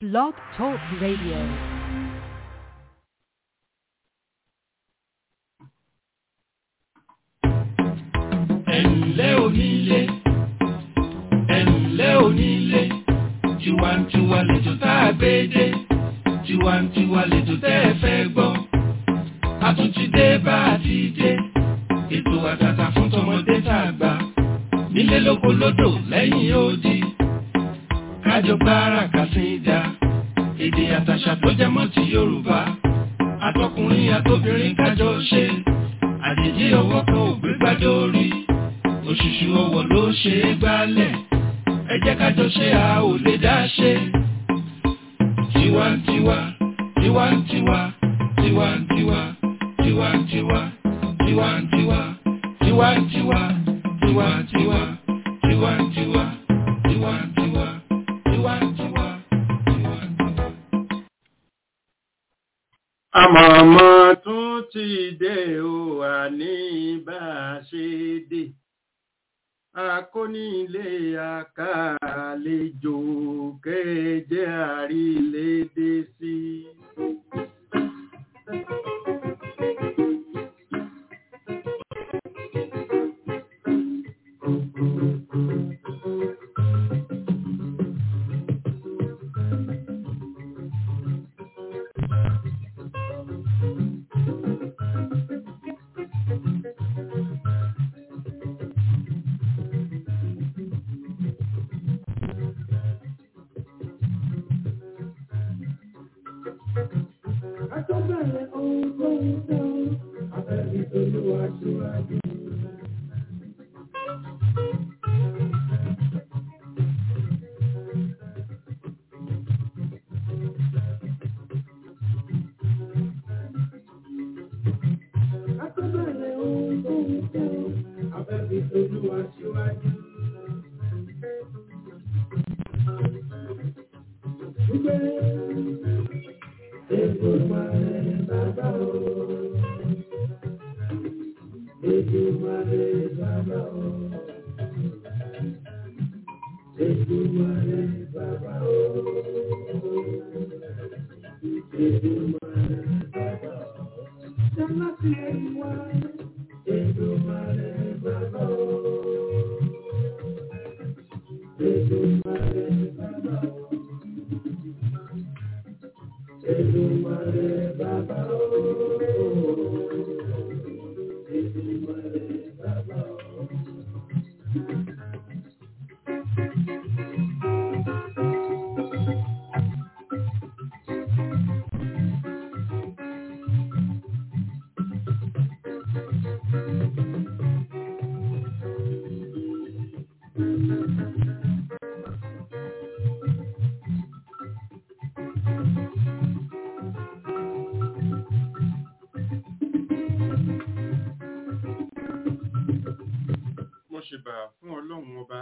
Blog Talk Radio. ẹ̀ǹlẹ́ onílé ẹ̀ǹlẹ́ onílé tiwantiwa lẹ́jọ́ tá a gbé dé tiwantiwa lẹ́jọ́ tẹ́ ẹ fẹ́ gbọ́ a tún ti dé bá a ti dé ètò àtàtà fún tọmọdé tá a gbà nílé lóko lódò lẹ́yìn odi kájọ gbára kàsíńdà èdè àtàṣà tó jẹ mọ́ ti Yorùbá àtọkùnrin àtobìnrin kájọ ṣe àjèjì ọwọ́ kan ò gbé gbádé orí òṣùṣù ọwọ́ ló ṣe é gbálẹ̀ ẹ jẹ́ kájọ ṣe a ò lè dá ṣe. tiwantiwa tiwantiwa tiwantiwa tiwantiwa tiwantiwa tiwantiwa tiwantiwa tiwantiwa tiwantiwa tiwantiwa tiwantiwa. àmọ̀mọ́ tún ti dé o àní bá a ṣe dé akónílé àkàlejò kéje àrílédé sí. Àtọ́bẹ̀rẹ̀ ohun tó ń tán, abẹ́bí olúwa ṣíwájú. Àtọ́bẹ̀rẹ̀ ohun tó ń tán, abẹ́bí olúwa ṣíwájú. Gbé Èdùmàrè bàbá o. Èdùmàrè bàbá o. Èdùmàrè bàbá o. Èdùmàrè bàbá o. Jẹ́lá ti ẹ̀yìn wá. Èdùmàrè bàbá o. Èdùmàrè bàbá o. Èdùmàrè bàbá o. Èdùmàrè bàbá o. mo ṣèbà fún ọlọ́run ọba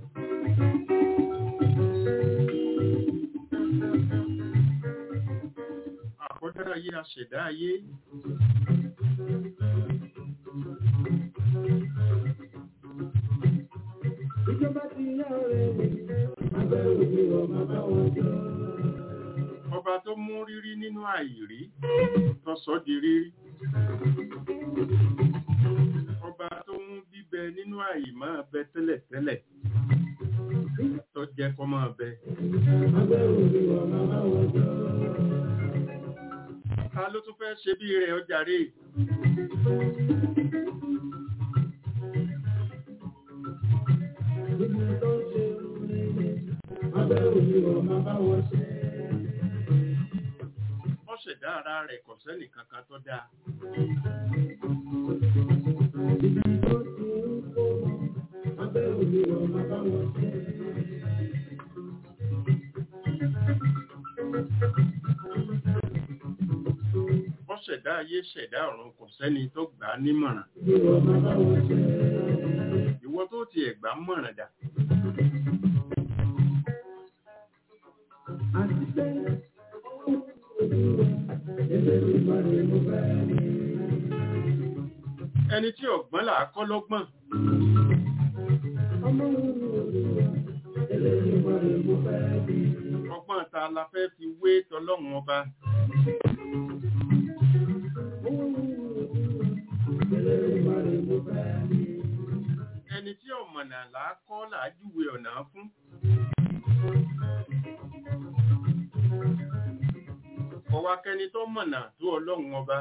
àkọ́dá ayé aṣẹ̀dá ayé Ìjọba ti yá ọ̀rẹ́ mi, abẹ́ òbí ọmọ bá wọn jọ. ọba tó mú rírí nínú àìrí tó sọ di rírí ọba tó mú bíbẹ nínú àìmọ́ bẹ tẹ́lẹ̀tẹ́lẹ̀ tó jẹ́ kó máa bẹ Abẹ́ òbí ọmọ bá wọn jọ. ta ló tún fẹ́ ṣe bí rẹ̀ ọjà rè Ibi tó ń ṣe rere, abẹ́ òbí ọmọ bá wọn ṣe. ó ṣẹ̀dá ara rẹ̀ kò sẹ́nì kankan tó dáa Ibi tó ti ń kó wọn, abẹ́ òbí ọmọ bá wọn ṣe. ó ṣẹ̀dá ayé ṣẹ̀dá ọ̀run kò sẹ́ni tó gbà á nímọ̀ràn Òbí ọmọ bá wọn ṣe. ìwọ tó tiẹ̀ gbà á mọ̀ràn dà Àti pé Elédùmarè mo fẹ́ rí. ẹni tí ọ̀gbọ́n là á kọ́ lọ́gbọ́n Ọmọ mi ò rí wa, Elédùmarè mo fẹ́ rí. ọgbọ́n ta la fẹ́ fi wé tọlọ́run ọba ẹni tí ọ̀mọ̀nà là á kọ́ là á júwe ọ̀nà fún. ọwọ́ akẹni tó mọ̀nà tó ọlọ́run ọba.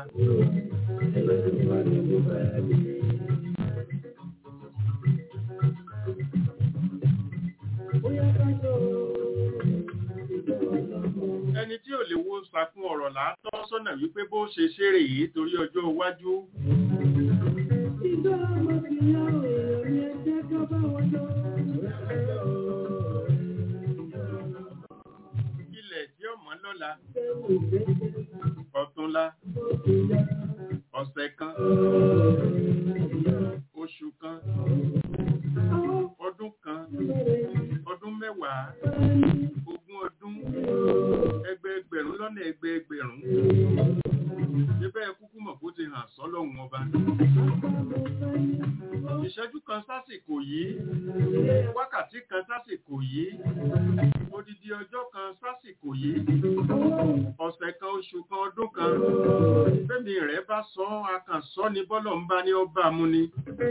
ẹni tí ò lè wo sàkún ọ̀rọ̀ látọ́ sọ́nà wípé bó ṣe ṣeré yìí torí ọjọ́ iwájú. ilẹ̀ tí ọmọ lọ́la ọ̀túnla ọ̀sẹ̀ kan oṣù kan ọdún kan ọdún mẹ́wàá ogún ọdún ẹgbẹẹgbẹ̀rún lọ́nà ẹgbẹẹgbẹ̀rún níbẹ̀ kúkú mọ̀ kó ti hàn sọ́lọ́hun ọba ìṣẹ́jú kan sásìkò yìí wákàtí kan sásìkò yìí odidi ọjọ́ kan sásìkò yìí ọ̀sẹ̀ kan oṣù kan ọdún kan fẹ́mi rẹ̀ bá sọ akànsọ ni bọ́lọ̀ ń bá ní ọba mú ni.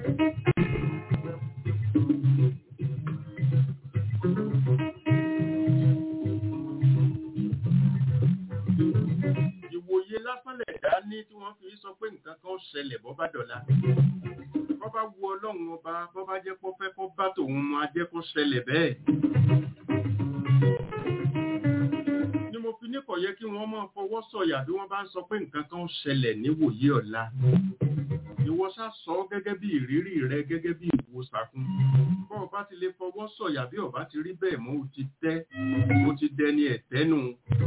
ìwòye lásán lẹ̀dá ní tí wọ́n fi sọ pé nǹkan kan ṣẹlẹ̀ bọ́ bá dọ̀la bọ́ bá wu ọlọ́run ọba bọ́ bá jẹ́ kó fẹ́ kó bá tòun mọ ajẹ́ kó ṣẹlẹ̀ bẹ́ẹ̀. ni mo fi ní kò yẹ kí wọ́n máa fọwọ́ sọ̀yà bí wọ́n bá ń sọ pé nǹkan kan ṣẹlẹ̀ níwòye ọ̀la ìwọ ṣá sọ gẹ́gẹ́ bí ìrírí rẹ gẹ́gẹ́ bí ìwòsàkun bọ́ ọba ti lè fọwọ́ sọ̀yà bí ọba ti rí bẹ́ẹ̀ mọ́ o ti tẹ́ o ti dẹni ẹ̀tẹ́nu.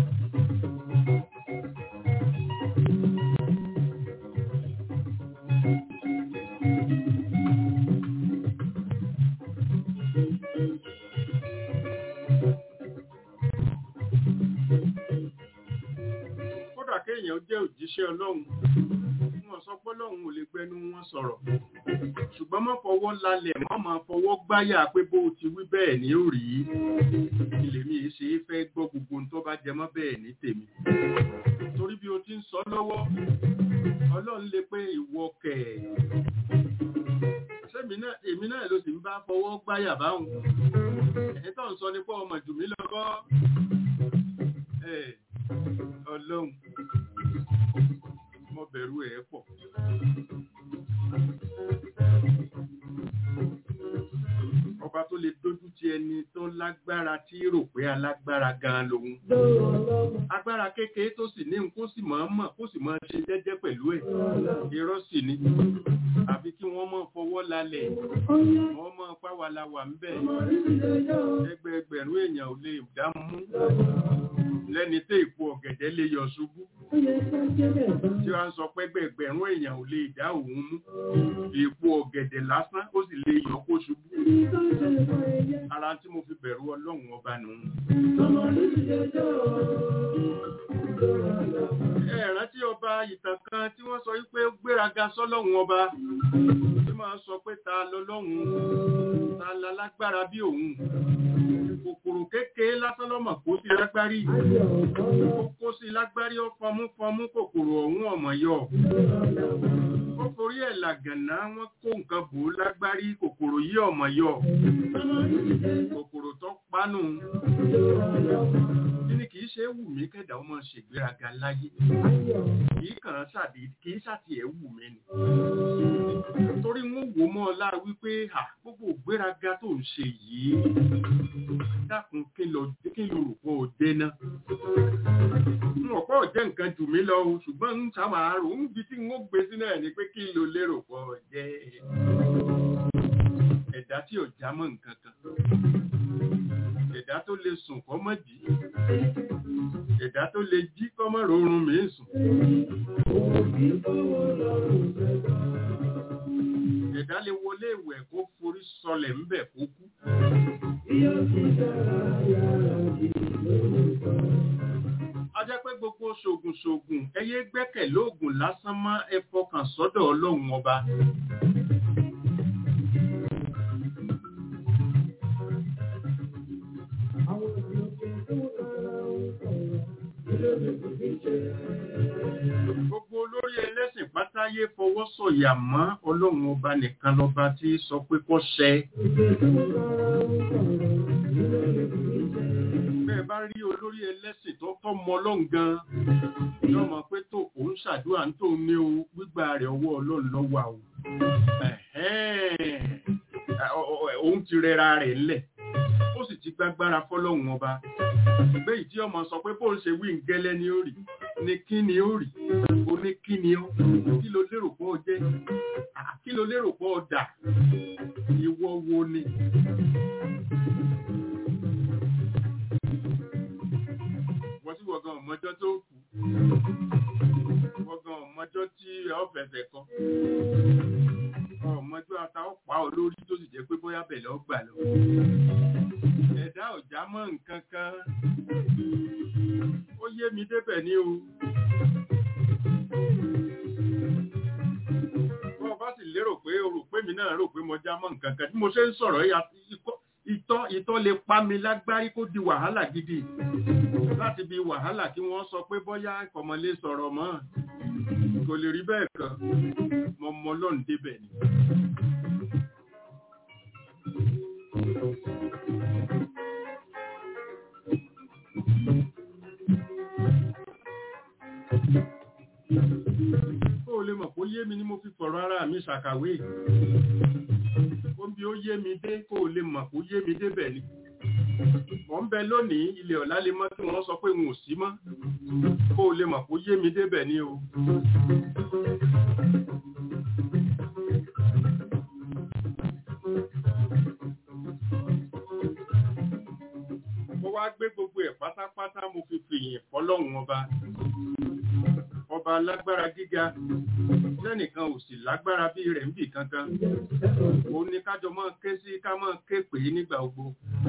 kódà kéèyàn jẹ́ òjíṣẹ́ ọlọ́run wọn sọ pé ọlọ́run ò lè gbẹnu wọn sọ̀rọ̀ ṣùgbọ́n má fọwọ́ lálẹ̀ má máa fọwọ́ gbáyà pé bó o ti wí bẹ́ẹ̀ ni ó rí ilé mi ṣe é fẹ́ gbọ́ gbogbo ohun tó bá jẹ mọ́ bẹ́ẹ̀ ní tèmi torí bí o ti ń sọ lọ́wọ́ ọlọ́run lè pé ìwọ kẹ̀ sẹ́mi náà èmi náà ló sì ń bá fọwọ́ gbáyà báwọn ẹ̀ tó ń sọ ní pé ọmọ jù mí lọ́kọ́ ẹ̀ ọlọ́run mo bẹ̀rù ẹ̀ pọ̀. ọba tó lè dójú ti ẹni tó lágbára tí rò pé alágbára gan lòun. agbára kékeré tó sì ní kó sì máa mọ̀ kó sì máa ṣe jẹ́jẹ́ pẹ̀lú ẹ̀. irọ́ sì ni àfi kí wọ́n máa fọwọ́ lálẹ̀ wọ́n máa pàwàlàwà ń bẹ̀. ẹgbẹẹgbẹ̀rún èèyàn ò lè dá mú lẹ́ni tí èpo ọ̀gẹ̀dẹ̀ lè yọ ṣubú tí wọ́n sọ pé gbẹ̀gbẹ̀rún èèyàn ò lè dá òun mú èpo ọ̀gẹ̀dẹ̀ lásán ó sì lè yọ kó ṣubú ara tí mo fi bẹ̀rù ọlọ́run ọba nù. ẹ rántí ọba ìtàn kan tí wọ́n sọ wípé ó gbéraga sọ́lọ́run ọba tí máa sọ pé ta lọ́lọ́run ta la lágbára bí òun kòkòrò kékeré lásán lọ́mọ̀ kó sí lágbárí ó kó sí lágbárí ó fọmú fọmú kòkòrò ọ̀hún ọ̀mọ̀ yọ ó forí ẹ̀ làgànná wọ́n kó nǹkan bò ó lágbárí kòkòrò yí ọ̀mọ̀ yọ kòkòrò tó pánú kí ni kì í ṣe é wù mí kẹ́dà ó máa ṣègbéraga láyé kì í kàn án ṣàdé kì í ṣàtì ẹ̀ wù mí ni torí wọ́n wò mọ́ ọ lára wípé gbogbo ìgbéraga tó ń ṣe yìí dákun kí ló rò pé ó dé náà. n ò pọ̀ jẹ́ nǹkan jù mí lọ o ṣùgbọ́n ń sábà rò ń bi tí n ó gbé sí náà ni pé kí ló lérò pọ̀ jẹ́ ẹ̀dá tí ò já mọ́ nǹkan kan. ẹ̀dá tó lè sùn kọ́ mọ́ jí. ẹ̀dá tó lè jí kọ́ mọ́ rọrùn mí sùn. ẹ̀dá lè wọlé ìwẹ̀ kó forí sọlẹ̀ ńbẹ̀ kó kú. a jẹ́ pé gbogbo ṣògùn ṣògùn ẹyẹ gbẹ́kẹ̀ lóògùn lásán mọ́ ẹ fọkàn sọ́dọ̀ ọlọ́run ọba. Gbogbo olórí ẹlẹ́sìn pátáyé fọwọ́ sọ̀yà mọ́ ọlọ́run ọba nìkan lọ́ba tí sọ pé kó ṣẹ. Bẹ́ẹ̀ bá rí olórí ẹlẹ́sìn tó tọ́ mọ ọlọ́run gan-an, yóò mọ̀ pé tó òun ṣàdúrà ń tó ní o gbígbà rẹ̀ ọwọ́ ọlọ́run lọ́wọ́ o. Òun ti rẹra rẹ̀ ńlẹ̀, ó sì ti gbágbára fọ́lọ́run ọba. Ìgbé ìdí ọmọ sọ pé bóun ṣe wí ń gẹ́lẹ́ ní ó rí ní kí ni ó rí o ní kí ni ó kí ló lérò pọ́ jẹ́ kí ló lérò pọ́ dà ìwọ wo ni. wọ́n tí wọ́n gan ọmọjọ́ tó kù wọ́n gan ọmọjọ́ tí ọ fẹ̀fẹ̀ kan ọmọjọ́ ata ó pa olórí tó sì jẹ́ pé bóyá bẹ̀lẹ̀ ó gbà lọ. ẹ̀dá ọ̀já mọ́ nǹkan kan ó yé mi débẹ̀ ní o. Bọ́ bá sì lérò pé o rò pé mi náà rò pé mo já mọ́ nǹkan kan tí mo ṣe ń sọ̀rọ̀ ìtọ́ ìtọ́ lè pa mi lágbárí kó di wàhálà gidi láti bí wàhálà kí wọ́n sọ pé bọ́yá ìkọ̀mọ̀lé sọ̀rọ̀ mọ́ kò lè rí bẹ́ẹ̀ kan mo mọ lọ́n débẹ̀ ni. Kó o lè mọ̀ kó yé mi ni mo fi fọ̀rọ̀ ara mi ṣàkàwé. Ó ń bí ó yé mi dé kó o lè mọ̀ kó yé mi débẹ̀ ni. Mọ̀ ń bẹ lónìí ilẹ̀ ọ̀la lè mọ́ tí wọ́n sọ pé n ò sí mọ́. Kó o lè mọ̀ kó yé mi débẹ̀ ni o. Mo wá gbé gbogbo ẹ̀ pátápátá mo fi fìyìn fọlọ́run ọba ọba lágbára gíga lẹ́nìkan ò sì lágbára bí rẹ̀ ń bì kankan ó ní kájọ máa ké sí ká máa ké pè é nígbà gbogbo.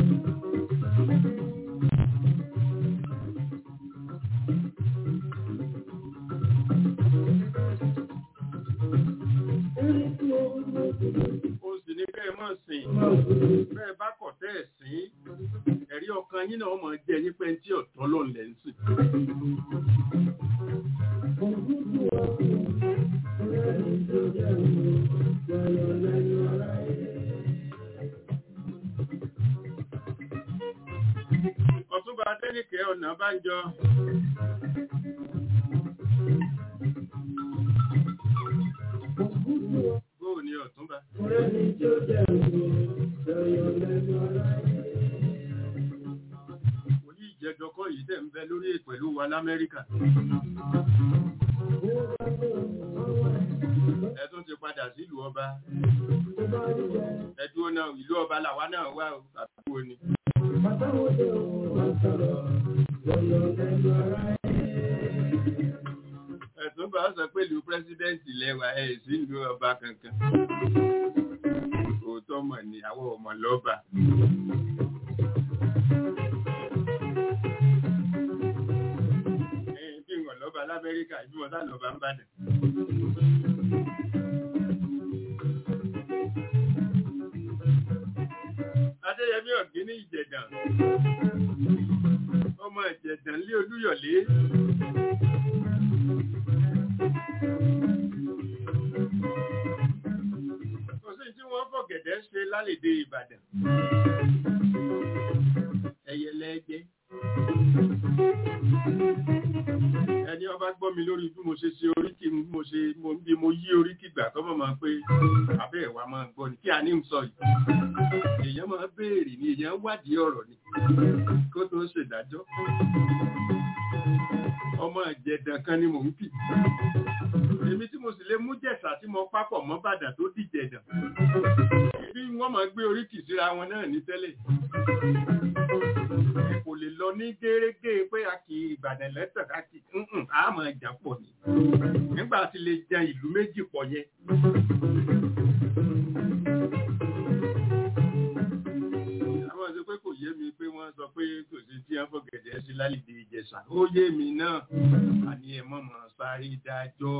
ó sì ní bẹ́ẹ̀ mọ̀ sìn bẹ́ẹ̀ bá kọ̀ tẹ́ ẹ̀ sìn ẹ̀rí ọkàn yín náà mọ̀ jẹ́ yín pẹ́ tí ọ̀tọ́ lọ́n lẹ́ ń sìn. Ọ̀túnba Adéníkẹ́ ọ̀nà bá ń jọ. Bóò ni ọ̀túnba? Òyí ìjẹjọkọ́ yìí tẹ̀ ń bẹ lórí pẹ̀lú wa l'Amẹ́ríkà. Ẹ̀tún ti padà sílùú ọba. Ẹ̀dùn náà ìlú ọba làwa náà wà àbúrò ni. Ẹ̀tún bá sọ pé ìlú pírẹ́sídẹ́ǹtì lẹ́wà ẹ̀ sí ìlú ọba kankan. Òótọ́ mọ̀ ní àwọn ọmọ lọ́ba. Ẹ̀yìn bí wọ́n lọ́ba l'Amẹ́ríkà, ìbí wọn sá lọ́ba ń bàdàn. Adéyẹmí ọ̀gbìn ní Ìjẹ̀dàn. Ọmọ Ìjẹ̀dàn lé Olúyọ̀lé. Kò sí tí wọ́n fọ̀gẹ̀dẹ̀ ṣe lálèdè Ìbàdàn. Ẹyẹlẹ jẹ́. Ẹni ọba gbọ́ mi lórí bí mo ṣe ṣe oríkì bí mo ṣe bí mo yí oríkì gbà kọ́ mọ̀ máa pé abẹ́ ẹ̀wà máa gbọ́ ni kí a ní ń sọ yìí. Èèyàn máa béèrè ni èèyàn wádìí ọ̀rọ̀ ni kó tó ṣèdájọ́. Ọmọ ìjẹ̀dàn kan ni mò ń kì. Èmi tí mo sì lè mú jẹ̀sà tí mo pápọ̀ mọ́ bàdà tó dìjẹ̀dàn. Bí wọ́n máa gbé oríkì síra wọn náà ní tẹ́lẹ̀ kò lè lọ ní gẹ́rẹ́gẹ́ pé a kì í Ìbàdàn lẹ́tọ̀ ká kì í àmọ́ ìjà pọ̀ ni nígbà tí lè jẹ ìlú méjì pọ̀ yẹn. àwọn ọ̀sẹ̀ pé kò yé mi pé wọ́n sọ pé kò sí tí wọ́n fọ̀gẹ̀dẹ̀ sí lálìdí Ìjẹ̀ṣà ó yé mi náà àní ẹ̀ mọ̀mọ́ sáré dájọ́.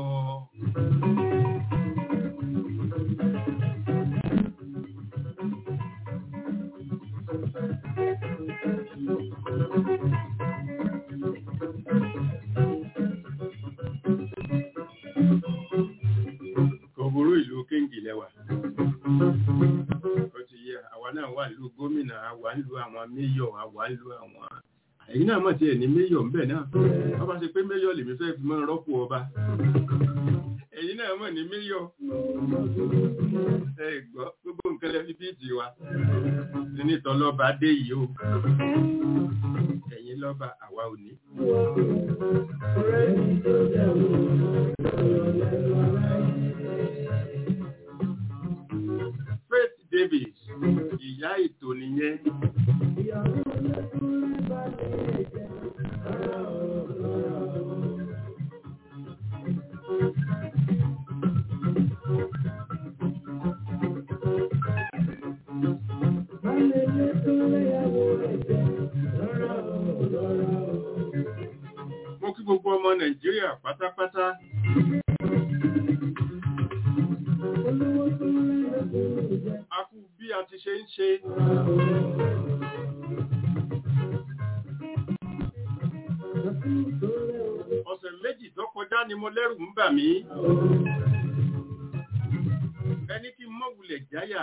méyọ̀ àwa ń lo àwọn ẹ̀yin náà mọ̀ tí ẹ̀ ní méyọ̀ ńbẹ̀ náà wọ́n bá ṣe pé méyọ̀ lèmi fẹ́ fi máa rọ́pò ọba ẹ̀yin náà mọ̀ ní méyọ̀ ẹ gbọ́ gbogbo nǹkan lẹ́fi bíìtì wa ní tọ́lọ́ba dé yìí o ẹ̀yin lọ́ba àwa ò ní. Faith Davis ìyá ètò nìyẹn. Mo kí gbogbo ọmọ Nàìjíríà pátápátá. A kú bí a ti ṣe ń ṣe. Ọ̀sẹ̀ méjì tó kọjá ni mo lẹ́rù ń bà mí. Ẹni kí n mọ́ wulẹ̀ jáyà.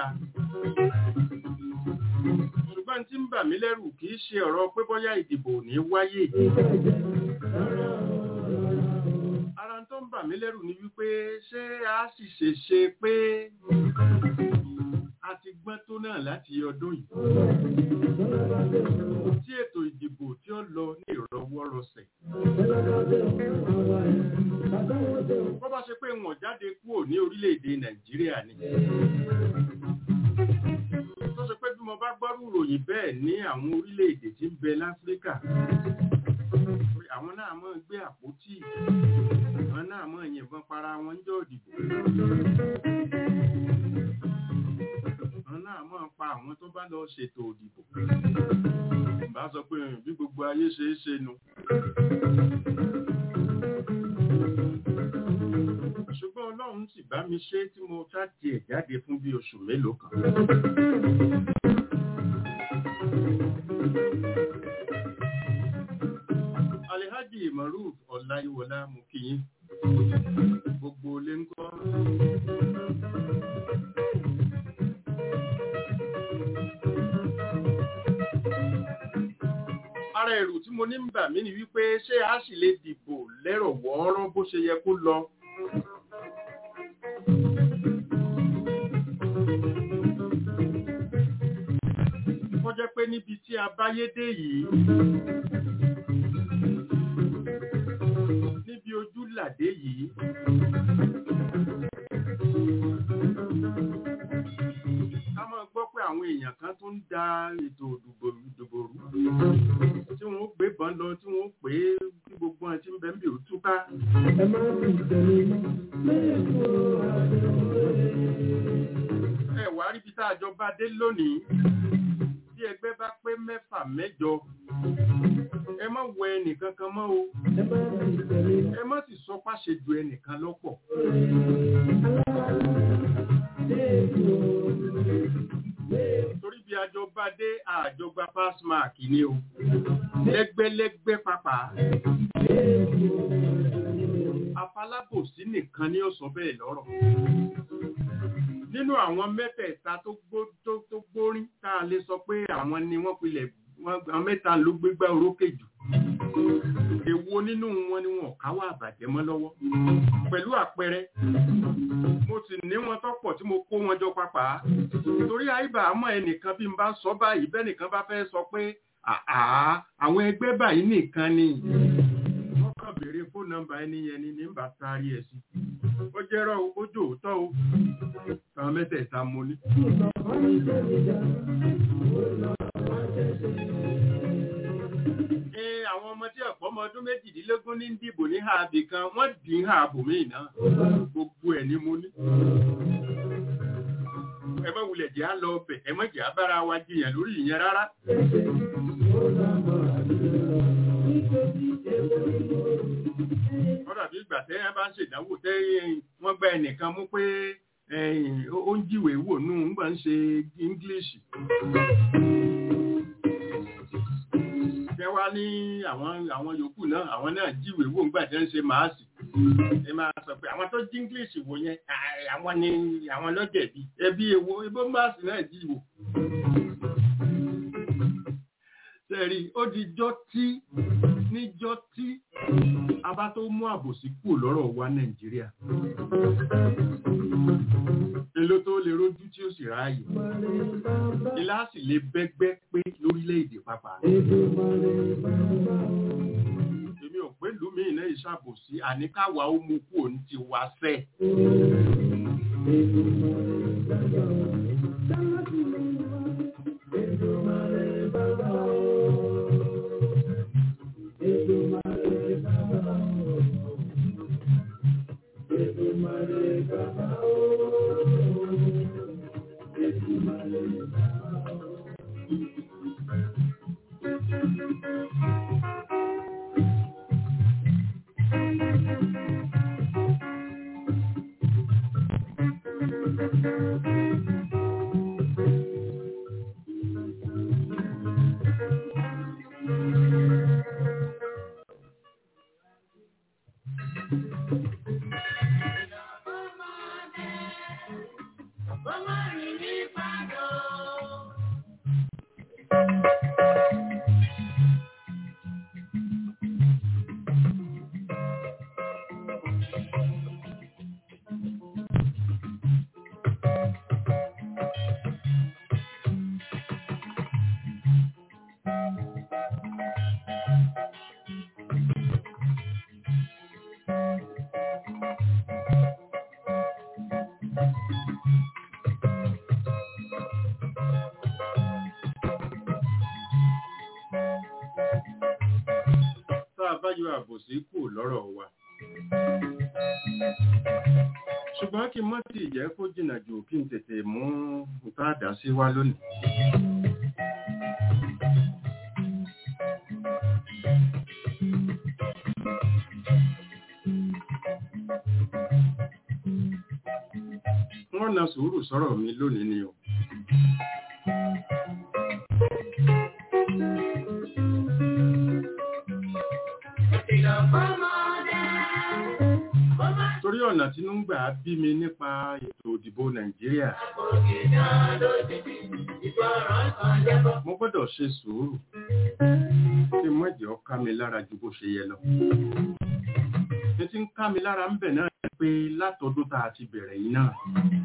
Ṣùgbọ́n tí ń bà mí lẹ́rù kìí ṣe ọ̀rọ̀ pé bọ́yá ìdìbò ní wáyé. Ara tó ń bà mí lẹ́rù ni wípé ṣé a sì ṣe ṣe pé a ti gbọ́n tó náà láti ọdún yìí. Tí ètò ìdìbò tí ó lọ ní ìrọwọ́rọsẹ̀. Bọ́ bá ṣe pé wọ́n jáde kúrò ní orílẹ̀-èdè Nàìjíríà ni. Tó ṣe pé bí mo bá gbọ́rù ròyìn bẹ́ẹ̀ ní àwọn orílẹ̀-èdè tí ń bẹ láfíríkà. Àwọn náà máa ń gbé àpótí. Àwọn náà máa yìnbọn para wọn ń jọ ìdìbò. Àwọn náà máa pa àwọn tó bá lọ ṣètò òdìbò. Bá sọ pé bí gbogbo ayé ṣe é ṣe nu. Ṣùgbọ́n Ọlọ́run sì bá mi ṣe tí mo ṣáàtì ẹ̀ jáde fún bí oṣù mélòó kan. Alhaji Maruf Ọláyíwọlá mú kí yín. Gbogbo ilé ń kọ́. Ara ẹ̀rù tí mo ní ń bà mí ni wípé ṣé a sì lè dìbò lẹ́rọ̀ wọ́ọ́rọ́ bó ṣe yẹ kó lọ. Kọ́ jẹ́ pé níbi tí a báyé dé yìí, níbi ojú làdé yìí, ká máa gbọ́ pé àwọn èèyàn kan tó ń da ètò ìdìbò ìdìbò rú tí wọ́n ó gbé bọn lọ tí wọ́n ó pè é kí gbogbo ẹ̀ tí ń bẹ ń bì ó túká. ẹ wá rí bí tá a jọ bá dé lónìí bí ẹgbẹ́ bá pé mẹ́fà mẹ́jọ ẹ má wọ ẹnìkan kan mọ́ o ẹ má sì sọ páṣẹ ju ẹnìkan lọ́pọ̀. torí bí àjọba dé àjọba pass mark ni o lẹ́gbẹ́lẹ́gbẹ́ pàpà afalábòsí nìkan ni ó sọ bẹ́ẹ̀ lọ́rọ̀ nínú àwọn mẹ́tẹ̀ẹ̀ta tó gbórín tá a lè sọ pé àwọn ni wọ́n pilẹ̀ àwọn mẹ́ta ló gbégbá orókè jù èwo nínú wọn ni wọn káwọ́ àbàjẹ́ mọ́ lọ́wọ́ pẹ̀lú àpẹẹrẹ mo sì ní wọn tọ́pọ̀ tí mo kó wọn jọ papà torí àìbà àmọ́ ẹnìkan bí n bá sọ báyìí bẹ́ẹ̀ nìkan bá fẹ́ sọ pé àá àwọn ẹgbẹ́ báyìí nìkan ni wọ́n kàn béèrè fóònù nọ́mbà ẹni yẹn ni ní bá sáré ẹ̀ sí ó jẹ́rọ̀ ó jò òótọ́ o àwọn mẹ́tẹ̀ẹ̀ta mo ní. àwọn ọmọ tí ọ̀pọ̀ ọmọ ọdún méjìdínlógún ní dìbò ní ààbì kan wọ́n dì í ààbò míì náà gbogbo ẹ̀ ni mo ní. ẹ má wulẹ̀ jẹ́ á lọ ọbẹ̀ ẹ má jẹ́ á bára wa jiyàn lórí ìyẹn rárá. wọ́n dàbí ìgbà tẹ́ ẹ bá ń ṣèdánwò tẹ́ wọ́n gba ẹnìkan mú pé ó ń jíwèé wò nù ń gbà ń ṣe English jẹ́ wá ní àwọn àwọn yòókù náà àwọn náà jíwèé wò ńgbà tí wọ́n ṣe máàsì ẹ máa sọ pé àwọn tó jí english wò yẹn àwọn ni àwọn lọ́jẹ̀bi ẹbí ewo ebó máàsì náà jí wò. sẹ́rí ó di jọ́ tí níjọ́ tí a bá tó mú àbòsí kù lọ́rọ̀ wa nàìjíríà èlò tó lè rójú tí ó sì ráàyè ilá sì lè bẹ́gbẹ́ pé lórílẹ̀‐èdè pàpà èmi ò pé lùmí iná ìṣàbòsí àníkàwá ó mú kú òun ti wá sẹ́ tá a bá yọ àbòsí kù lọ́rọ̀ wa. ṣùgbọ́n kí n mọ́ tí ìjẹ́ kó jìnnà jù kí n tètè mú nǹkan àdá sí wá lónìí. wọ́n na sùúrù sọ̀rọ̀ mi lónìí ni o. torí ọ̀nà tí ń gbà bí mi nípa ètò òdìbò nàìjíríà mo gbọ́dọ̀ ṣe sùúrù kí mọ́jẹ̀ ọ́ ká mi lára ju bó ṣe yẹ lọ ní tí ń ká mi lára ń bẹ̀ náà ni pé látọdún tá a ti bẹ̀rẹ̀ yìí náà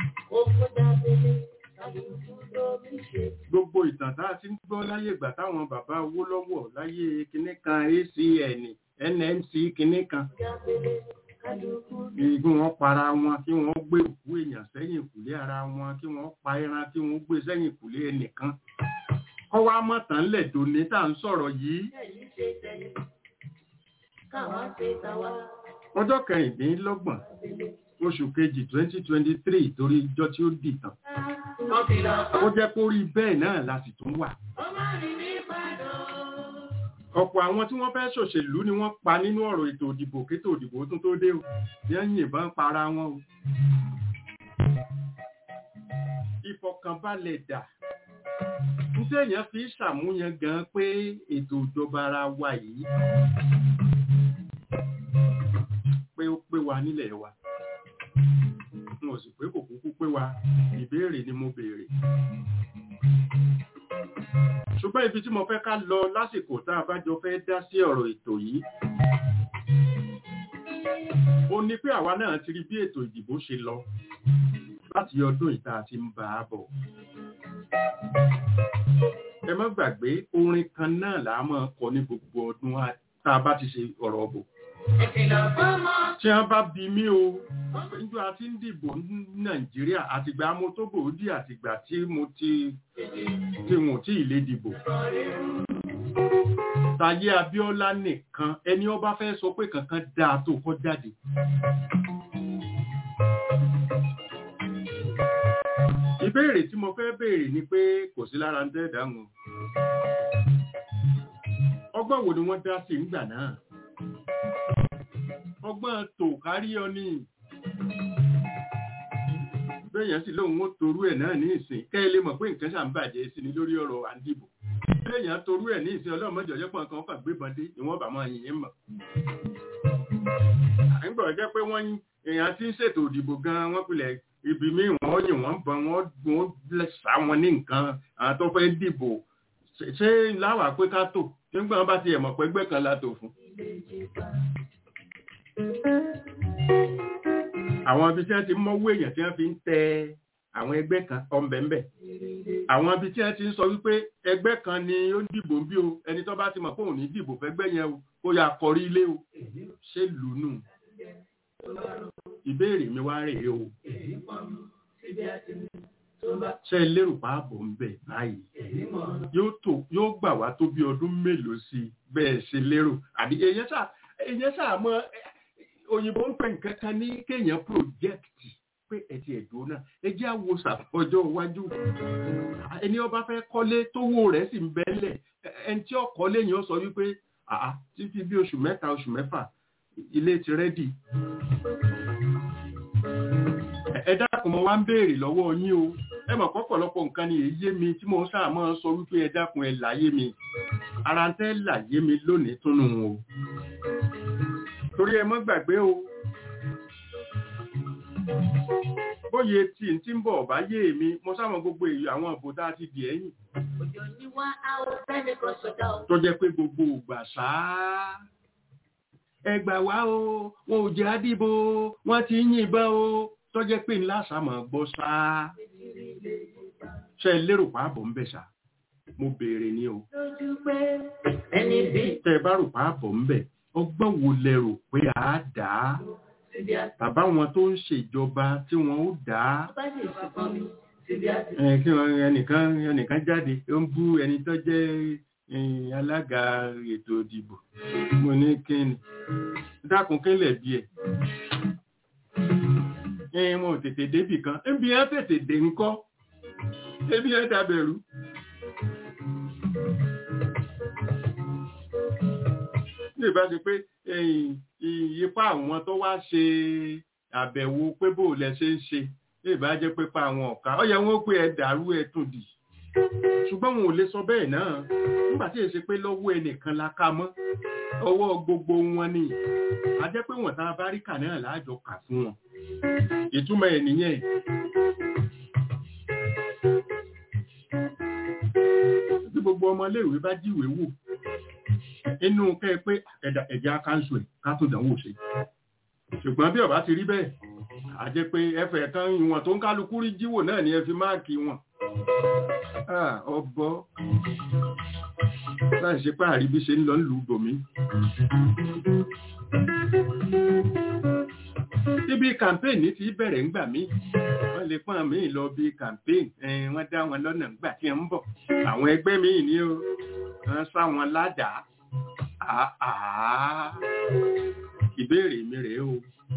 gbogbo ìtàn tá a ti ń gbọ́ láyé ìgbà táwọn bàbá owó lọ́wọ́ láyé kinní kan acn nnc kinní kan igun wọn para wọn kí wọn gbé òkú èèyàn sẹ́yìn ìkùlé ara wọn kí wọn pa ẹran kí wọn gbé sẹ́yìn ìkùlé ẹnìkan kọ́ wá mọ̀tàn lẹ̀ dòní tá à ń sọ̀rọ̀ yìí ọjọ́ kẹrìndínlọ́gbọ̀n oṣù kejì twenty twenty three torí ijọ́ tí ó dìtàn ó jẹ́ kó rí bẹ́ẹ̀ náà la sì tún wà ọ̀pọ̀ àwọn tí wọ́n fẹ́ ṣòṣèlú ni wọ́n pa nínú ọ̀rọ̀ ètò òdìbò kétò òdìbò tún tó dé o yẹn yìnbọn para wọn o ìfọ̀kànbalẹ̀ dà nítorí èèyàn fi ṣàmúyàn gan pé ètò ìjọba ara wa yìí pé ó pé wa nílẹ̀ wa n ò sì pé kò kúkú pé wa ìbéèrè ni mo béèrè ṣùgbọ́n ibi tí mo fẹ́ ká lọ lásìkò tá a bá jọ fẹ́ dá sí ọ̀rọ̀ ètò yìí ó ní pé àwa náà ti rí bí ètò ìdìbò ṣe lọ láti ọdún ìta àti ń bá a bọ̀ ẹ má gbàgbé orin kan náà là á máa kọ ní gbogbo ọdún tá a bá ti ṣe ọ̀rọ̀ ọ̀bọ̀ tí wọ́n bá bí mí o níjọ́ a ti ń dìbò ní nàìjíríà àtìgbà mo tó gbòódì àtìgbà tí mo ti tí wọn tí ì lè dìbò Táyé Abíọ́lá nìkan ẹni ó bá fẹ́ sọ pé kankan dáa tó kọ́ jáde ìbéèrè tí mo fẹ́ béèrè ni pé kò sí lára ń dẹ́ẹ̀dá wọn ọgbọ́n wo ni wọ́n dá sí ńgbà náà ọgbọ́n tò kárí ọ ní bẹ́yàn sì lóun ó torú ẹ̀ náà ní ìsìn kẹ́ ẹ lè mọ̀ pé nǹkan ṣà ń bàjẹ́ sí ni lórí ọ̀rọ̀ àǹdìbò bẹ́yàn torú ẹ̀ ní ìsìn ọlọ́mọdé ọjọ́ pọ̀ nǹkan kàn gbébọn dé ìwọ̀n bá máa yìnyín mọ̀ àgbọ̀ jẹ́ pé wọ́n èèyàn ti ń ṣètò òdìbò gan wọ́n pilẹ̀ ibi míì wọ́n yìn wọ́n bọ̀ wọ́n sá wọn ní nǹkan àwọn tó fẹ́ dìbò Ṣé- ṣé láwà pé ká tò nígbà wọn bá ti ẹ̀mọ̀ pé ẹgbẹ́ kan la tò fún. àwọn ibi tí wọ́n ti mọ́wó èèyàn tí wọ́n fi ń tẹ àwọn ẹgbẹ́ kan ọ̀nbẹ̀ńbẹ̀ àwọn ibi tí wọ́n ti ń sọ wípé ẹgbẹ́ kan ni ó ń dìbò bí o ẹni tó bá ti mọ̀ pé òun ní dìbò fẹ́gbẹ́ yẹn o kó yà kọrí ilé o ṣé lùnú ìbéèrè mi wá rèé o ṣé ẹ lérò pààbò ń bẹ̀ báyìí yóò tó yóò gbà wá tó bí ọdún mélòó sí i bẹ́ẹ̀ ṣe lérò àbí èèyàn ṣáà èèyàn ṣáà mọ òyìnbó ń pè nǹkan kan ní kéèyàn project pé ẹtì ẹ̀dùn náà ẹ jẹ́ àwo ṣàfọjọ́ iwájú ẹni ọba fẹ́ kọ́lé tówó rẹ̀ sì ń bẹ́lẹ̀ ẹni tí ó kọ́lé yẹn ó sọ wípé àá títí bí oṣù mẹ́ta oṣù mẹ́fà ilé ti rẹ́dì ẹ dákun mo wá ń béèrè lọ́wọ́ yín o ẹ mọ̀ pọ̀pọ̀lọpọ̀ nǹkan ni èyí yé mi tí mo sáà máa ń sọ wípé ẹ dákun ẹ láyé mi ara ń tẹ́ láyé mi lónìí túnú o torí ẹ mọ́ gbàgbé o bóyá tí n tí ń bọ̀ bá yé mi mo sáwọn gbogbo èyí àwọn ìbò tá a ti dì ẹ̀yìn Òjò ní wá àwọn fẹ́ni kan ṣọ̀dá o. tó jẹ́ pé gbogbo ògbà sáá ẹ gbà wá o wọn ò jẹ́ àdìbò wọ́n ti ń yìnbọn o tó jẹ́ pé ńlá sàmọ̀ gbọ́ sáá ṣe é lérò pàápọ̀ ń bẹ̀ sá mo béèrè ni o Lójú pé ẹni bí tẹ́ ẹ bá rò pàápọ̀ ń bẹ̀ ọgbọ́n wo lẹ rò pé a dà á síbi àti tàbá wọn tó ń ṣèjọba tí wọn ó dà á bá lè fi fún mi síbi àti ẹ kí wọn ẹnìkan ẹnìkan jáde ó ń bú ẹni tó jẹ́ eh, alága ètò ìdìbò mo ní kíni dákun kílẹ̀ bí ẹ̀ ẹ wọn ò tètè débì kan níbi ẹ tètè dé ńkọ́ ebi ẹ dàbẹ̀rù. ní ìbá ṣe pé eh, ìyípa àwọn tó wá ṣe àbẹ̀wò pé bó lẹ ṣe ń ṣe ní ìbá jẹ́ pé pa àwọn ọ̀ka ó yẹ wọn ó pé ẹ dàrú ẹ tún dì ṣùgbọ́n wọn ò lè sọ bẹ́ẹ̀ náà nígbà tí èsì pé lọ́wọ́ ẹnìkan la ká mọ́ ọwọ́ gbogbo wọn ni a jẹ́ pé wọ́n tá a bá rí kà náà láàjọ kà fún wọn ìtumọ̀ ẹ̀ nìyẹn bí gbogbo ọmọléèwé bá jíwèé wò inú kẹ́ ẹ pé ẹ̀dà ẹ̀já káńsù ẹ̀ ká tó dánwò ṣe ṣùgbọ́n bí ọba ti rí bẹ́ẹ̀ a jẹ́ pé ẹfẹ̀ kan ìwọ̀n tó ń kálukú rí jíwò náà ni ẹ fi máàkì wọn Ah, ọbọ láì ṣe pé àríbí ṣe ń lọ ń lù ú bòmí. Ibi kàmpéènì ti bẹ̀rẹ̀ ńgbà mí. Wọ́n lè pọ́n mí lọ bí kàmpéènì. Wọ́n dá wọn lọ́nà ńgbà tí ń bọ̀. Àwọn ẹgbẹ́ mi ní o. Wọ́n sá wọn ládàá. Àá. Ìbéèrè mi rèé o.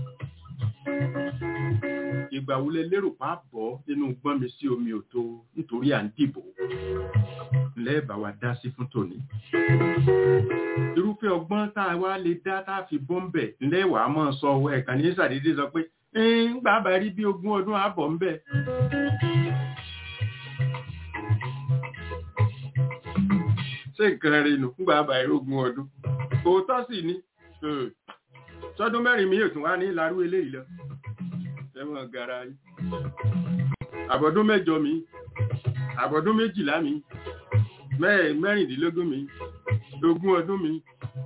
Ìgbà wo lẹ lérò pa bọ́ nínú gbọ́n mi sí omi òtó nítorí à ń dìbò? Lẹ́ẹ̀bà wa dá sí fún tòní. Irúfẹ́ ọgbọ́n tá a wá lè dá tá a fi bọ́m̀bẹ̀ lẹ́wà á máa sọ ọwọ́ ẹ̀ka ní sàdédé sọ pé ń gbà bá rí bí ogún ọdún àbọ̀ ń bẹ̀. Ṣé nǹkan rí nu ńgbà bá rí ogún ọdún? Òótọ́ sì ni. Sọ́dún mẹ́rin mi yóò tún wá ní ìlarú eléyìí lọ ẹ̀wọ̀n gara yìí. Àbọ̀dún mẹ́jọ mi, àbọ̀dún méjìlá mi, mẹ́rìndínlógún mi, ogún ọdún mi.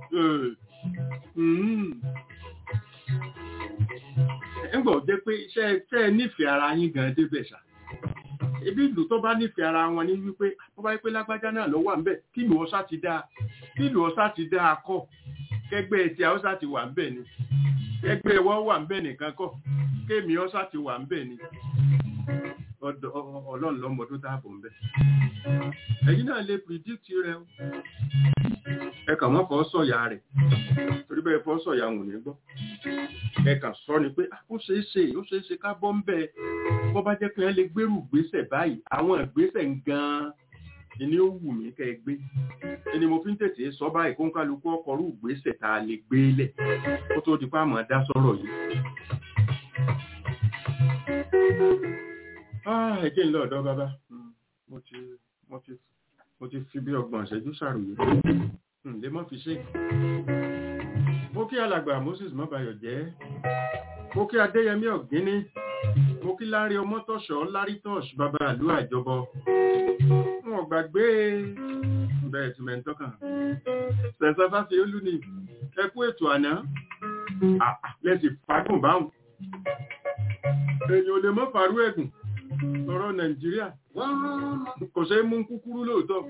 Ẹgbọ̀ jẹ́ pé ṣẹ́ nífẹ̀ẹ́ ara yín gan débẹ̀ ṣá. Ibi ìlú tó bá nífẹ̀ẹ́ ara wọn ní wípé ó bá wípé lágbájá náà ló wà ń bẹ̀ kí ìlú ọ̀sá ti dáa kí ìlú ọ̀sá ti dáa kọ́ kẹgbẹ́ ti haúsá ti wà ń bẹ̀ ni kẹgbẹ́ wọ́n wà ń bẹ̀ nìkan kọ́ kéèmí ọ́sà ti wà ń bẹ̀ ni ọlọ́run lọ́mọdún dáàbò ń bẹ̀. ẹ̀yin náà lè predict rẹ o ẹ kàn wọ́n fọ́ sọ̀yà rẹ̀ torí bẹ́ẹ̀ fọ́ sọ̀yà wò ní gbọ́ ẹ kàn sọ ni pé ó ṣeé ṣe ó ṣeé ṣe ká bọ́ ń bẹ̀ bọ́ bá jẹ́ pé ẹ lè gbérù gbésẹ̀ báyìí àwọn ìgbésẹ̀ gan-an ni ó wù mí kẹ́ ẹ gbé ẹni mo fi ń tètè sọ báyìí kó ń kálukú ọkọ̀ rú ìgbésẹ̀ tá a lè gbé lẹ̀ kó tó di pa àmọ́ dá sọ̀rọ̀ yìí ẹ̀jẹ̀ ń lọ ọ̀dọ́ bàbá mo ti mo ti mo ti fi bí ọgbọ̀n ìṣẹ́jú ṣàròyé lè mọ́ fi ṣe mo kí alàgbà Moses mọ́bayọ̀ jẹ́ mo kí Adéyẹmí Ọ̀gíní mo kí Lárí Ọmọ́tọ̀ṣọ́ Lárí Tọ́ṣ bàbá àlú àjọbọ wọn gbàgbé bẹ́ẹ̀ tí mẹ́ntọ́ kàn. Sẹ̀sẹ̀ bá fi olú ni ẹ kú ètò àná. Lẹ́sìn fagùn báhùn. Èèyàn ò lè mọ́ fàrú ẹ̀gùn. Ọ̀rọ̀ Nàìjíríà. Kò ṣe é mú kúkúrú lóòótọ́.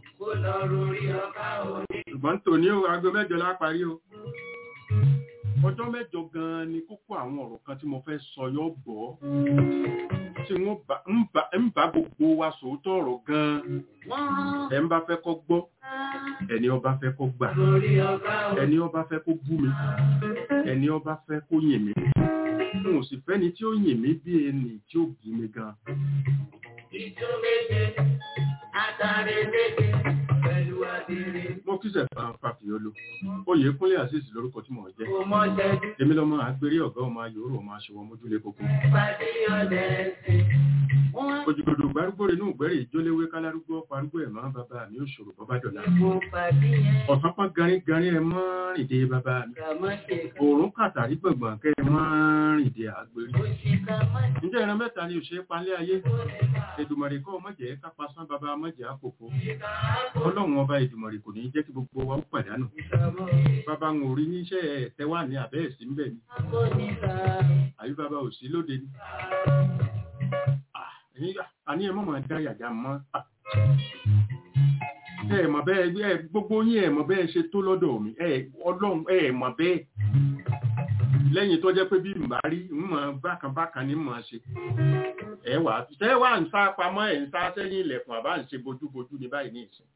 Ṣùgbọ́n tòní o, aago mẹ́jọ la parí o. Ọjọ́ mẹ́jọ gan-an ni kókó àwọn ọ̀rọ̀ kan tí mo fẹ́ sọ yọ bọ̀ tí wọ́n ń bá gbogbo wa sòótọ́ ọ̀rọ̀ gan-an. Ẹ ń bá fẹ́ kọ́ gbọ́, ẹni ọba fẹ́ kọ́ gbà, ẹni ọba fẹ́ kó bú mi, ẹni ọba fẹ́ kó yìn mí. N ò sì fẹ́ni tí ó yìn mí bí ẹni tí ó bí mi gan. Ìjọ méje, àtàrí méje, pẹ̀lú àdìrí. Mo kí sẹ̀fà Fàfíọ́lù. Oyè Kúnlé Azeez lórúkọ tí mò ń jẹ́. Kò mọ jẹ̀bi, Èmi lọ́mọ àgbérí ọ̀gá ọmọ ayòrò ọmọ aṣọwọ́ mójúlé kókó. pàdé ọ̀dẹ̀ ẹ̀sìn. Wọ́n Òjìgbòdò gbárúgbó inú ìgbẹ́rẹ̀ ìjóléwé kálárúgbó parúgbó ẹ̀ máa bàbá mi ò ṣòro bọ́bá dọ̀la. kò pàdé yẹn. Ọ̀sán pọ́n garígarí ẹ mọ́ rìndé bàbá mi. Kàmọ́ ṣe kàn. Òòrùn kàtàrí gbọ̀ngbọ̀n kẹ́ ẹ mọ́ rìndé àgbérí. Ó ṣe kàmọ́ ṣe Ǹjẹ́ ìran mẹ́ta ni òṣèré palẹ́ ayé? Èdùmọ̀rì kọ́ mọ̀jẹ̀ kápá sán bàbá mọ̀jẹ̀ àpòpọ̀. Ọlọ́run ọba Èdùmọ̀rì kò ní jẹ́ kí gbogbo wa ó pàdánù. kàmọ́. Bàbá ń orí níṣẹ́ ẹ̀tẹ́ wà ní àbẹ́ ẹ̀sìn ń bẹ̀ ni. Kò ní ká. Àbí bàbá ò sí lóde ni. Ah, ẹ̀yin- Àní ẹ mọ̀ máa dá yàjà mọ́. Ah. Ẹ mọ̀ bẹ́ẹ̀ ẹ gbogbo yín ẹ mọ̀ bẹ́ẹ̀ ṣe tó lọ́dọ̀ mi. Ẹ Ọlọ́run ẹ mọ̀ bẹ́ẹ̀. Lẹ́yìn tó jẹ́ pé bí màá rí ń mọ̀ bákan bákan ní mọ̀ ṣe. Ẹ wà ṣẹ́ wà ń sá pamọ́ ẹ̀ ń sá sẹ́yìn ilẹ̀kùn àbá ń ṣe bojúbojú ní báyìí ní ìsìn.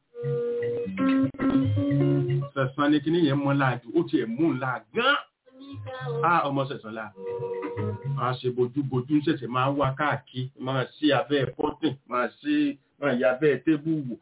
Sẹ̀sán ni kíní yẹn mọ́ láàjù, ó tiẹ̀ mú ńlá gan-an á ọmọ sẹ̀sán la máa ṣe bojúbojú ṣẹ̀ṣẹ̀ máa wá káàkiri máa sí abẹ́ pọ́tìn máa sí máa yà abẹ́ tébù wò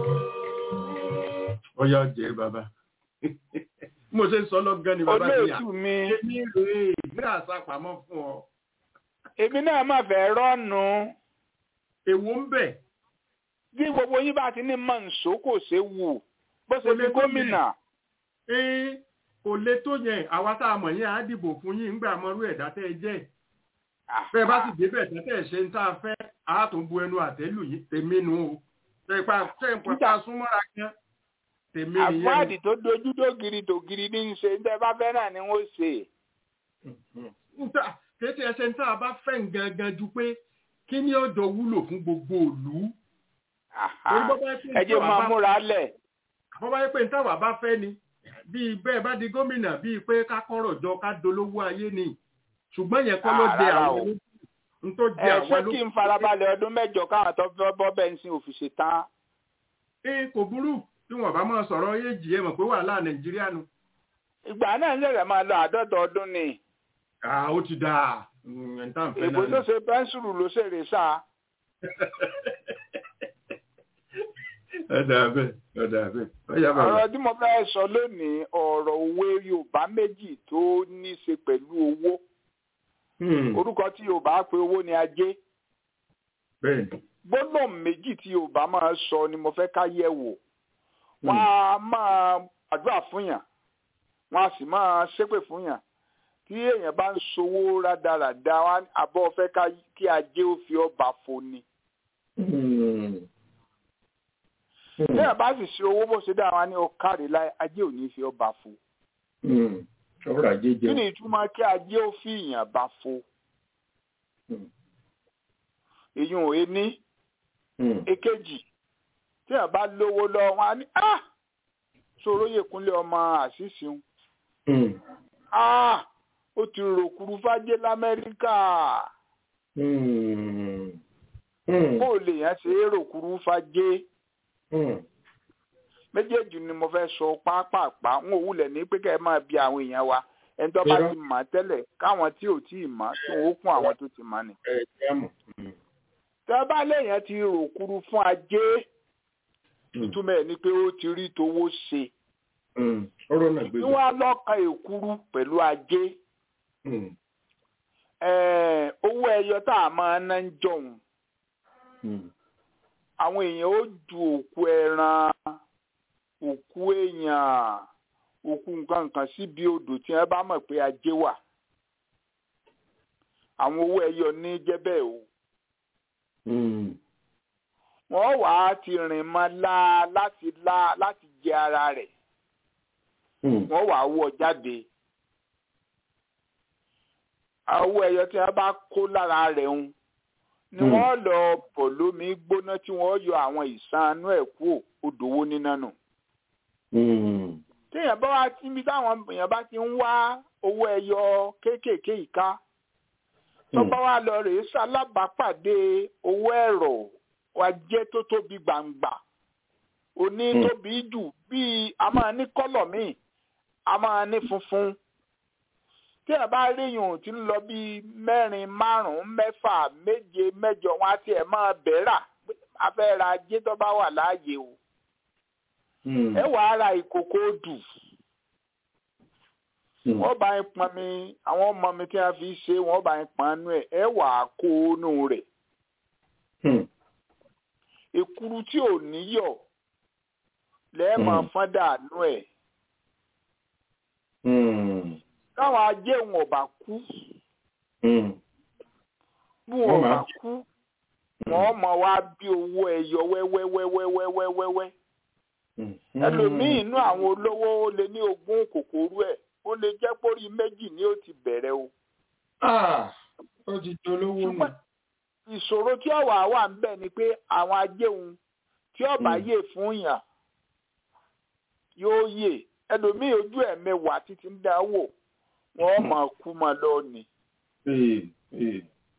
ọyá ọjẹ́ bàbá mo ṣe ń sọ lọ́gán ni bàbá mi à olóòtú mi èmi rèé gbé àṣà pamọ́ fún ọ èmi náà má fẹ́ rọ́ọ̀nù èwo ń bẹ̀ bí gbogbo yín bá ti ní mọ̀nsó kò ṣe wù bó ṣe Kò fi lè tó gómìnà ee kò lè tó yẹn àwa tá a mọ̀ yẹn á dìbò fún yín ńgbà mọ́rú ẹ̀dá tẹ́ ẹ jẹ́ bẹ́ẹ̀ bá sì débẹ̀ tẹ́tẹ́ ṣe ń tá a fẹ́ a tún bu ẹnu àtẹ́lù yìí tèmi nu o tẹ̀pa tẹ̀pa tá a súnmọ́ra kan tèmi nìyẹn àfáàdì tó dojú tó giri tó giri ní í ṣe ń tẹ́ bá fẹ́ náà ni wọ́n ṣe nta kété ẹsẹ̀ ń tá a bá fẹ́ ń gangan ju pé kí ni ọjọ́ wúlò fún gbogbo òlú Torí bọ́ bá yẹ pé ẹ jẹ́ ìjọba máa bá- múra lẹ̀ bọ́ bá yẹ pé ntáwà bá fẹ́ ni bíi bẹ́ẹ̀ bá di gómìnà bíi pé ká kọ́rọ̀ jọ ká dolówó ayé ni ṣùgbọ́n yẹn kọ́ ló Ah, dé rárá àwọn o. olóṣèlú n tó ẹ dé ṣé àwọn kí n farabalẹ̀ ọdún mẹ́jọ káwọn tó fẹ́ bọ́ bẹ́ńsìn òfìsè tán ee kò burú tí wọn bá máa sọ̀rọ̀ éèjì ẹ mọ̀ pé wàhálà nàìjíríà nu. ìgbà náà ń ṣẹ̀ṣẹ̀ máa lọ àádọ́ta ọdún ni àà ó ti dáa ẹ̀ ń tàn fẹ́ èbó tó náà. ṣe pẹ́ńsùlù ló ṣèrè sáà ọ̀dà bẹ́ẹ̀ ọ̀dà bẹ́ẹ̀ ọ̀yà bàbá. ọ̀rọ̀ tí mo fẹ́ sọ lónìí ọ̀rọ̀ òwe yorùbá méjì tó ní í ṣe pẹ̀lú owó Hmm, orúkọ tí yorùbá pe owó ni ajé bẹ́ẹ̀ ni. gbólóhùn méjì tí yorùbá máa sọ ni mo fẹ́ ká yẹ̀ wò wọ́n á máa gbàdúrà fún yàn wọ́n á sì máa ṣépè fún yàn tí èèyàn bá ń sowó rádaràda wọ́n á ní àbọ̀ fẹ́ ká- kí ajé ó fi ọba fo ni Hmm. tí èèyàn bá sì ṣe owó bó ṣe dá wọn ní ọkàrí láì ajé ò ní fi ọba fo Hmm. ọ̀rọ̀ ajé kí jẹun. ni ìtumọ̀ kí ajé ó fi ìyàn bá fo Hmm. èyí ò é ní Hmm. èkejì tí èèyàn bá lówó lọ wọn á ní ah sọ̀rọ̀ yèkúnlé ọmọ àṣìṣe ń Hmm. ah ó ti rò kúrú fájé lamẹ́ríkà Hmm. Hmm. bó o lè yàn ṣe é rò kúrú fájé Hmm. méjèèjì ni mo fẹ́ sọ pápápá n ò wulẹ̀ ní pé kẹ́ ẹ máa bi àwọn èèyàn wa ẹni tó bá Irọ́. ti mọ̀ tẹ́lẹ̀ káwọn tí ò tí ì mọ̀ tí wọ́n ó kún àwọn tó ti mọ̀ ni. ẹ ẹ mọ̀. Hmm. tẹ́ bá léèyàn ti rò kúrú fún ajé Hmm. ìtumọ̀ ẹ̀ ni pé ó ti rí towó ṣe Hmm. ọ̀rọ̀ náà gbé tí wọ́n á lọ́ka èkúrú pẹ̀lú ajé Hmm. ẹ̀ẹ́, owó ẹyọ tá a máa ná ń jọ̀hún Hmm. àwọn èèyàn ó ju òkú ẹran òkú èèyàn òkú nǹkan kan síbi odò tí wọ́n bá mọ̀ pé ajé wà àwọn owó ẹyọ ní jẹ́ bẹ́ẹ̀ o Hmm. wọ́n wà á ti rìn mọ́ la láti la láti jẹ ara rẹ̀ Hmm. wọ́n wà á wọ́ jáde owó ẹyọ tí wọ́n bá kó lára rẹ̀ ń ni Hmm. wọ́n lọ bọ̀ lómi gbóná tí wọ́n yọ àwọn ìsanú ẹ̀ kúò odòwó níná nù Hmm. téèyàn bá wá níbi táwọn èèyàn bá ti ń wá owó ẹyọ kéékèèké ìka tó Hmm. bá wá lọ rèé sálábàápàdé owó ẹ̀rọ wa jẹ́ tó tóbi gbàǹgbà òní Hmm. tóbi jù bíi a máa ní kọ́lọ̀ míì a máa ní funfun tí ẹ bá ríyùn tí ń lọ bíi mẹ́rin márùn-ún mẹ́fà méje mẹ́jọ wọn á tiẹ̀ máa bẹ̀rà pé a fẹ́ ra ajé tó bá wà láàyè o Hmm. ẹ wàá ra ìkòkò dù Hmm. wọ́n bá ń pọn mi àwọn ọmọ mi tí wọ́n fi ṣe wọ́n bá ń pọn nú ẹ̀ ẹ wàá kó nú rẹ̀ Hmm. èkuru tí ò níyọ̀ lẹ́ẹ̀mọ̀ Hmm. fọ́n dànù ẹ̀ Hmm. káwọn ajé wọn ò bá kú Hmm. bí wọn ò Wọ́n bá máa- kú wọ́n mọ̀ wá bí owó ẹyọ wẹ́wẹ́wẹ́wẹ́wẹ́wẹ́wẹ́ Hmm. ẹlòmíín inú àwọn olówó ó lé ní ogún kòkòrú ẹ̀ ó lè jẹ́ pórí méjì ni ó ti bẹ̀rẹ̀ o Ah, ó ti dolówó nù. ṣùgbọ́n ìṣòro tí ọ̀wà wà ń bẹ̀ ni pé àwọn ajéhun tí ọ̀bà Mm. yè fún yàn yóò yè ẹlòmíín ojú ẹ̀ mẹ́wàá títí ń dá wò wọ́n mọ̀ kú mọ́ lọ́ọ̀nì Ee, ee.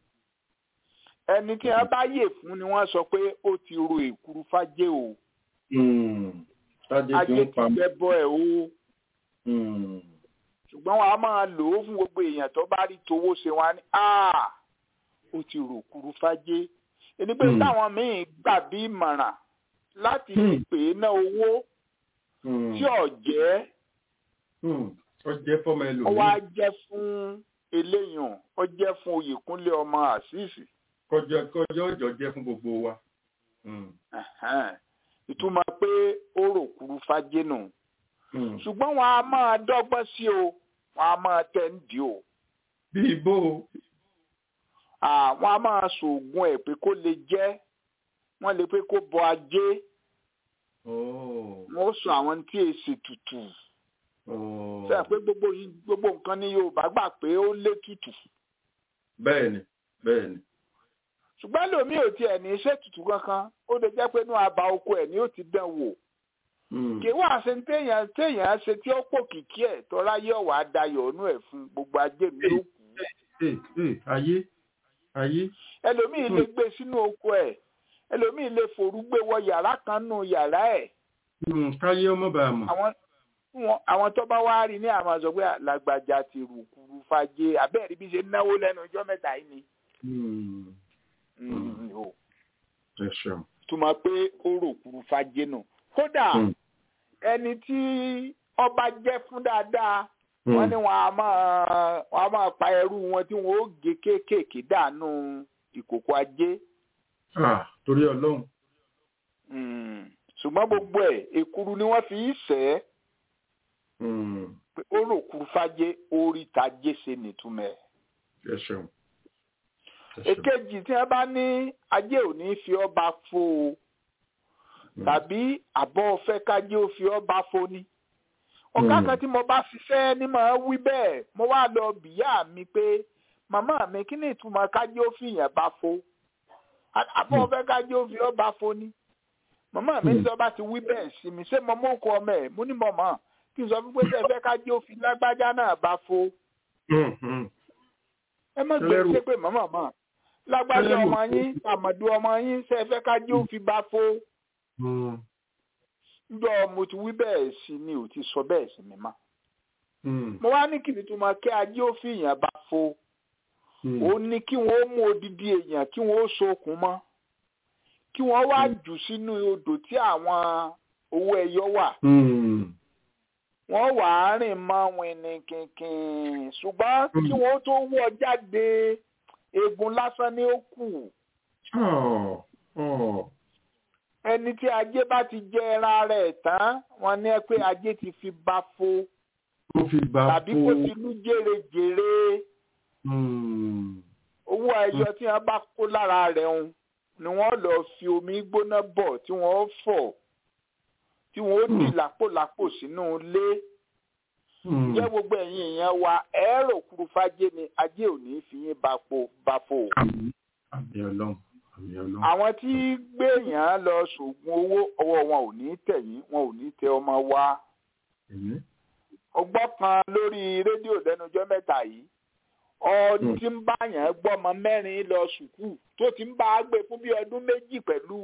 ẹni tí wọ́n bá yè fún ni wọ́n sọ pé ó ti ro èkuru fájé o Hmm. Tájé tí ajé ń ti pa mí. gbẹ́ bọ́ ẹ̀ o Hmm. ṣùgbọ́n wọn a máa lò ó fún gbogbo èèyàn tó bá rí towó ṣe wọn á ní "Ah, ó ti rò kuru fájé ẹni pé Mm. táwọn míín gbà bí ìmọ̀ràn láti fi Mm. pè é ná owó Hmm. tí ò jẹ́ Hmm. Ó jẹ́ fọ́mọ ó wá ẹlòmíì. jẹ́ fún eléyàn ó jẹ́ fún oyèkúnlé ọmọ àṣìṣì Kọjá kọjá ọjọ́ jẹ́ fún gbogbo wa. Hmm. Ẹ̀hẹ́n. ìtumọ̀ pé ó rò kuru fájé nù Hmm. ṣùgbọ́n wọn a máa dọ́gbọ́n sí o wọn a máa tẹ̀ ń dì o Bí ibo. àwọn a máa ṣoògùn ẹ̀ pé kó lè jẹ́ wọ́n lè pé kó bọ ajé Oh. wọ́n sọ àwọn tí èsì tutù Oh. sẹ́yìn pé gbogbo yìí gbogbo nǹkan ní Yorùbá gbà pé ó lé tutù Bẹ́ẹ̀ni, bẹ́ẹ̀ni. ṣùgbọ́n lómi ò tiẹ̀ ní iṣẹ́ tutù kankan ó lè jẹ́ pé inú àbá oko ẹ̀ ni ó ti dán wò Hmm. kì í wá ṣe téèyàn téèyàn ṣe tí ó pò kìkì ẹ̀ tọ́lá yóò wá dayọ̀ ọ̀nù ẹ̀ fún gbogbo ajé mi ló kù Ee, ee, ayé, ayé. ẹlòmíì lè gbé sínú oko ẹ̀ ẹlòmíì lè forú gbé wọ yàrá kan nù yàrá ẹ̀ Hmm. Káyé ọmọ bàá mọ̀. àwọn wọn- àwọn tó bá wá rí ní àwọn sọ pé làgbàjà ti rù kúrú fàjẹ abẹ́rẹ́ bí ṣe náwó lẹ́nu ọjọ́ mẹ́ta yìí ni. Hmm. Mm, o. Ẹ ṣeun. túmọ̀ pé ó rò kúrú fàjẹ nù. kódà Hmm. ẹni tí ọba jẹ́ fún dáadáa Hmm. wọ́n ní wọn a máa wọn a máa pa ẹrú wọn tí wọn ó gé kéékèèké dànù ìkòkò ajé. Ah, torí Ọlọ́run. Mm. ṣùgbọ́n gbogbo ẹ̀ èkuru ni wọ́n fi í sẹ́ Hmm. pé ó rò kúrú fàjẹ orí tajé ṣe nìtumẹ̀. Ẹ ṣeun. Ẹ ṣeun. èkejì tí wọn bá ní ajé ò ní fi ọba fo o Hmm. tàbí àbọ̀ ọ̀fẹ́ kájé ó fi ọba fo ni. ọ̀gá Hmm. kan tí mo bá ṣiṣẹ́ ní màá wí bẹ́ẹ̀ mo wá lọ bìyà mi pé màmá mi kí ni ìtumọ̀ kájé ó fi yàn bá fo àbọ̀ Hmm. ọ̀fẹ́ kájé ó fi ọba fo ni. màmá mi Hmm. sọ bá ti wí bẹ́ẹ̀ sí mi ṣé mo mú kọ ọmọ ẹ̀ mo ní mọ̀ mọ́ kí n sọ fún pé sẹ́fẹ́ kájé ó fi lágbájá náà bá fo Hmm. Hmm. ẹ má gbé Ẹlẹ́rù. ṣe pé màmá mọ́ lágbájá Ẹlẹ́rù. ọmọ yín àmọ̀dù ọmọ yín ṣe fẹ́ ká jẹ́ òfin bá fó Hmm. ńjọ́ mo ti wí bẹ́ẹ̀ sí ni ò ti sọ bẹ́ẹ̀ sí mi mọ́ Hmm. mo wá ní kìnìún tó máa kí ajé òfin èèyàn bá fó Hmm. ó ní kí wọ́n ó mú odidi èèyàn kí wọ́n ó sokùn mọ́ kí wọ́n wá jù sínú odò tí àwọn owó ẹyọ wà Hmm. wọ́n wà á rìn mọ́ wìnì kìnkìn ṣùgbọ́n Hmm. kí wọ́n tó wọ́ jáde eegun lásán ni ó kù. Oh. Oh. ẹni tí ajé bá ti jẹ ẹran rẹ̀ tán wọ́n ní ẹ pé ajé ti fi bá fo Ó fi bá tàbí kó ti lú jèrèjèrè Hmm. owó ẹyọ tí wọ́n bá kó lára rẹ̀ ń ni wọ́n lọ fi omi gbóná bọ̀ tí wọ́n fọ̀ tí wọ́n ó di lápòlápò sínú ilé jẹ́ gbogbo ẹ̀yin èèyàn wa ẹ̀rọ kúrúfájé ni ajé ò ní fi yín bapò bafò. àmì ọlọ́run àmì ọlọ́run. àwọn tí gbèyàn lọ ṣògùn owó ọwọ́ wọn ò ní tẹ̀yìn wọn ò ní tẹ ọmọ wa. Àmín. ọgbọ́n kan lórí rédíò lẹ́nujọ́ mẹ́ta yìí ọdún tí ń bá yàn gbọ́mọ mẹ́rin lọ sùkúù tó ti ń bá a gbé fún bí ọdún méjì pẹ̀lú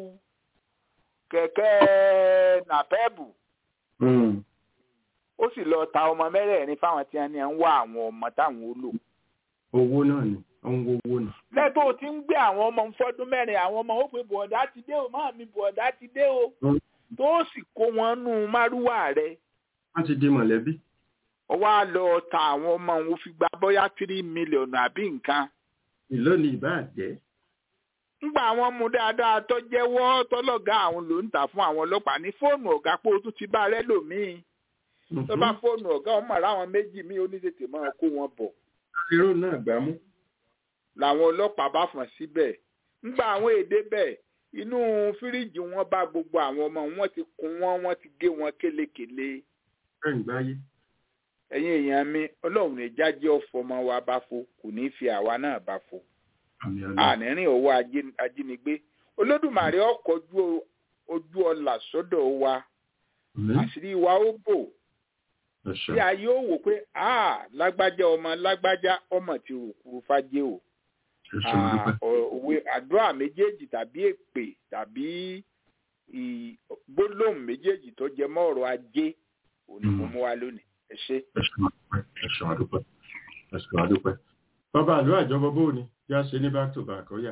kẹ̀kẹ́ nàpẹ́bù Mm. ó sì lọ ta ọmọ mẹ́rẹ̀ẹ̀rin fáwọn tí wọ́n ní ń wá àwọn ọmọ táwọn ó lò. owó náà ni ó ń wo owó ni. lẹ́tọ́ tí ń gbé àwọn ọmọ ń fọ́dún mẹ́rin àwọn ọmọ ó pe bọ̀ọ̀dá ti dé o máa mi bọ̀ọ̀dá ti dé o Mm. tó sì kó wọn nù márúwà rẹ̀ wọ́n ti di mọ̀lẹ́bí. ó wá lọ ta àwọn ọmọ òun fi gba bóyá tírí mílíọ̀nù àbí nǹkan. ìlú ni ìbá jẹ́. ńgbà àwọn mú dáadáa tó jẹ́wọ́ tọ́lọ́gá àwọn ló ń tà fún àwọn ọlọ́pàá ní fóònù ọ̀gá pé o tún ti bá rẹ́ lòmíì tó bá fóònù ọ̀gá ọmọ ráwọn méjì míì oníṣètè máa kó wọn bọ̀ irú náà gbá mú. làwọn ọlọ́pàá bá fọ̀n síbẹ̀ ńgbà àwọn èdè bẹ̀ inú fíríjì wọn bá gbogbo àwọn ọmọ wọn ti kún wọn wọn ti gé wọn kélekèle bẹ́ẹ̀ ń gbáyé. ẹ̀yin èèyàn mi ọlọ́run ní jáde ọ̀fọ̀ ọmọ wa bá fo kò ní í fi àwa náà bá fo àmì ọlọ́run. ànírín owó ajé- ajínigbé olódùmarè ọkọ̀ ojú ọlà sọ́dọ̀ wa Àmín. àṣírí wa ó bò ẹ ṣeun. tí a yóò wò pé a lágbájá ọmọ lágbájá ọmọ ti rò kúrú fájé o ẹ ṣeun Ah, dúpẹ́. ọ- òwe àdúrà méjèèjì tàbí èpè tàbí ì- gbólóhùn méjèèjì tó jẹ mọ́ ọ̀rọ̀ ajé òní mo Mm. mú wa lónìí ẹ ṣé. ẹ ṣeun dúpẹ́. ẹ ṣeun dúpẹ́. ẹ ṣeun dúpẹ́. bàbá àlọ́ àjọbọ bó ni bí a ṣe ní back to back ọ̀yà.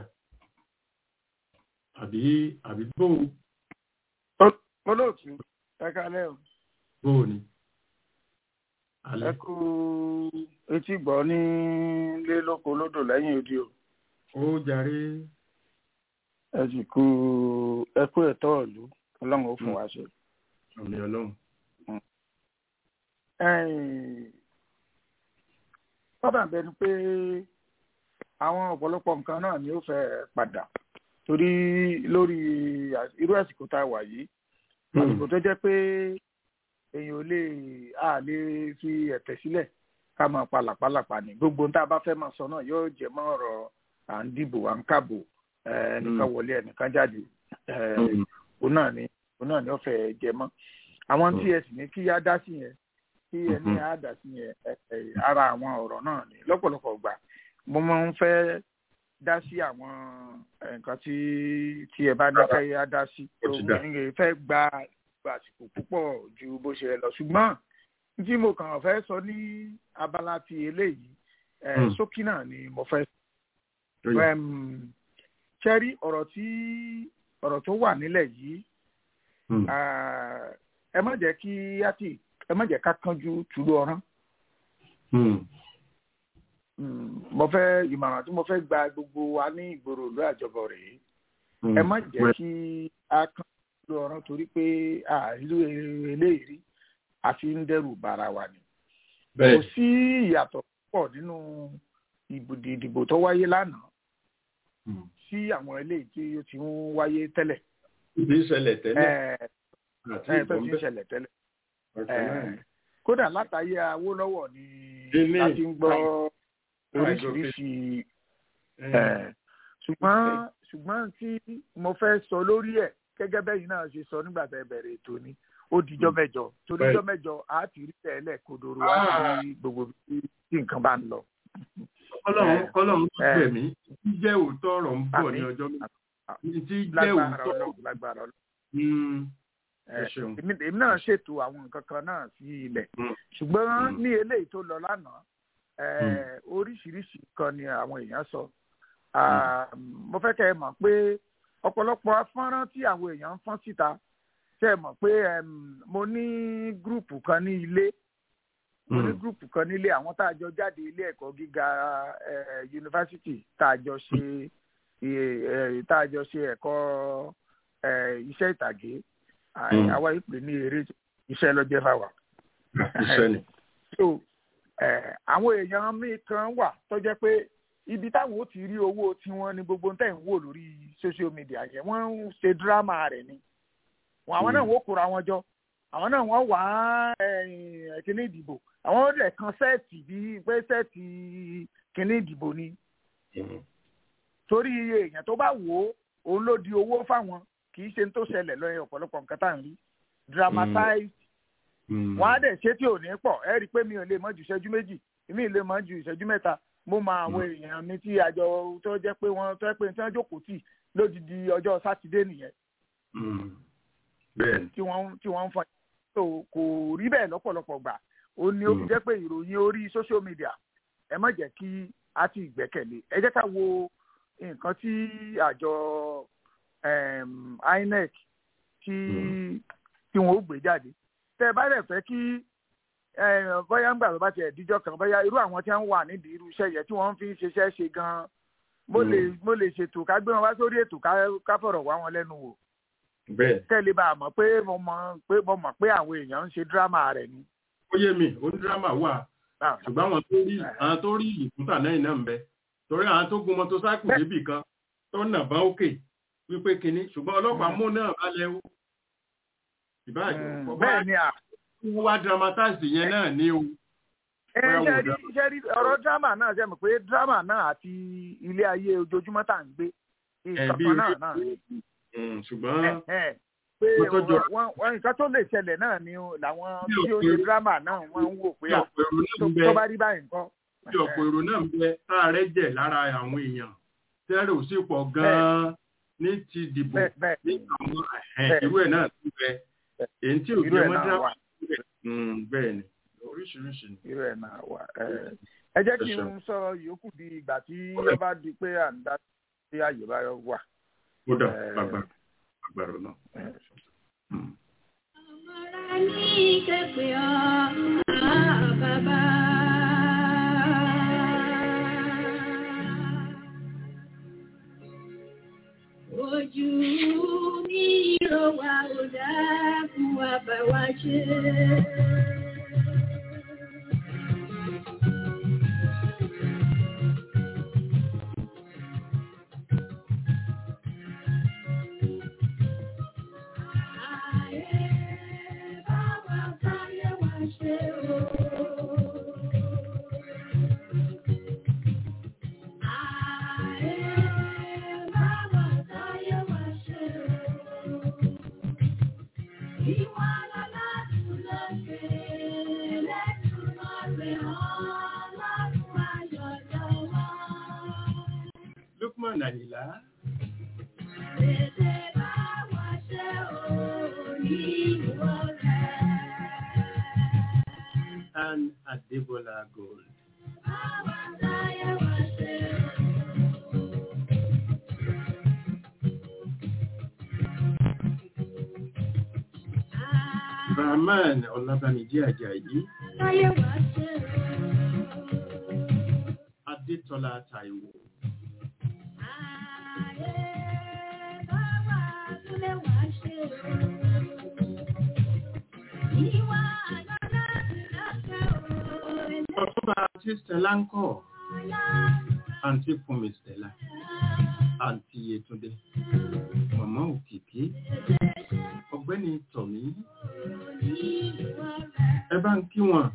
àbí àbí bó olóòtú ẹ kálẹ́ o bó ni. ẹ alẹ́ kú etí gbọ́ ní lé lóko lódò lẹ́yìn odi o ó jàre. ẹ sì kú ẹ kú ẹ̀tọ́ ìlú ọlọ́run ó fún wa ṣe. àmì ọlọ́run. Ẹ̀yìn, ó dàbẹ̀ ni pé àwọn ọ̀pọ̀lọpọ̀ nǹkan náà ni ó fẹ́ padà torí lórí à- irú àsìkò tá a wà yìí àsìkò tó jẹ́ pé èèyàn ò lè a lè fi ẹ̀tẹ̀ sílẹ̀ ká máa pa làpálàpá ni gbogbo ohun tá a bá fẹ́ máa sọ náà yóò jẹ mọ́ ọ̀rọ̀ à ń dìbò à ń kàbò eh, ẹnìkan wọlé ẹnìkan jáde eh, Mm. òun náà ni òun náà ni ó fẹ́ jẹ mọ́ àwọn tí ẹ sì ní kí á dá sí yẹn kí ẹ ní Mhm. á dá sí yẹn ẹ, ẹ, ara àwọn ọ̀rọ̀ náà ni lọ́pọ̀lọpọ̀ gbà mo máa ń fẹ́ dá sí àwọn eh, nǹkan tí tí ẹ bá ní kẹ́ á dá sí Ó ti dà. Mo fẹ́ gba gba àsìkò púpọ̀ ju bó ṣe lọ ṣùgbọ́n tí mo kàn fẹ́ sọ ní abala ti eléyìí eh, Mm. ṣókí náà ni mo fẹ́ Ó yá. Em, ṣẹ́rí ọ̀rọ̀ tí ọ̀rọ̀ tó wà nílẹ̀ yìí Mm. ah, ẹ má jẹ́ kí á tì ẹ má jẹ́ ká kánjú túlú ọ̀rán Mm. Mm, mo fẹ́ ìmọ̀ràn tí mo fẹ́ gba gbogbo wa ní ìgboro ìlú àjọbọ rèé Mm. ẹ má jẹ́ Well, kí á kánjú túlú ọ̀rán torí pé àìlú eléyìí rí àfi ń dẹ́rù bara wa ni kò bẹ́ẹ̀ sí ìyàtọ̀ pọ̀ nínú ìbùdí ìdìbò tó wáyé lánàá Mm. sí àwọn eléyìí tí ó ti ń wáyé tẹ́lẹ̀ ibi ìṣẹ̀lẹ̀ tẹ́lẹ̀ ẹ̀ àti ẹ̀ tó ìbọn ti ń bẹ́ẹ̀ ṣẹlẹ̀ tẹ́lẹ̀ ọ̀sẹ̀ náà ni. Eh, kódà látàyé Awólọ́wọ̀ ni Ilé a ti ń gbọ́ Prime oríṣiríṣi Eh, eh, ṣùgbọ́n ṣùgbọ́n tí mo fẹ́ sọ lórí ẹ̀ gẹ́gẹ́ bẹ́yìn náà ṣe sọ nígbà tẹ́ bẹ̀rẹ̀ ètò ni ó dijọ́ mẹ́jọ torí Bẹ́ẹ̀. dijọ́ mẹ́jọ á ti rí tẹ́lẹ̀ kodoro á Ah. ti rí gbogbo bí tí nǹkan bá ń lọ. kọ́lọ́run Eh, kọ́lọ́run tó eh. gbẹ̀mí jíjẹ́ òótọ́ ọ̀rọ̀ ń bọ̀ ní Àmín. ọjọ́ Ah, méjì jíjẹ́ lágbára òótọ́ Ọlọ́run lágbára Ọlọ́run. Mm. Eh, Ẹ ṣeun. èmi èmi náà ṣètò àwọn nǹkan kan náà sí ilẹ̀ Mm. ṣùgbọ́n Mm. ní eléyìí tó lọ lánàá eh, oríṣiríṣi kan ni àwọn èèyàn sọ Ah, mo fẹ́ kẹ́ ẹ mọ̀ pé ọ̀pọ̀lọpọ̀ afọ́nrán tí àwọn èèyàn ń fọ́n síta ṣe é mọ̀ pé em, mo ní gúrùpù kan ní ilé mo ní Mm. gúrùpù kan nílé àwọn tá a jọ jáde ilé ẹ̀kọ́ gíga eh, yunifásitì tá a jọ ṣe eh, eh, tá a jọ ṣe ẹ̀kọ́ eh, iṣẹ́ ìtàgé Ah, Mm. àwa yìí pè ní eré iṣẹ́ lọ́jẹ́ fáwa iṣẹ́ ni. so eh, àwọn èèyàn míì kan wà tó jẹ́ pé ibi táwọn ó ti rí owó tiwọn ni gbogbo tẹ̀ ń wò lórí social media yẹn wọ́n ń ṣe dírámà rẹ̀ ni wọn àwọn náà wọ́n kóra wọn jọ àwọn náà wọ́n wá kíní ìdìbò àwọn ó lẹ̀ kan sẹ́ẹ̀tì bíi pé sẹ́ẹ̀tì kíní ìdìbò ni torí iye èèyàn tó bá wò ó òun ló di owó fáwọn kì í ṣe tó ṣẹlẹ̀ lọ́yẹ̀ ọ̀pọ̀lọpọ̀ nǹkan tá à ń rí dramatize wọn á dẹ̀ ṣe tí ò ní pọ̀ ẹ rí i pé mi ò lè mọ ju ìṣẹ́jú méjì mi ò lè mọ ju ìṣẹ́jú mẹ́ta mo mọ àwọn èèyàn mi tí àjọ tó jẹ́ pé wọ́n tó jẹ́ pé tí wọ́n jókòó tì lódìdí ọjọ́ sátidé nìyẹn tí wọ́n tí wọ́n ń fọ so kò rí bẹ́ẹ̀ lọ́pọ̀lọpọ̀ gbà ó ní ó fi jẹ́ pé ìròyìn orí social media ẹ má jẹ́ kí a ti gbẹ́kẹ̀lé ẹ jẹ́ ká wo nǹkan tí àjọ INEC tí tí wọn ó gbé jáde tẹ ẹ bá dẹ̀ fẹ́ kí bóyá ńgbà tó bá tiẹ̀ díjọ́ kan bóyá irú àwọn tí wọ́n wà nídìí irú iṣẹ́ yẹn tí wọ́n fi ń ṣiṣẹ́ ṣe gan-an mo lè mo lè ṣètò ká gbé wọn wá sórí ètò ká fọ̀rọ̀ wá wọn lẹ́nu wò tẹ́lẹ̀ bá a mọ̀ pé mo mọ̀ pé mo mọ̀ pé àwọn èèyàn ń ṣe dírámà rẹ̀ ni. ó yé mi ó ní dírámà wà ṣùgbọ́n àwọn tó rí àwọn tó rí ìkúta náà iná ń bẹ torí àwọn tó gun mọ́tòsáìkù débì kan tó nà bá òkè wípé kinní ṣùgbọ́n ọlọ́pàá mú náà balẹ̀ o ìbáàjẹ́ bẹ́ẹ̀ ni à. wọ́n wá dramatize yẹn náà ní o. ẹ ṣe rí ṣe rí ọ̀rọ̀ drama náà ṣe mọ̀ pé drama náà àti ilé ayé ojoojúmọ́ tá à ń gbé ìkànnì náà náà ni. ṣùgbọ́n pé wọ́n nǹkan tó lè ṣẹlẹ̀ náà ni làwọn tí ó ṣe drama náà wọ́n ń wò pé tó bá rí báyìí nǹkan. bí ọ̀pọ̀ èrò náà ń bẹ táàrẹ́ jẹ̀ lára àwọn èèyàn tẹ́rẹ̀ ò sì pọ̀ gan-an ní ti dìbò ní àwọn irú ẹ̀ náà ti bẹ èyí tí ò jẹ́ mọ́ drama bẹ́ẹ̀ ni oríṣiríṣi ni. irú ẹ̀ náà wà ẹ jẹ́ kí n sọ yòókù di ìgbà tí ó bá di pé à ń dá sí àyè bá wà. ó dà gbàgbà gbàgbà náà. Ọmọra ní kẹ́pẹ́ ọ́ bàbá. Ojú mi rò wá ò dákun wá bá wa ṣe. Lukman Àyìnlá. And Adebola Gold. Rahman Ọlábàmídé Àjàyí. Adétọ́lá Táíwò. Ọ̀túnba àti Stella ń kọ̀. Àǹtí Fúnmi Stella. Àǹtí Yétúndé. Màmá Òkìkí. Ọ̀gbẹ́ni Tọ̀mí. Ẹ bá ń kí wọn.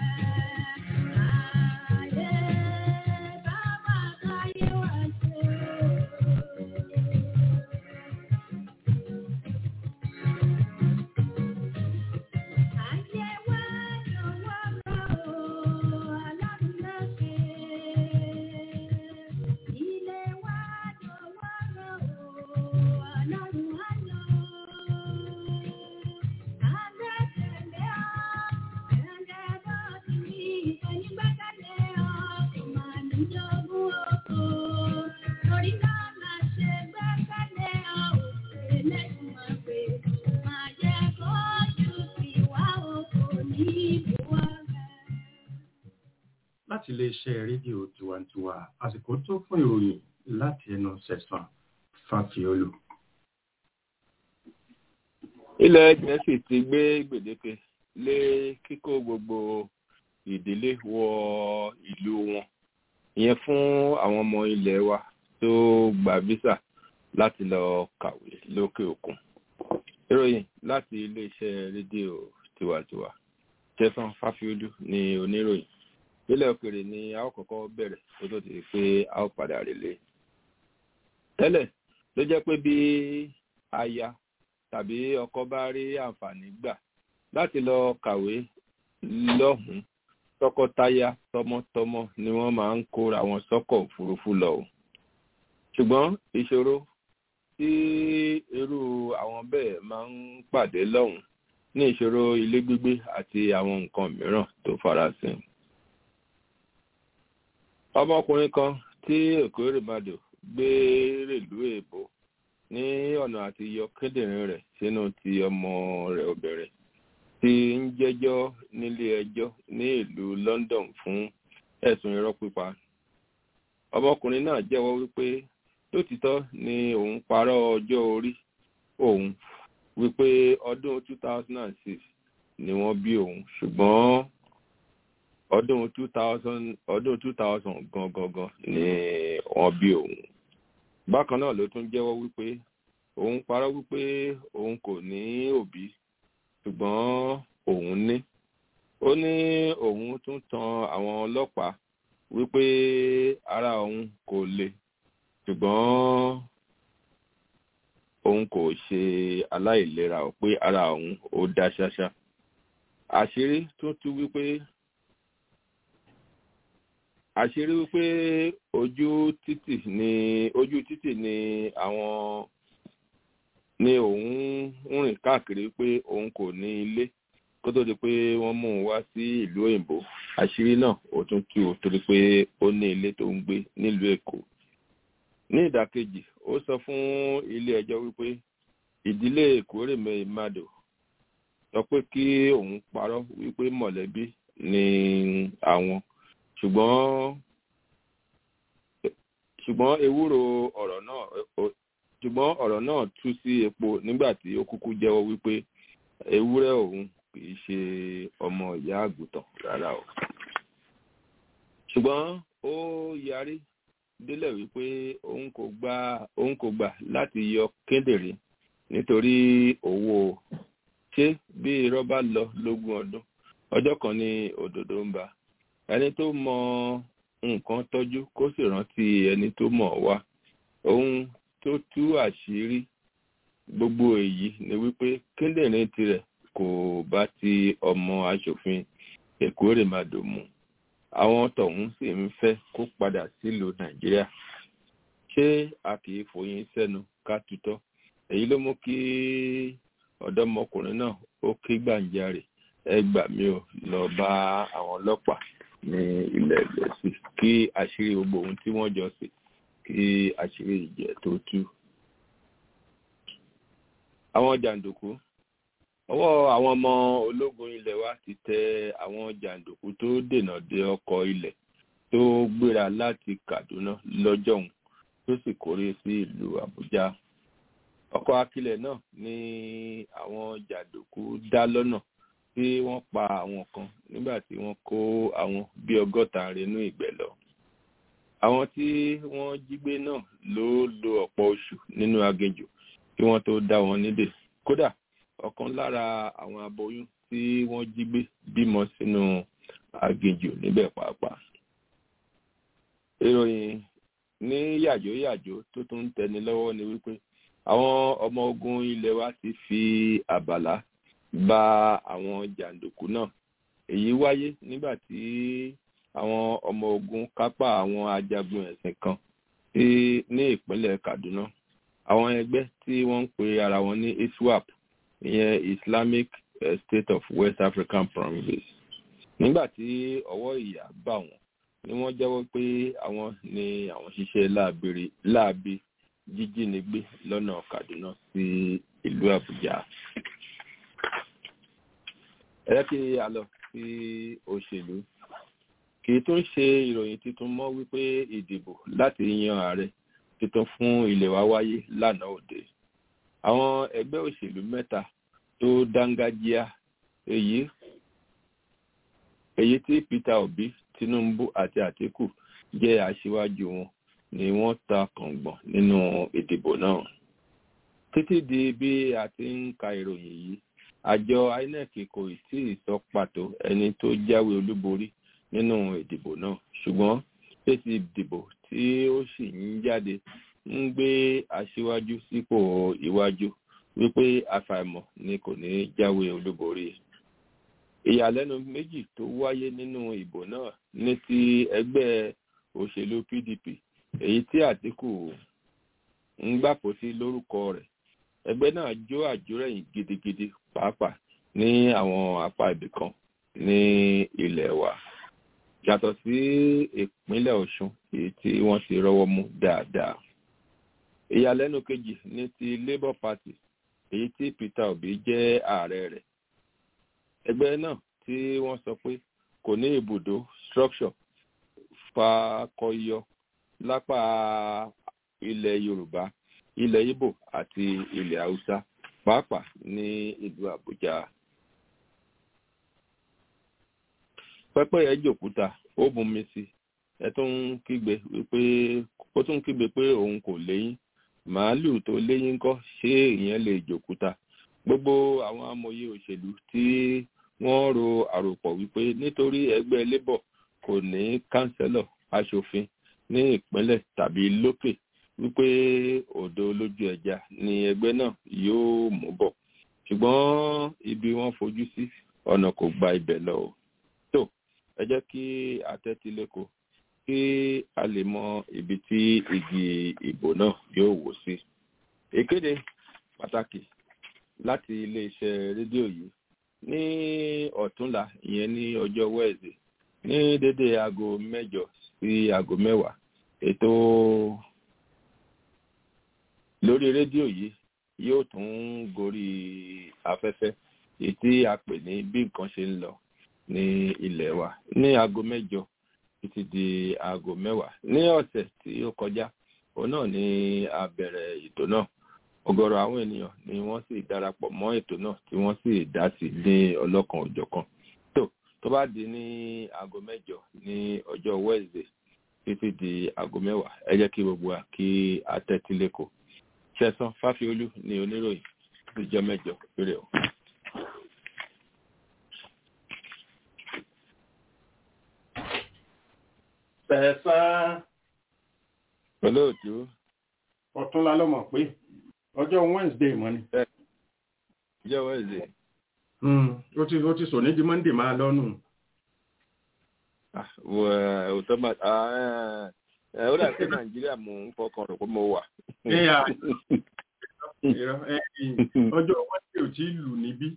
láti iléeṣẹ́ rédíò tiwantiwa àsìkò tó fún ìròyìn láti ẹnu sẹ̀sán fàfiolù. ilẹ̀ gẹ̀ẹ́sì ti gbé gbèdéke lé kíkó gbogbo ìdílé wọ ìlú wọn ìyẹn fún àwọn ọmọ ilẹ̀ wa tó gba visa láti lọ kàwé lókè òkun ìròyìn láti iléeṣẹ́ rédíò tiwantiwa tẹsán fáfiolú ní oníròyìn nílẹ̀ òkèrè ni a ó kọ́kọ́ bẹ̀rẹ̀ tó tó ti pé a ó padà rèlé tẹ́lẹ̀ ló jẹ́ pé bí aya tàbí ọkọ bá rí àǹfààní gbà láti lọ kàwé lọ́hùn-ún tọkọtaya tọmọtọmọ ni wọ́n máa ń kóra wọn sọ́kọ̀ òfurufú lọ o ṣùgbọ́n ìṣòro tí irú àwọn bẹ́ẹ̀ máa ń pàdé lọ́hùn ní ìṣòro ilé gbígbé àti àwọn nǹkan mìíràn tó farasin. ọmọkùnrin kan tí èkó rèmadò gbé rèlú èbó ní ọ̀nà àti yọ kíndìnrín rẹ̀ sínú ti ọmọ rẹ̀ obìnrin tí ń jẹ́jọ́ nílé ẹjọ́ ní ìlú London fún ẹ̀sùn irọ́ pípa. ọmọkùnrin náà jẹ́wọ́ wípé lótìtọ́ ni òun parọ́ ọjọ́ orí òun wípé ọdún 2006 ni wọ́n bí òun ṣùgbọ́n ọdún 2000 ọdún 2000 gangan ni wọ́n bí òun. bákan náà ló tún jẹ́wọ́ wípé òun parọ́ wípé òun kò ní òbí ṣùgbọ́n òun ní. ó ní òun tún tan àwọn ọlọ́pàá wípé ara òun kò le ṣùgbọ́n òun kò ṣe aláìlera ò pé ara òun ó dá ṣáṣá àṣírí tún tú wípé àṣírí wípé ojú títì ni ojú títì ni àwọn ni òun ń rìn káàkiri pé òun kò ní ilé kó tó di pé wọ́n mú un wá sí ìlú òyìnbó àṣírí náà ó tún tú o torí pé ó ní ilé tó ń gbé nílùú èkó ní ìdàkejì ó sọ fún ilé ẹjọ́ wípé ìdílé èkórèmẹ ìmàdò sọ pé kí òun parọ́ wípé mọ̀lẹ́bí ni àwọn ṣùgbọ́n ṣùgbọ́n ewúro ọ̀rọ̀ náà ṣùgbọ́n ọ̀rọ̀ náà tú sí epo nígbà tí ó kúkú jẹ́wọ́ wípé ewúrẹ́ òun kì í ṣe ọmọ ìyá àgùntàn rárá o ṣùgbọ́n ó yarí délẹ̀ wípé òun kò gbà òun kò gbà láti yọ kíndìnrín nítorí owó ṣé bí irọ́ bá lọ lógún ọdún ọjọ́ kan ní òdòdó ń ba ẹni tó mọ nǹkan tọ́jú kó sì rántí ẹni tó mọ̀ wá ohun tó tú àṣírí gbogbo èyí ni wípé kíndìnrín tirẹ̀ kò bá ti ọmọ aṣòfin èkó rèmadò mu àwọn tọ̀hún sì ń fẹ́ kó padà sílùú nàìjíríà ṣé a kì í fòyín sẹ́nu ká tutọ́ èyí ló mú kí ọ̀dọ́mọkùnrin náà ó ké gbàǹjarè ẹ gbà mí ò lọ bá àwọn ọlọ́pàá ní ilẹ̀ gẹ̀ẹ́sì kí àṣírí gbogbo ohun tí wọ́n jọ sí kí àṣírí ìjẹ́ tó tú. àwọn jàǹdùkú ọwọ́ àwọn ọmọ ológun ilẹ̀ wa ti tẹ àwọn jàǹdùkú tó dènà de ọkọ̀ ilẹ̀ tó gbéra láti Kaduna lọ́jọ́hun tó sì kórè sí ìlú Àbújá ọkọ̀ akilẹ̀ náà ní àwọn jàǹdùkú dá lọ́nà tí wọ́n pa àwọn kan nígbà tí wọ́n kó àwọn bíi ọgọ́ta rínú ìgbẹ́ lọ àwọn tí wọ́n jí gbé náà ló lo ọ̀pọ̀ oṣù nínú aginjù kí wọ́n tó dá wọn nídè kódà ọ̀kan lára àwọn aboyún tí wọ́n jí gbé bímọ sínú aginjù níbẹ̀ pàápàá. ìròyìn ní yàjóyàjó tó tún ń tẹni lọ́wọ́ ni wípé àwọn ọmọ ogun ilẹ̀ wa ti fi àbàlá bá àwọn jàǹdùkú náà èyí wáyé nígbà tí àwọn ọmọ ogun kápá àwọn ajagun ẹ̀sìn kan ní ìpínlẹ̀ Kaduna àwọn ẹgbẹ́ tí wọ́n ń pe ara wọn ní ISWAP ìyẹn Islamic State of West African Province nígbà tí ọwọ́ ìyà bá wọn ni wọ́n jẹ́wọ́ pé àwọn ni àwọn ṣiṣẹ́ láabi jíjínigbé lọ́nà Kaduna sí ìlú Àbújá ẹ kí a lọ sí òṣèlú kì í tún ṣe ìròyìn tuntun mọ́ wípé ìdìbò láti yan ààrẹ tuntun fún ilẹ̀ wa wáyé lánàá òde àwọn ẹgbẹ́ òṣèlú mẹ́ta tó dángájíá èyí èyí tí Peter Obi Tinubu àti Atiku jẹ́ aṣíwájú wọn ni wọ́n ta kàngbọ̀n nínú ìdìbò náà títí di bí a ti ń ka ìròyìn yìí àjọ inec kò tí ì sọ pàtó ẹni tó jáwé olúborí nínú ìdìbò náà ṣùgbọ́n èsì ìdìbò tí ó sì ń jáde ń gbé aṣíwájú sípò iwájú wípé àfàìmọ̀ ni kò ní jáwé olúborí ìyàlẹ́nu méjì tó wáyé nínú ìbò náà ní ti ẹgbẹ́ òṣèlú pdp èyí tí àtìkù ń gbàpò sí lórúkọ rẹ̀ ẹgbẹ́ náà jó àjórẹ̀yìn gidigidi pàápàá ní àwọn apá ibìkan ní ilẹ̀ wa yàtọ̀ sí ìpínlẹ̀ ọ̀ṣun èyí tí wọ́n ti rọ́wọ́ mú dáadáa ìyàlẹ́nu kejì ní ti labour party èyí tí peter obi jẹ́ ààrẹ rẹ̀ ẹgbẹ́ náà tí wọ́n sọ pé kò ní ibùdó structure fakọyọ lápá ilẹ̀ yorùbá ilẹ̀ ibo àti ilẹ̀ haúsá pàápàá ní ìlú àbújá. pẹ́pẹ́yẹ jòkúta ó mumi sí ẹ tún ń kígbe wípé ó tún ń kígbe pé òun kò léyìn màálùú tó léyìn kọ́ ṣé ìyẹn lè jòkúta gbogbo àwọn amòye òṣèlú tí wọ́n ro àròpọ̀ wípé nítorí ẹgbẹ́ labour kò ní kánsẹ́lọ̀ aṣòfin ní ìpínlẹ̀ tàbí lókè wípé òdo lójú ẹja ni ẹgbẹ́ náà yóò mú bọ̀ ṣùgbọ́n ibi wọ́n fojú sí ọ̀nà kò gba ibẹ̀ lọ o tó ẹ jẹ́ kí àtẹ́tílẹ́kọ̀ọ́ kí a lè mọ ibi tí igi ìbò náà yóò wò sí. ìkéde pàtàkì láti iléeṣẹ́ rédíò yìí ní ọ̀túnla ìyẹn ní ọjọ́ wẹ́ẹ̀sì ní dédé aago mẹ́jọ sí aago mẹ́wàá ètò lórí rédíò yìí yóò tún gorí afẹ́fẹ́ èyí tí a pè ní bí nǹkan ṣe ń lọ ní ilẹ̀ wa ní aago mẹ́jọ títí di aago mẹ́wàá ní ọ̀sẹ̀ tí ó kọjá òun náà ni a bẹ̀rẹ̀ ètò náà ọgọrọ àwọn ènìyàn ni wọ́n sì darapọ̀ mọ́ ètò náà tí wọ́n sì dá sí ní ọlọ́kan òjọ̀kan tó tó bá di ní aago mẹ́jọ ní ọjọ́ wednesday títí di aago mẹ́wàá ẹ jẹ́ kí gbogbo wa kí a tẹ́tí lẹ́kọ̀ọ́ ṣẹ̀sán fáfiolú ni oníròyìn ìjọ mẹ́jọ péré o. Tẹ̀sán olóòtú ọ̀túnla lọ́mọ̀ pé ọjọ́ Wednesday mọ́ ni. ìjọ wednesday Ó ti ó ti sọ ní di Monday máa lọ́nù. ah, wo ẹ òótọ́ máa ah, ẹ ẹ ó dà sí nàìjíríà mò ń fọkàn rò pé mo wà. Ẹ̀yà irọ́, ẹ̀yìn, ọjọ́ Wednesday ò tí ì lù níbí.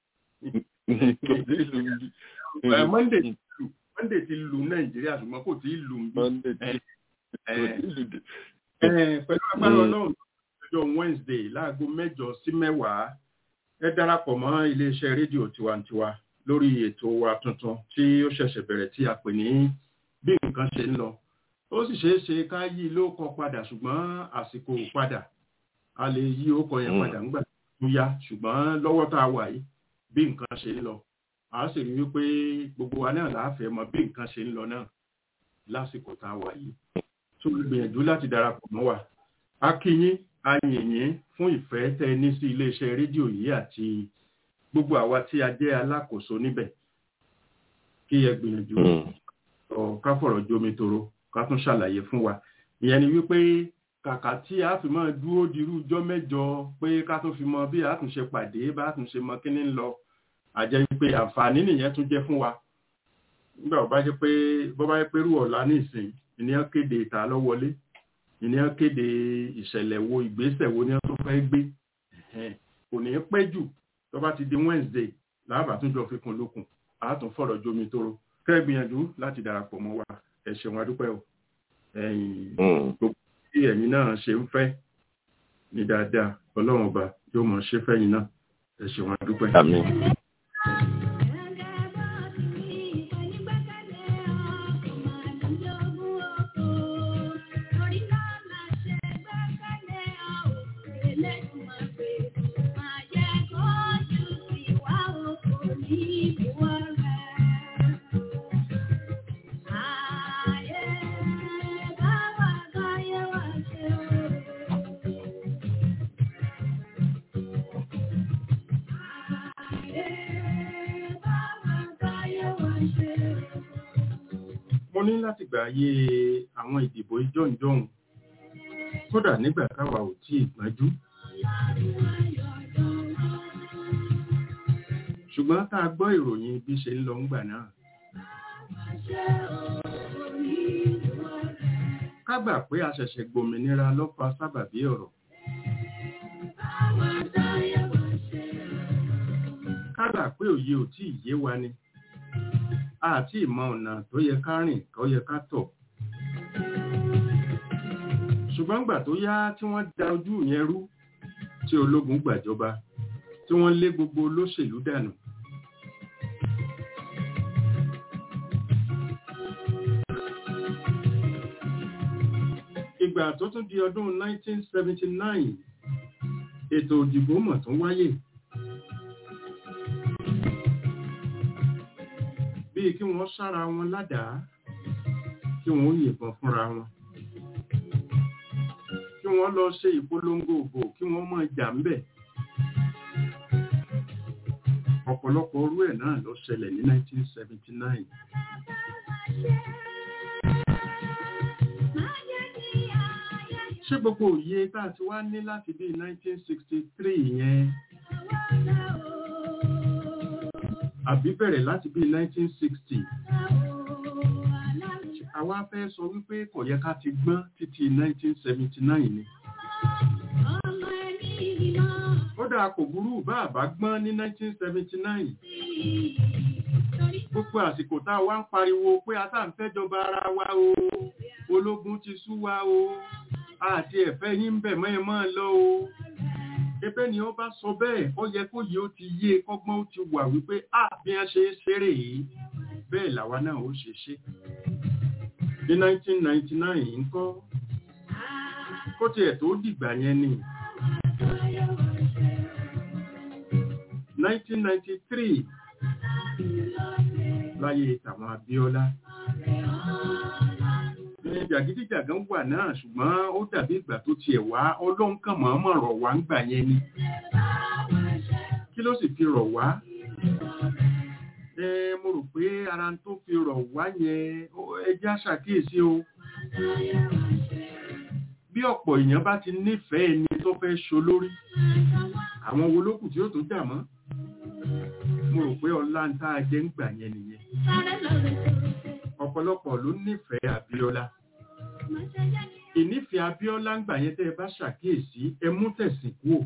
kò sí ìlú bí. Ẹ̀, Monday ti lù Monday ti lù Nàìjíríà ṣùgbọ́n kò tí ì lù níbí. monday tí Ẹ̀, kò sí ìlú dé. ẹ̀, pẹ̀lú agbára Mm. Ọlọ́run ọjọ́ Wednesday láago mẹ́jọ sí mẹ́wàá ẹ darapọ̀ mọ́ iléeṣẹ́ rédíò tiwantiwa lórí ètò wa tuntun tí ó ṣẹ̀ṣẹ̀ bẹ̀rẹ̀ tí a pè ní bí nǹkan ṣe ń lọ ó sì ṣeé ṣe ká yí ló kọ padà ṣùgbọ́n àsìkò ò padà a lè yí ó kọ yẹn Mm. padà ńgbà tó yá ṣùgbọ́n lọ́wọ́ tá a wà yìí bí nǹkan ṣe ń lọ a sì rí wípé gbogbo wa náà láàfẹ́ mọ bí nǹkan ṣe ń lọ náà lásìkò tá a wà yìí tó gbìyànjú láti darapọ̀ mọ́ wa a kí yín a yìn yín fún ìfẹ́ tẹ́ ẹ ní sí iléeṣẹ́ rédíò yìí àti gbogbo àwa tí a jẹ́ alákòóso níbẹ̀ kí ẹ gbìyànjú Mm. ọ̀ ká fọ̀rọ̀ jomi toro ká tún ṣàlàyé fún wa ìyẹn ni wípé kàkà tí a fi máa dúró dirú ijọ́ mẹ́jọ pé ká tún fi mọ bí a tún ṣe pàdé bá a tún ṣe mọ kíní ń lọ àjẹ́ wípé àǹfààní nìyẹn tún jẹ́ fún wa nígbà bó bá jẹ́ pé bó bá jẹ́ pé rú ọ̀la ní ìsìn ìníyàn kéde ìta lọ́wọ́lé ìníyàn kéde ìṣẹ̀lẹ̀ wo ìgbésẹ̀ wo ni wọ́n tó fẹ́ gbé Ẹ̀hẹ́n. kò ní pẹ́ jù tó bá ti di Wednesday láàbà tún jọ fi kún lókun a tún fọ̀rọ̀ jomi toro kẹ́ ẹ gbìyànjú láti darapọ̀ mọ́ wa ẹ ṣeun adúpẹ́ o ẹ̀yin Mm. tí ẹ̀yin náà ṣe ń fẹ́ ní dáadáa ọlọ́run ọba yóò mọ̀ ṣe fẹ́yìn náà ẹ ṣeun adúpẹ́. àmín. Ayé bá wà káyé ní láti gbà ayé àwọn ìdìbò ìjọ́njọ́hun kódà nígbà táwa ò tí ì gbájú ṣùgbọ́n tá a gbọ́ ìròyìn bí ṣe ń lọ ńgbà náà ká gbà pé a ṣẹ̀ṣẹ̀ gbòmìnira ló fa sábàbí ọ̀rọ̀ ká gbà pé òye ò tí ì yé wa ni àti ìmọ̀ ọ̀nà tó yẹ ká rìn tó yẹ ká tọ̀ ṣùgbọ́n gbà tó yá tí wọ́n da ojú yẹn rú tí ológun gbàjọba tí wọ́n lé gbogbo olóṣèlú dànù ìgbà tó tún di ọdún 1979 ètò òdìbò mọ̀ tún wáyé bíi kí wọ́n sára wọn ládàá kí wọ́n yìnbọn fúnra wọn kí wọ́n lọ ṣe ìpolongo òbò kí wọ́n mọ̀ jà ń bẹ̀ ọ̀pọ̀lọpọ̀ orú ẹ̀ náà ló ṣẹlẹ̀ ní 1979 ṣé gbogbo òye tá a ti wá ní láti bí 1963 yẹn àbí bẹ̀rẹ̀ láti bí 1960 àwa fẹ́ sọ wípé kò yẹ ká ti gbọ́n títí 1979 ni ó dáa kò burú bá àbá gbọ́n ní 1979 gbogbo àsìkò tá a wá ń pariwo pé a tá ń fẹ́jọba ara wa o ológun ti sú wa o àti ẹ̀fẹ́ yín ń bẹ̀ mọ́ ẹ mọ́ lọ o ẹbẹ́ ni ó bá sọ bẹ́ẹ̀ ó yẹ kó yìí ó ti yé kọ́gbọ́n ó ti wà wípé a bí a ṣe ṣeré yìí bẹ́ẹ̀ làwa náà ó ṣe ṣe ní 1999 ńkọ́ kó tiẹ̀ tó dìgbà yẹn ni 1993 láyé tàwọn Abíọ́lá ní jàgídíjàgán wà náà ṣùgbọ́n ó dàbí ìgbà tó tiẹ̀ wá ọlọ́run kàn mọ̀ọ́mọ̀ rọ̀ wá ń gbà yẹn ni kí ló sì fi rọ̀ wá ẹ mo rò pé ara tó fi rọ̀ wá yẹn ẹjẹ́ àṣàkíyèsí o bí ọ̀pọ̀ èèyàn bá ti nífẹ̀ẹ́ ẹni tó fẹ́ ṣolórí àwọn wo lókù tí ó tó jà mọ́ mo rò pé ọlá ń tá a jẹ́ ń gbà yẹn nìyẹn ọ̀pọ̀lọpọ̀ ló nífẹ̀ẹ́ Abíọ́lá ìnífẹ̀ẹ́ Abíọ́lá ń gbà yẹn tẹ́ ẹ bá ṣàkíyèsí ẹ mú tẹ̀sìn kúò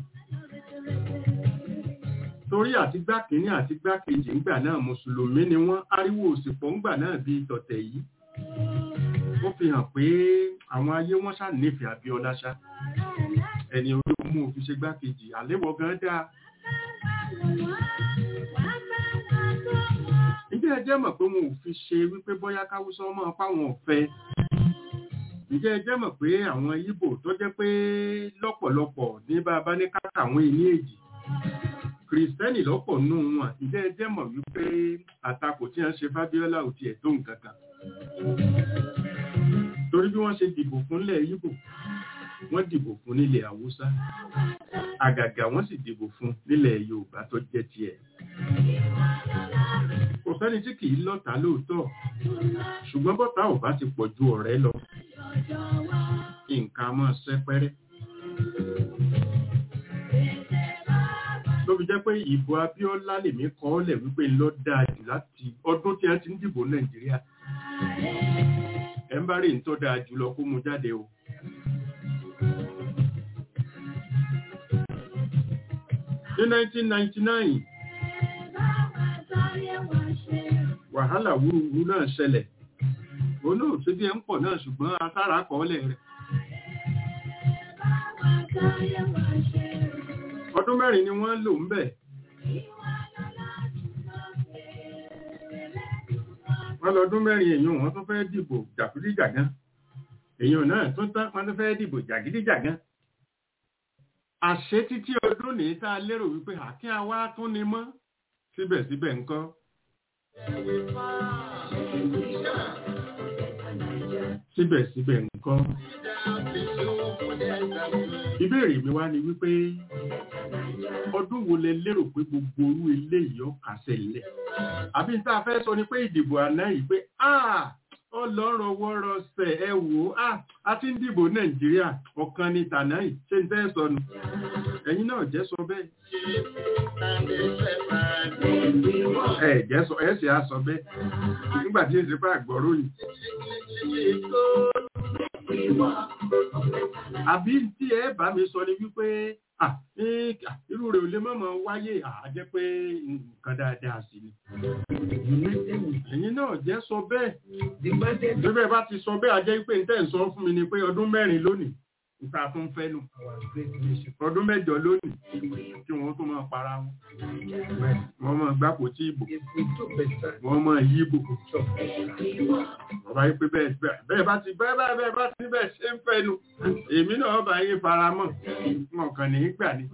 torí àti gbákìíní àti gbákejì ńgbà náà mùsùlùmí ni wọ́n ariwo òsìpọ̀ ńgbà náà bí tọ̀tẹ̀ yìí ó fi hàn pé àwọn ayé wọ́n ṣá nífẹ̀ẹ́ Abíọ́lá ṣá ẹni orí mú òfin ṣe gbákejì àléwọ̀ gan dáa ǹjẹ́ ẹ jẹ́ mọ̀ pé wọn ò fi ṣe wípé bóyá káwúsọ ọmọ fáwọn ọ̀fẹ́ ǹjẹ́ ẹ jẹ́ mọ̀ pé àwọn Ìgbò tó jẹ́ pé lọ́pọ̀lọpọ̀ ní bàbá ní káàkà àwọn èyí èjì kìrìsìtẹ́nì lọ́pọ̀ nù wọn ǹjẹ́ ẹ jẹ́ mọ̀ wípé àtakò tí wọ́n ṣe Fábíọ́lá ò tiẹ̀ tó nǹkan kan torí bí wọ́n ṣe dìbò fúnlẹ̀ Ìgbò wọ́n dìbò fún nílẹ̀ Haúsá àgàgà wọ́n sì dìbò fún nílẹ̀ Yorùbá tó jẹ́ tiẹ̀ kò sẹ́ni tí kìí lọ́ta lóòótọ́ ṣùgbọ́n bọ́ta ò bá ti pọ̀ ju ọ̀rẹ́ lọ nǹkan máa sẹ́pẹ́rẹ́ ló fi jẹ́ pé ìbò Abíọ́lá lèmi kọ́ lẹ̀ wípé ló dáa jù láti ọdún tí a ti ń dìbò Nàìjíríà ẹ̀ ń bá rí ní tó dáa jù lọ kó mu jáde o. ní 1999 wàhálà wúruwú náà ṣẹlẹ̀ olóòtú bí ẹ ń pọ̀ náà ṣùgbọ́n asára kọ́ọ́lẹ̀ rẹ̀ ọdún mẹ́rin ni wọ́n lò ń bẹ̀ wọ́n lọ́dún mẹ́rin èèyàn wọ́n tó fẹ́ dìbò jàgídíjàgán èèyàn náà tó tán wọ́n tó fẹ́ dìbò jàgídíjàgán àṣẹ títí ọdún ní tá a lérò wípé àkí àwa tún ni mọ́ síbẹ̀síbẹ̀ ńkọ́ síbẹ̀síbẹ̀ ńkọ́ ìbéèrè mi wá ni wípé ọdún wo lẹ lérò pé gbogbo orú eléyìí ó kásẹ̀ lẹ̀ àbí tá a fẹ́ sọ ni pé ìdìbò àná yìí pé ọlọ́rọ̀ wọ́rọ̀sẹ̀ ẹ wò ó a ti ń dìbò nàìjíríà ọ̀kan ní tànà yìí ṣé n tẹ́ sọnù ẹ̀yin náà jẹ́ sọ bẹ́ẹ̀ ẹ jẹ́ sọ ẹ sì á sọ bẹ́ẹ̀ nígbà tí èsì bá gbọ́rọ̀ yìí. àbí tí ẹ bá mi sọ ni wípé irú rẹ̀ ò lè mọ̀mọ́ wáyé àjẹ́ pé nǹkan dáadáa sí ni. ẹ̀yin náà jẹ́ sọ bẹ́ẹ̀ bí bẹ́ẹ̀ bá ti sọ bẹ́ẹ̀ àjẹ́ pé ntẹ́ ń sọ fún mi ni pé ọdún mẹ́rin lónìí níta tún fẹ́ nù ọdún mẹ́jọ lónìí kí wọ́n tún máa para wọn wọ́n máa gbápò tí ìbò wọ́n máa yí ìbò wọ́n bá yí pé bẹ́ẹ̀ bá ti bẹ́ẹ̀ bẹ́ẹ̀ bá ti bẹ́ẹ̀ ṣe ń fẹ́ nu èmi náà bá yín fara mọ́ wọn kàn ní í gbà ní.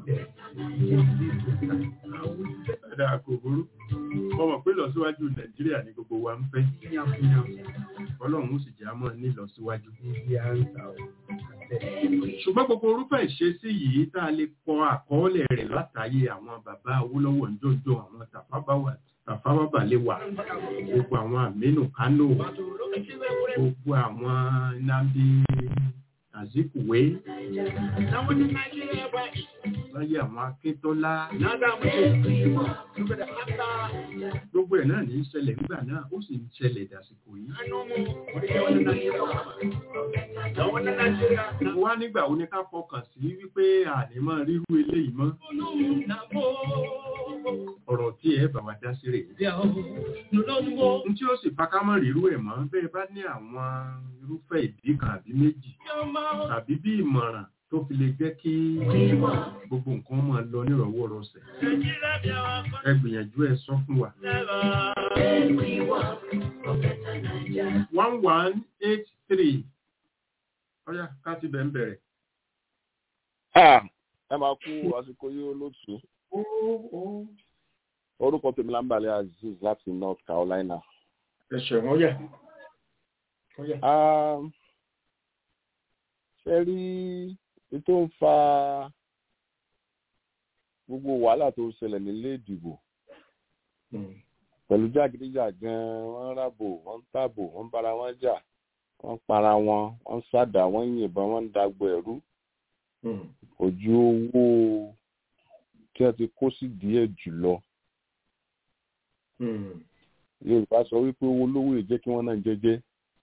ẹ̀dá kò burú wọ́n mọ̀ pé lọ́síwájú nàìjíríà ni gbogbo wa ń fẹ́ ọlọ́run ó sì jẹ́ àmọ́ ní lọ́síwájú ṣùgbọ́n gbogbo orúfẹ́ ìṣesí yìí tá a lè kọ àkọọ́lẹ̀ rẹ̀ látàyè àwọn bàbá Awólọ́wọ̀ ńjọ́jọ́ àwọn tàfábàbà lè wà gbogbo àwọn Aminu Kano gbogbo àwọn Nnamdi Azikiwe láyé àwọn Akíntọ́lá gbogbo ẹ̀ náà ní í ṣẹlẹ̀ nígbà náà ó sì ń ṣẹlẹ̀ dàsìkò yìí. Mo wá nígbà wo ni ká fọkàn sí wípé àní máa rírú eléyìí mọ́. Ọ̀rọ̀ tí ẹ bá wa dá sí rè. N tí ó sì fa ká mọ̀ rírú ẹ̀ mọ́ bẹ́ẹ̀ bá ní àwọn irúfẹ́ ìdí kan àbí méjì tàbí bí ìmọ̀ràn tó fi lè jẹ́ kí gbogbo nǹkan máa lọ nírọ̀wọ́rọsẹ̀. Ẹ gbìyànjú ẹ sọ fún wa. one one eight three ọ̀yá ká ti bẹ̀ ń bẹ̀rẹ̀. ẹ máa kú àsìkò yìí olóòtú orúkọ tèmi lámbàlẹ̀ aziz láti north carolina. ẹ ṣẹ̀wọ̀n ọ̀yà. ṣe rí tó ń fa gbogbo wàhálà tó ń ṣẹlẹ̀ nílé ìdìbò pẹ̀lú jàgídíjàgan wọ́n ń rábò wọ́n ń tàbò wọ́n ń bára wọn jà wọ́n para wọn wọ́n ń sádà wọ́n ń yìnbọn wọ́n ń dagbo ẹ̀rú ojú owó tí wọ́n ti kó sí díẹ̀ jùlọ. yorùbá sọ wípé owó lówó ìjẹ́ kí wọ́n náà jẹ́jẹ́.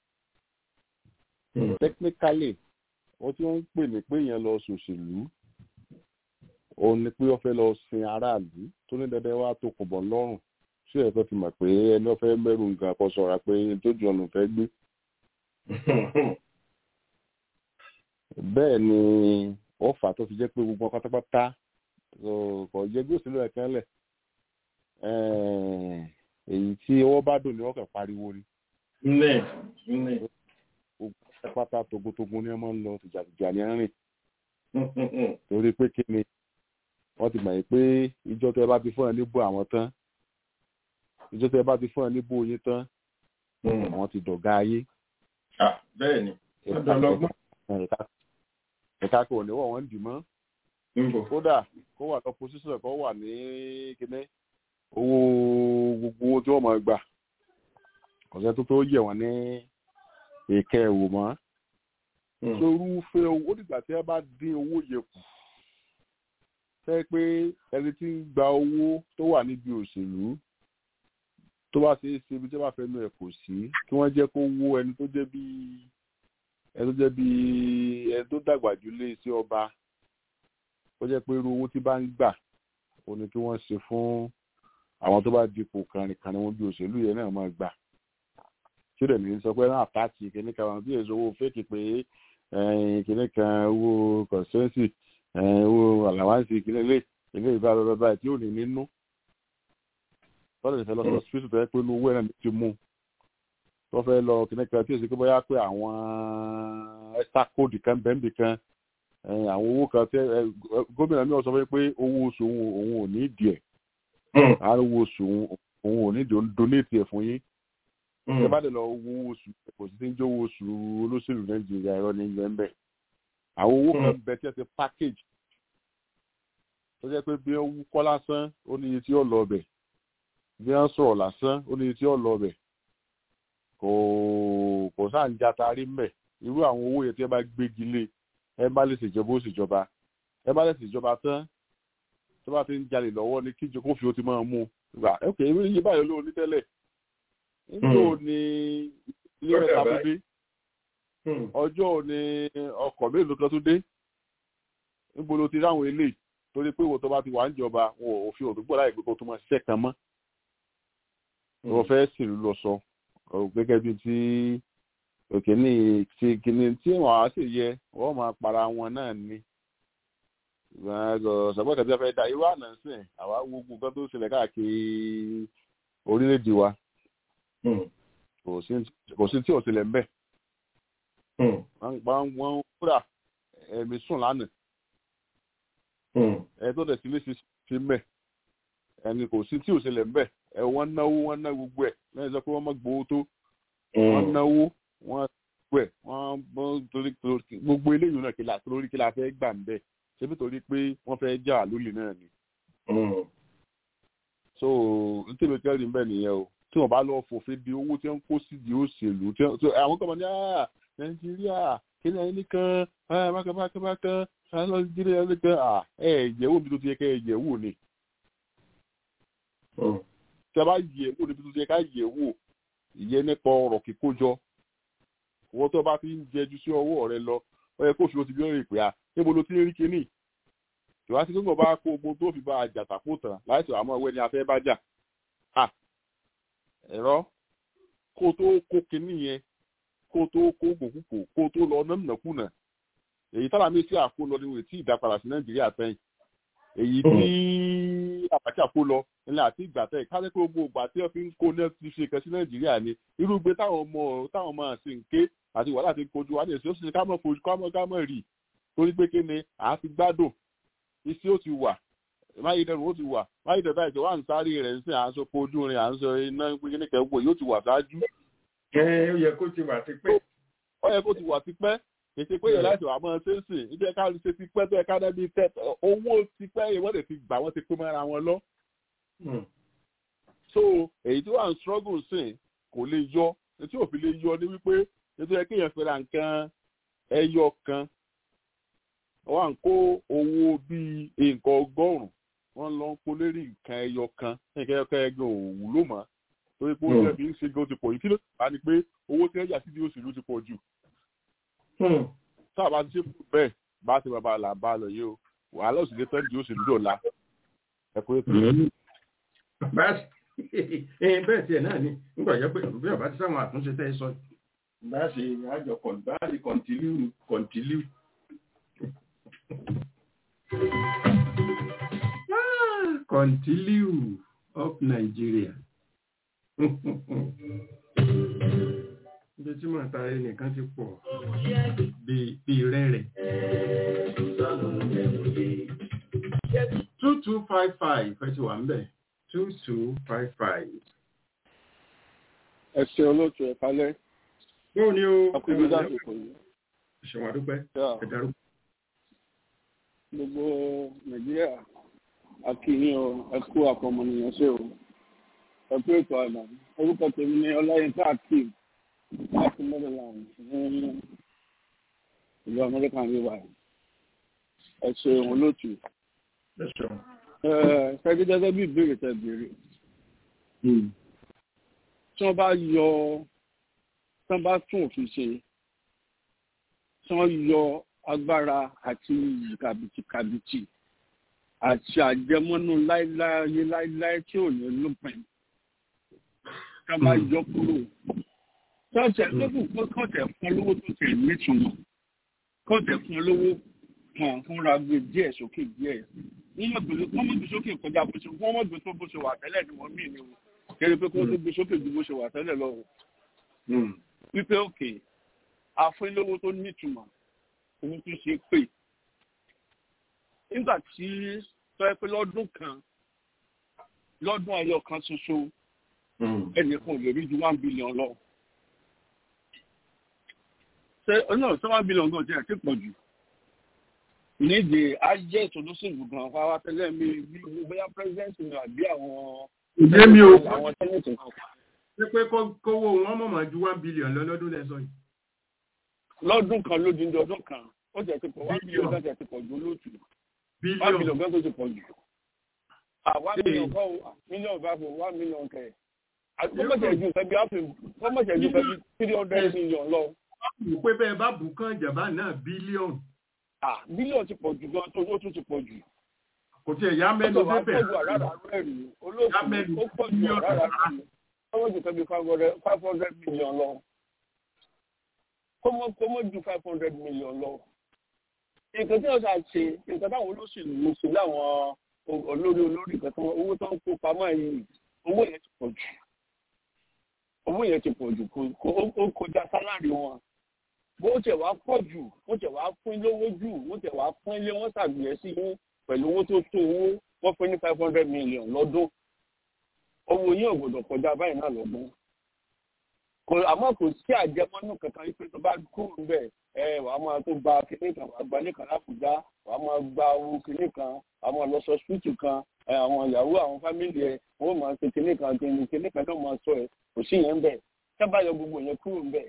technically wọ́n tí wọ́n ń pè ní pé èèyàn lọ ṣòṣèlú òun ni pé wọ́n fẹ́ lọ sin aráàlú tó ní dandan wá tó kò bọ̀ lọ́rùn tí ẹ̀ fẹ́ fi mọ̀ pé ẹni wọ́n fẹ́ mẹ́rù nǹkan kọ́ sọ̀rọ̀ pé tójú ọ̀nà fẹ́ gbé. bẹ́ẹ̀ ni wọ́n fà tó fi jẹ́ pé gbogbo pátápátá kò jẹ́ bí òṣèlú ẹ̀ kan lẹ̀ èyí tí ọwọ́ bá dùn ni wọ́n kàn pariwo ni. gbogbo pátá togotogun ni wọ́n máa ń lọ tìjàtìjà ní rìn torí pé kí ni wọ́n ti mọ̀ yìí pé ìjọ tẹ bá ti fún ẹ níbo àwọn tán ìjọ tẹ bá ti fún ẹ níbo yín tán àwọn ti dọ̀gá ayé. bẹ́ẹ̀ ni ọ̀dọ́lọ́gbọ́n. ẹ̀ka kò ní wọ̀ wọ́n dì mọ́ kódà kó wà lọ́pọ̀ sísè kó wà ní kíní owó gbogbo owó tí wọ́n máa gbà ọ̀sẹ̀ tó tó yẹ̀ wọ́n ní èké ẹ̀wò mọ́ sorúfẹ́ owó dìgbà tí ẹ bá dín owó yẹ kù fẹ́ pé ẹni tí ń gba owó tó wà níbi òṣèlú tó bá ṣe é ṣe ibi tí wọ́n bá fẹ́ nu ẹ̀ kò sí kí wọ́n jẹ́ kó wó ẹni tó jẹ́ bí ẹni tó jẹ́ bí ẹni tó dàgbà jù lé sí ọba ó jẹ́ pé irú owó tí bá ń gbà ó ní kí wọ́n ṣe fún àwọn tó bá dipò kànrìnkànrìn wọn bí òṣèlú yẹn náà máa gbà tí ó dẹ̀ ní sọ pé náà pàtì kìnnìkan wọn bí èso owó fẹ́ẹ̀kì pé kìnnìkan owó kọ̀sẹ́ǹsì owó àlàwáǹsì ìkílẹ̀ ilé ilé ìbá bàbá báyìí tí ò ní nínú tọ́lẹ̀ ìfẹ́ lọ sí hospital tó yẹ pé inú owó ẹ̀ ti mú tó fẹ́ lọ kìnnì kan tí ó sì pé bóyá pé àwọn extra code kan bẹ́ẹ̀nbì kan àwọn owó kan tí gómìnà mi ò sọ pé owó oṣù òun ò ní ìdí ẹ̀ àwọn owó oṣù òun ò ní ìdí òun donate ẹ̀ fún yín ẹ bá dẹ̀ lọ owó oṣù kò sí ní jẹ́ owó oṣù olóṣèlú nàìjíríà ẹ̀rọ ní ilẹ̀ ń bẹ̀ àwọn owó kan bẹ tí ẹ ti package tó jẹ́ pé bí wọ́n wúkọ́ lásán ó ní iye tí ó lọ ọbẹ̀ bí wọ́n sọ̀rọ̀ lásán ó ní iye tí ó lọ ọbẹ̀ kò kò sáà ń jatarí mbẹ̀ irú àwọn owó yẹn tí ẹ bá gbégi lé ẹ bá lè ṣèjọba ó ṣèjọba ẹ bá lè ṣèjọba tán tó bá ti ń jalè lọ́wọ́ ní kíjọ kó fi ó ti máa mú un gbà ok iye báyìí ló ní tẹ́lẹ̀ níjó ni ilé mẹ́ta tó dé ọjọ́ ni ọkọ̀ mélòó kan tó dé níbo ló ti ráwọn eléyìí torí pé ìwọ tó bá ti wà ń jọba wọn ò fi òdúgbò láì gbé kó tó máa ṣiṣẹ́ kan mọ́ wọ́n fẹ́ sìlú lọ sọ gẹ́gẹ́ bí ti òkè ní ti kìíní tí wọ́n á sì yẹ wọ́n máa para wọn náà ni sọ̀bọ́n kẹ́tẹ́ fẹ́ da irú àná sìn àwa wo gbogbo nǹkan tó ṣẹlẹ̀ káàkiri orílẹ̀-èdè wa kò sí tí ò ṣẹlẹ̀ ń bẹ̀ wọ́n kúrà ẹ̀mí sùn lánàá ẹ tó dẹ̀ sí lè ṣe mẹ́ ẹni kò sí tí ò ṣẹlẹ̀ mbẹ́ ẹ wọ́n náwó wọ́n ná gbogbo ẹ̀ lẹ́yìn sọ pé wọ́n má gbowó tó wọ́n náwó wọ́n gbogbo ẹ̀ wọ́n torí gbogbo eléyìí náà kí la torí kí la fẹ́ gbà ń bẹ̀ ṣébí torí pé wọ́n fẹ́ jà lólè náà ni. so n tèmi kẹ́rin bẹ́ẹ̀ nìyẹn o tí wọ́n bá lọ fòfin di owó tí wọ́n kó sí di òṣèlú àwọn kan mọ̀ ní nàìjíríà kí ni ẹni kan bákan lọ sí jíire ẹni kan ẹ yẹ̀wò níbi tó ti yẹ ká ẹ yẹ̀wò ni. tí a bá yẹ̀wò níbi tó ti yẹ ká yẹ̀wò ìyẹn nípa ọ̀rọ̀ kíkójọ wọ́n tó bá ti ń jẹjú sí ọwọ́ rẹ lọ ó yẹ kó fi o ti bí ọ̀rẹ́ ìpè à níbo ló ti ń rí kinní ìwà sí gbọ́ngàn bá kó ogun tó fi bá a jà tàpó tán láìsí àmọ́ ìwé ni a fẹ́ bá jà ẹ̀rọ kó tó kó kinní yẹn kó tó kó gbòkúkò kó tó lọ nánàkúnà èyí tára mi sí àkó lọ níwèé tí ìdápadà sí nàìjíríà sẹ́yìn èyí tí àbájá kó lọ nílẹ̀ àti ìgbà tẹ̀ ká lẹ́kọ̀ọ́ gbogbo ìgbà tí wọ́n fi ń kó náà ti ṣe kan sí nàìjíríà ni irúgbé táwọn ọmọ táwọn ọmọ àti nké àti wàhálà ti kojú wa ní èsì ó sì ká mọ̀ fojú ká mọ̀ ká mọ̀ rì torí pé kíni à á fi gbádùn iṣẹ́ ó ti wà máyédẹrù ó ti wà máyédẹrù báyìí tí wọ́n à ń sáré rẹ̀ ń sìn à ń sọ kojú rin à ń sọ iná pínpín kẹ́kọ̀ọ́ yóò ti wà ṣáájú. ẹ ó yẹ kó ti wà tipẹ́. ó yẹ kó ti wà tipẹ́ ètò pé yẹn láti wà mọ́ ṣe ń sìn ibi ẹ̀ka ṣe ti pẹ́ tó ẹ̀ka dẹ́bi tẹ́ owó ti pẹ́ yẹn wọ́n lè fi gbà wọ́n ti pín mọ́ra wọn lọ. so èyí tí wọ́n à ń struggle sìn kò lè yọ etí òfin lè yọ ní wípé ètò yẹ kéèyàn fẹ́ra nǹkan ẹyọ kan wọ́n à ń kó owó bíi nǹkan ọgọ́rùn-ún wọ́n lọ ń kó lérí nǹkan ẹyọ kan nǹkan ẹyọ kan ẹgbẹ́ òwúlò mọ́ torí pé oúnjẹ bí ń ṣe gan ti pọ̀ yìí kí ló bá ní pé owó tí wọ́n yà sí ní òṣèlú ti pọ̀ jù tá a bá ti ṣe fún bẹ́ẹ̀ bá ti bàbá là bá lọ yìí o wàhálà òsì lè tẹ́lẹ̀ òṣèlú dọ̀la ẹ kó ètò. bẹ́ẹ̀ tiẹ̀ náà ni nígbà jẹ́ pé bí ọba ti sáwọn àtúnṣe tẹ́ ẹ sọ bá a ṣe àjọ bá a ṣe kọ̀ǹtìlíù kọ̀ǹtìlíù. Continue of Nigeria. Ibi tí màá ta ẹnìkan ti pọ̀ bí rẹ́rẹ̀. Two two five five ẹ ti wà ń bẹ̀. Two two five five. Ẹ ṣe olóòtú ẹ̀ kálẹ̀. Báwo ni o? Akúndé dásìkò yìí. Ṣèwọ̀n àdúpẹ́. Ẹ darúgbó. Gbogbo Nàìjíríà akínyìn o ẹkú àpọmọnìyàn ṣe o ẹkú ètò àgbà orúkọ tèmi ní ọláyínká akeem láti maryland ní ìlú amẹ́ríkà ní wàyí ẹ ṣeun olóòtú ṣẹ́gi gẹ́gẹ́ bí ìbéèrè tẹ béèrè tí wọ́n bá yọ tí wọ́n bá tún òfin ṣe tí wọ́n yọ agbára àti kàbìtìkàbìtì àti àjẹmọ́nú láíláí láíláí tí ò ní lópin ká máa yọ kúrò tọ́tẹ̀ lókùn kọ́tẹ̀ fún olówó tó tẹ̀ nítumọ̀ kọ́tẹ̀ fún olówó kan fúnra gbé díẹ̀ sókè díẹ̀ wọ́n mọ̀ gbé sókè kọjá bó ṣe wọ́n mọ̀ gbé tó bó ṣe wà tẹ́lẹ̀ ni wọ́n mí ni o kéré pé kó tó gbé sókè ju bó ṣe wà tẹ́lẹ̀ lọ o wípé òkè àfúnilówó tó nítumọ̀ owó tó ṣe pè nígbà tí tọ́ ẹ pé lọ́dún kan lọ́dún ayọ̀ kan ṣoṣo ẹnìkan ò lè rí ju one billion lọ. ṣé náà ṣé one billion gan jẹ́ ti pọ̀ jù. nídìí ayé ìtòlóṣèlú gan wá tẹ́lẹ̀ mi bí bóyá president mi àbí àwọn ìdí mi ò àwọn tẹ́lẹ̀tì kan. ṣé pé kó- kówó wọn mọ̀mọ́ ju one billion lọ lọ́dún lẹ́sọ̀ yìí. lọ́dún kan lódindi ọdún kan ó jẹ́ ti pọ̀ wá bílíọ̀nù kan jẹ́ ti pọ̀ ju olóòtú wá bílíọ̀nù bílíọ̀nù kan tó ti pọ̀ jù. àwa Ee. mílíọ̀nù kọ́ mílíọ̀nù bá fò wá mílíọ̀nù kẹ̀. kọ́mọ̀tẹ̀ ju fẹ́ bí ápè kọ́mọ̀tẹ̀ ju fẹ́ bí three hundred million lọ. wò pé bẹ́ẹ̀ bá bù kán ìjàmbá náà bílíọ̀nù Ah, bílíọ̀nù ti pọ̀ jù gan tó ó tún ti pọ̀ jù. kò tiẹ̀ yá mẹ́nu ó pọ̀ débẹ̀ jù àràrà rẹ̀ rí olóòtú Yá mẹ́nu ó pọ̀ jù àràrà rẹ̀ rí kọ́mọ̀ ju fẹ́ bí five hundred five hundred million lọ. kọ́mọ̀ kọ́mọ̀ ju five hundred million lọ. nǹkan tí wọ́n ṣe àṣe nǹkan táwọn olóṣèlú ń ṣe láwọn o- olórí olórí kan tí wọ́n owó tó ń kó pamọ́ yìí owó yẹn ti pọ̀ jù owó yẹn ti pọ̀ jù kò- kò- ó ó kọjá sálárì wọn bó tẹ̀ wá pọ̀ jù bó tẹ̀ wá pín lówó jù bó tẹ̀ wá pín lé wọ́n ṣàgbéyẹ̀ sí yín pẹ̀lú owó tó tó owó wọ́n fún ní five hundred million lọ́dún owó yín ò gbọ́dọ̀ kọjá báyìí náà lọ́dún kò àmọ́ kò sí àjẹmọ́nú kankan yìí pé tó bá kúrò níbẹ̀ ẹ wàá máa tó gba kinní kan wàá gba nìkan láfùjá wàá máa gba owó kinní kan wàá máa lọ sọ ṣúùtù kan ẹ àwọn ìyàwó àwọn fámìlì ẹ wọ́n máa ṣe kinní kan kinní kinní kan náà máa sọ ẹ kò sí yẹn bẹ́ẹ̀ sábà yọ gbogbo yẹn kúrò níbẹ̀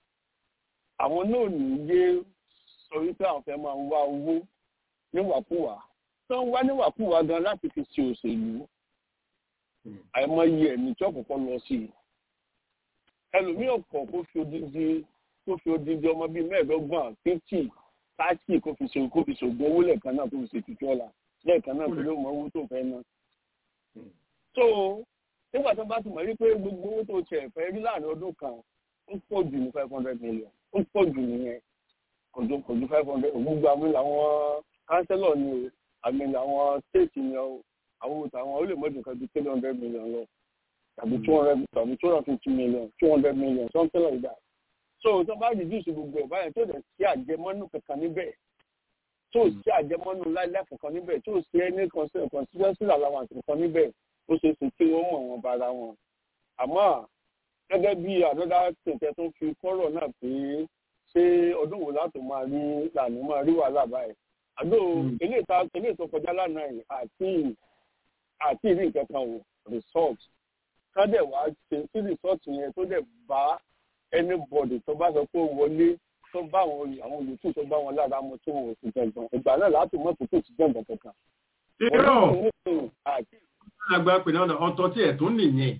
àwọn náà ní yé sọ wípé àwọn fẹ́ máa ń wá owó níwàkúwà tó ń wá níwàkúwà gan láti fi ṣe òṣèlú àìmọye ẹ̀mí tí ọ̀kọ̀ọ̀kan lọ sí i ẹlòmíì ọ̀pọ̀ kó fi odindi kó fi odindi ọmọ bíi mẹ́ẹ̀ẹ́dọ́gbọ̀n fifty thirty kó fi ṣe kó fi ṣògùn owó lẹ́ẹ̀kan náà kó fi ṣe tutù ọ̀la lẹ́ẹ̀kan náà tó ló mọ owó tó fẹ́ ná. so nígbà tó bá ti mọ̀ rí pé gbogbo owó tó tiẹ̀ fẹ́ rí láàrin ọdún kan ó pọ̀ jù ní five hundred million ó pọ̀ jù nìyẹn kò ju kò ju five hundred gbogbo àmì làwọn kánsẹ́lọ̀ ni o àmì làwọn state ni o àwọn òtàwọn ó lè mọ̀jù kan ju three hundred million lọ tàbí two hundred tàbí two hundred fifty million two hundred million something like that. so tó bá reduce gbogbo ẹ̀ báyẹn tó dẹ̀ sí àjẹmọ́nú kankan níbẹ̀ tó sí àjẹmọ́nú láìláì kankan níbẹ̀ tó sí ẹni constituency allowance kankan níbẹ̀ ó ṣe é ṣe kí wọ́n mọ̀ wọn bára wọn. àmọ́ gẹ́gẹ́ bí àdọ́dá tètè tó fi kọ́rọ̀ náà pé ṣé ọdún wo láti máa rí lànà máa rí wàhálà báyìí. àdó eléyìí tó kọjá lánàá yìí àti àti ìrí nǹkan kan ò result ká dẹ̀ wá ṣe sí resort yẹn tó dẹ̀ bá anybody tó bá sọ pé ó wọlé tó bá àwọn àwọn olùtú tó bá wọn lára mu tó wọn ò sì jẹ̀gbọ́n ìgbà náà láti mọ̀ tó kò sí jẹ̀gbọ́n kankan. irọ́ àgbà pè náà ọ̀tọ̀ tí ẹ̀ tún nìyẹn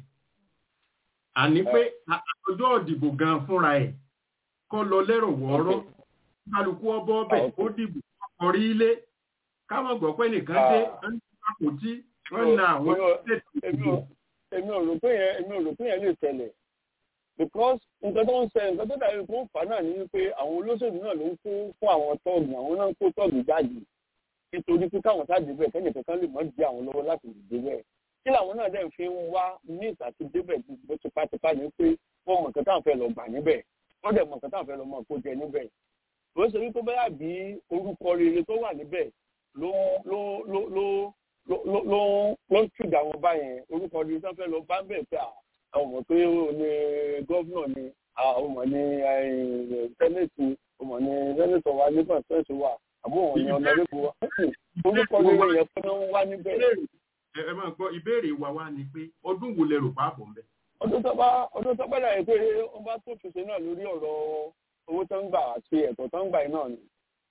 àní pé ọjọ́ òdìbò gan fúnra ẹ̀ kọ́ lọ lẹ́rọ wọ́ọ́rọ́ kálukú ọbọ̀ ọbẹ̀ ó dìbò kọrí ilé káwọn gbọ́ pé nìkan dé ń kò tí wọ́n na àwọn èmi ò rò pé yẹn èmi ò rò pé yẹn lè tẹ̀lẹ̀ because nǹkan tó ń ṣe nǹkan tó dàbí kó ń fà náà ni wípé àwọn olóṣèlú náà ló ń kó fún àwọn tọ́ọ̀gì àwọn náà ń kó tọ́ọ̀gì jáde nítorí pé káwọn sáàdì bẹ́ẹ̀ kẹ́nì kankan lè mọ́ di àwọn lọ́wọ́ láti lè dé bẹ́ẹ̀ kí làwọn náà dẹ̀ fi ń wá ní ìtàkì débẹ̀ bó tipátipá ni pé wọ́n mọ̀ nǹkan táwọn fẹ́ lọ gbà níbẹ̀ wọ́n dẹ̀ mọ̀ nǹkan táwọn fẹ́ lọ mọ̀ kó jẹ níbẹ̀ ló ṣe wípé bẹ́ẹ̀ bí orúkọ rere tó wà níbẹ̀ ló ló ló ló ló ló ló ń tùdà wọn báyẹn orúkọ rere tó fẹ́ lọ bá ń bẹ̀ pé àwọn ọmọ pé ó ní gọ́vnọ̀ ni àwọn ọmọ ní sẹ́nẹ̀tì ọmọ ní sẹ́nẹ̀tọ̀ wa nígbà sẹ́nẹ̀tì wa àbúrò wọn ní ọ̀nàdébò wa orúkọ rere yẹn fún wọn wá níbẹ̀. ẹ máa gbọ́ ìbéèrè wa wá ni pé ọdún wo lẹ rò pa àbọ̀ mbẹ́. ọdún tó bá ọdún tó bá dàbí pé wọ́n bá tó fèsì náà lórí ọ̀rọ̀ owó tó ń gbà àti ẹ̀tọ́ tó ń gbà náà ni.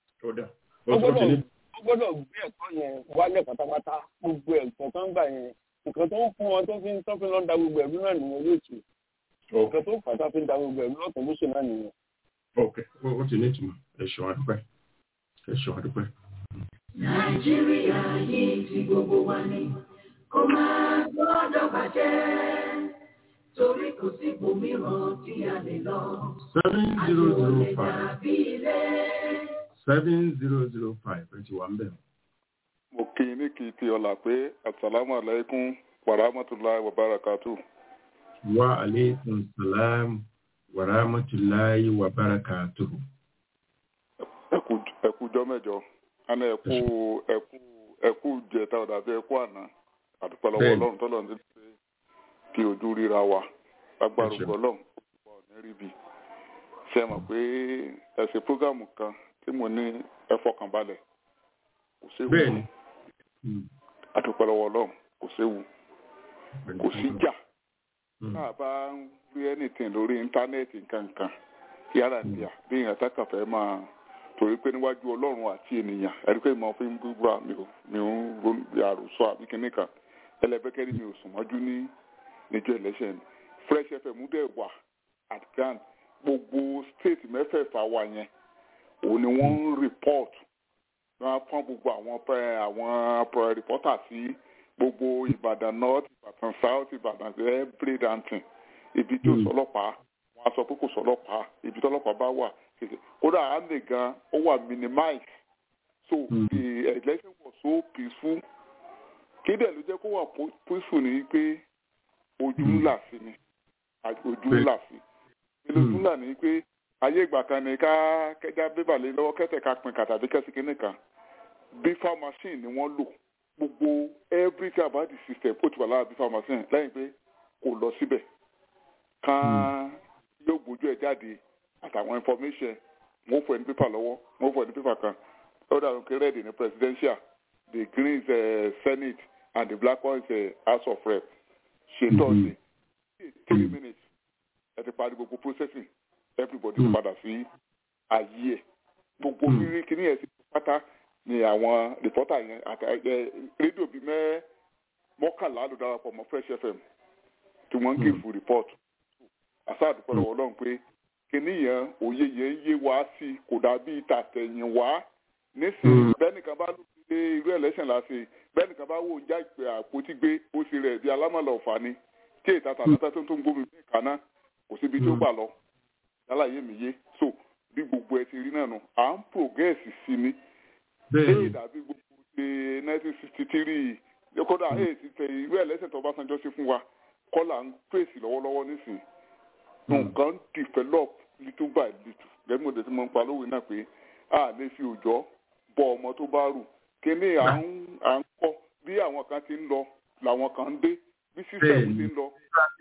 ó gbọ́dọ̀ gbé ẹ̀tọ́ yẹn wálẹ̀ pátápátá gbogbo ẹ̀tọ́ tó ń gbà yẹn nǹkan tó ń fún wọn tó fi ń tó fi lọ da gbogbo ẹ̀rú náà nìyẹn lóòtù nǹkan tó ń fà tá fi ń da gbogbo ẹ̀rú lọ́tọ̀ lóṣù náà nìyẹn. ok ó ti ní ìtumọ̀ ẹ ṣeun adúpẹ́ ẹ ṣeun adúpẹ́. nàìjíríà yìí ti gbogbo wa ni kó máa gbọ́dọ̀ bàjẹ́ torí kò sí ibòmíràn tí a lè lọ. seven zero zero five àbí ilé. seven zero zero five ẹ ti wà ń bẹ̀. mo kí i ní kí i ti ọ̀la pé asalaamu alaykum wa rahmatulahi wa barakatu. wa aleykum salaam wa rahmatulahi wa barakatu. ẹkú jọ mẹ́jọ ana ẹkú ẹkú ẹkú jẹta ọ̀dà bí ẹkú àná àdúpẹ́ lọ́wọ́ ọlọ́run tọ́lọ̀ ní pé kí ojú ríra wa lágbára ògbọ́ ọlọ́run ọ̀pọ̀ ní ríbi ṣe mọ̀ pé ẹ ṣe prógámù kan tí mo ní ẹ fọkànbalẹ̀ kò séwu bẹ́ẹ̀ni àdúpẹ́ lọ́wọ́ ọlọ́run kò séwu kò sí jà tá a bá ń rí anything lórí íńtánẹ́ẹ̀tì nǹkankan yàrá díà bí èèyàn tákàn fẹ́ máa torí pé níwájú ọlọ́run àti ènìyàn ẹ̀rí pé mo fi ń búra mi ò mi ò ń ronú àròsọ àbí kinní kan ẹlẹ́bẹ́kẹ́rì mi ò sùn mọ́jú ní níjọ́ election fresh fm dẹ̀ wà at grand gbogbo state mẹ́fẹ̀ẹ̀fà wa yẹn òun ni wọ́n ń report wọ́n á fọ́n gbogbo àwọn àwọn reporter sí gbogbo ìbàdàn north ìbàdàn south ìbàdàn every dantin ibi tí ò sọlọ́pàá wọ́n á sọ pé kò sọlọ́pàá ibi tí ọlọ́pàá bá wà kódà á lè gan ó wà minimize so the election was so peaceful kí dẹ̀ ló jẹ́ kó wà peaceful ni pé ojú ńlá sí ni ojú ńlá sí ni ojú ńlá ni pé ayé ìgbà kan ní ká kẹjá bébà lé lọ́wọ́ kẹ́tẹ̀ ká pin kàtàbí kẹ́sì kínní kan bífà machine ni wọ́n lò gbogbo everything about the system ó ti wà lára bífà machine lẹ́yìn pé kò lọ síbẹ̀ kan yóò gbójú ẹ̀ jáde àtàwọn information wọ́n fọ ẹni pépà lọ́wọ́ wọ́n fọ ẹni pépà kan ó dàrú pé red ní presidential the green is uh, senate and the black one is uh, house of rep ṣe tọ́sí three minutes ẹ ti parí gbogbo processing everybody mm. padà sí ayé ẹ gbogbo rírí kíní ẹ sí pátá ni àwọn rìpọ́tà yẹn àti rédíò bíi mẹ́ mọ́kànlá ló darapọ̀ mọ́ fresh fm tí wọ́n ń gé fún report àṣà àdúpọ̀ lọ́wọ́ ọlọ́run pé kíní yẹn òye yẹn yé wá sí i kò dàbí tàtẹ̀yìn wá nísìnyí bẹ́ẹ̀ nìkan bá lù pé irú election la ṣe bẹ́ẹ̀ nìkan bá wò ń já ìpè àpótí gbé ó ṣe rẹ̀ bí alámọ̀lá ọ̀fà ni tí ètà tàtàtà tó ń tó ń gómìnà ìkànnà kò síbi tó gbà lọ yálàyé mi yé so bí gbogbo ẹ ti rí náà nù à ń progress sí ni lẹ́yìn dàbí gbogbo ṣe nineteen sixty three kódà èyí ti tẹ irú ẹlẹ́sẹ̀ tó Ọbásanjọ́ ṣe fún wa kọ́là ń pèsè lọ́wọ́lọ́wọ́ nísìn nǹkan develop little by little gẹ́gẹ́ mo dẹ̀ ti mọ̀ ń pa lówe náà pé a lè fi òjò bọ ọmọ tó bá rù kíní à ń kọ́ bí àwọn kan ti ń lọ làwọn kan ń dé bí sísẹ̀mù ti ń lọ.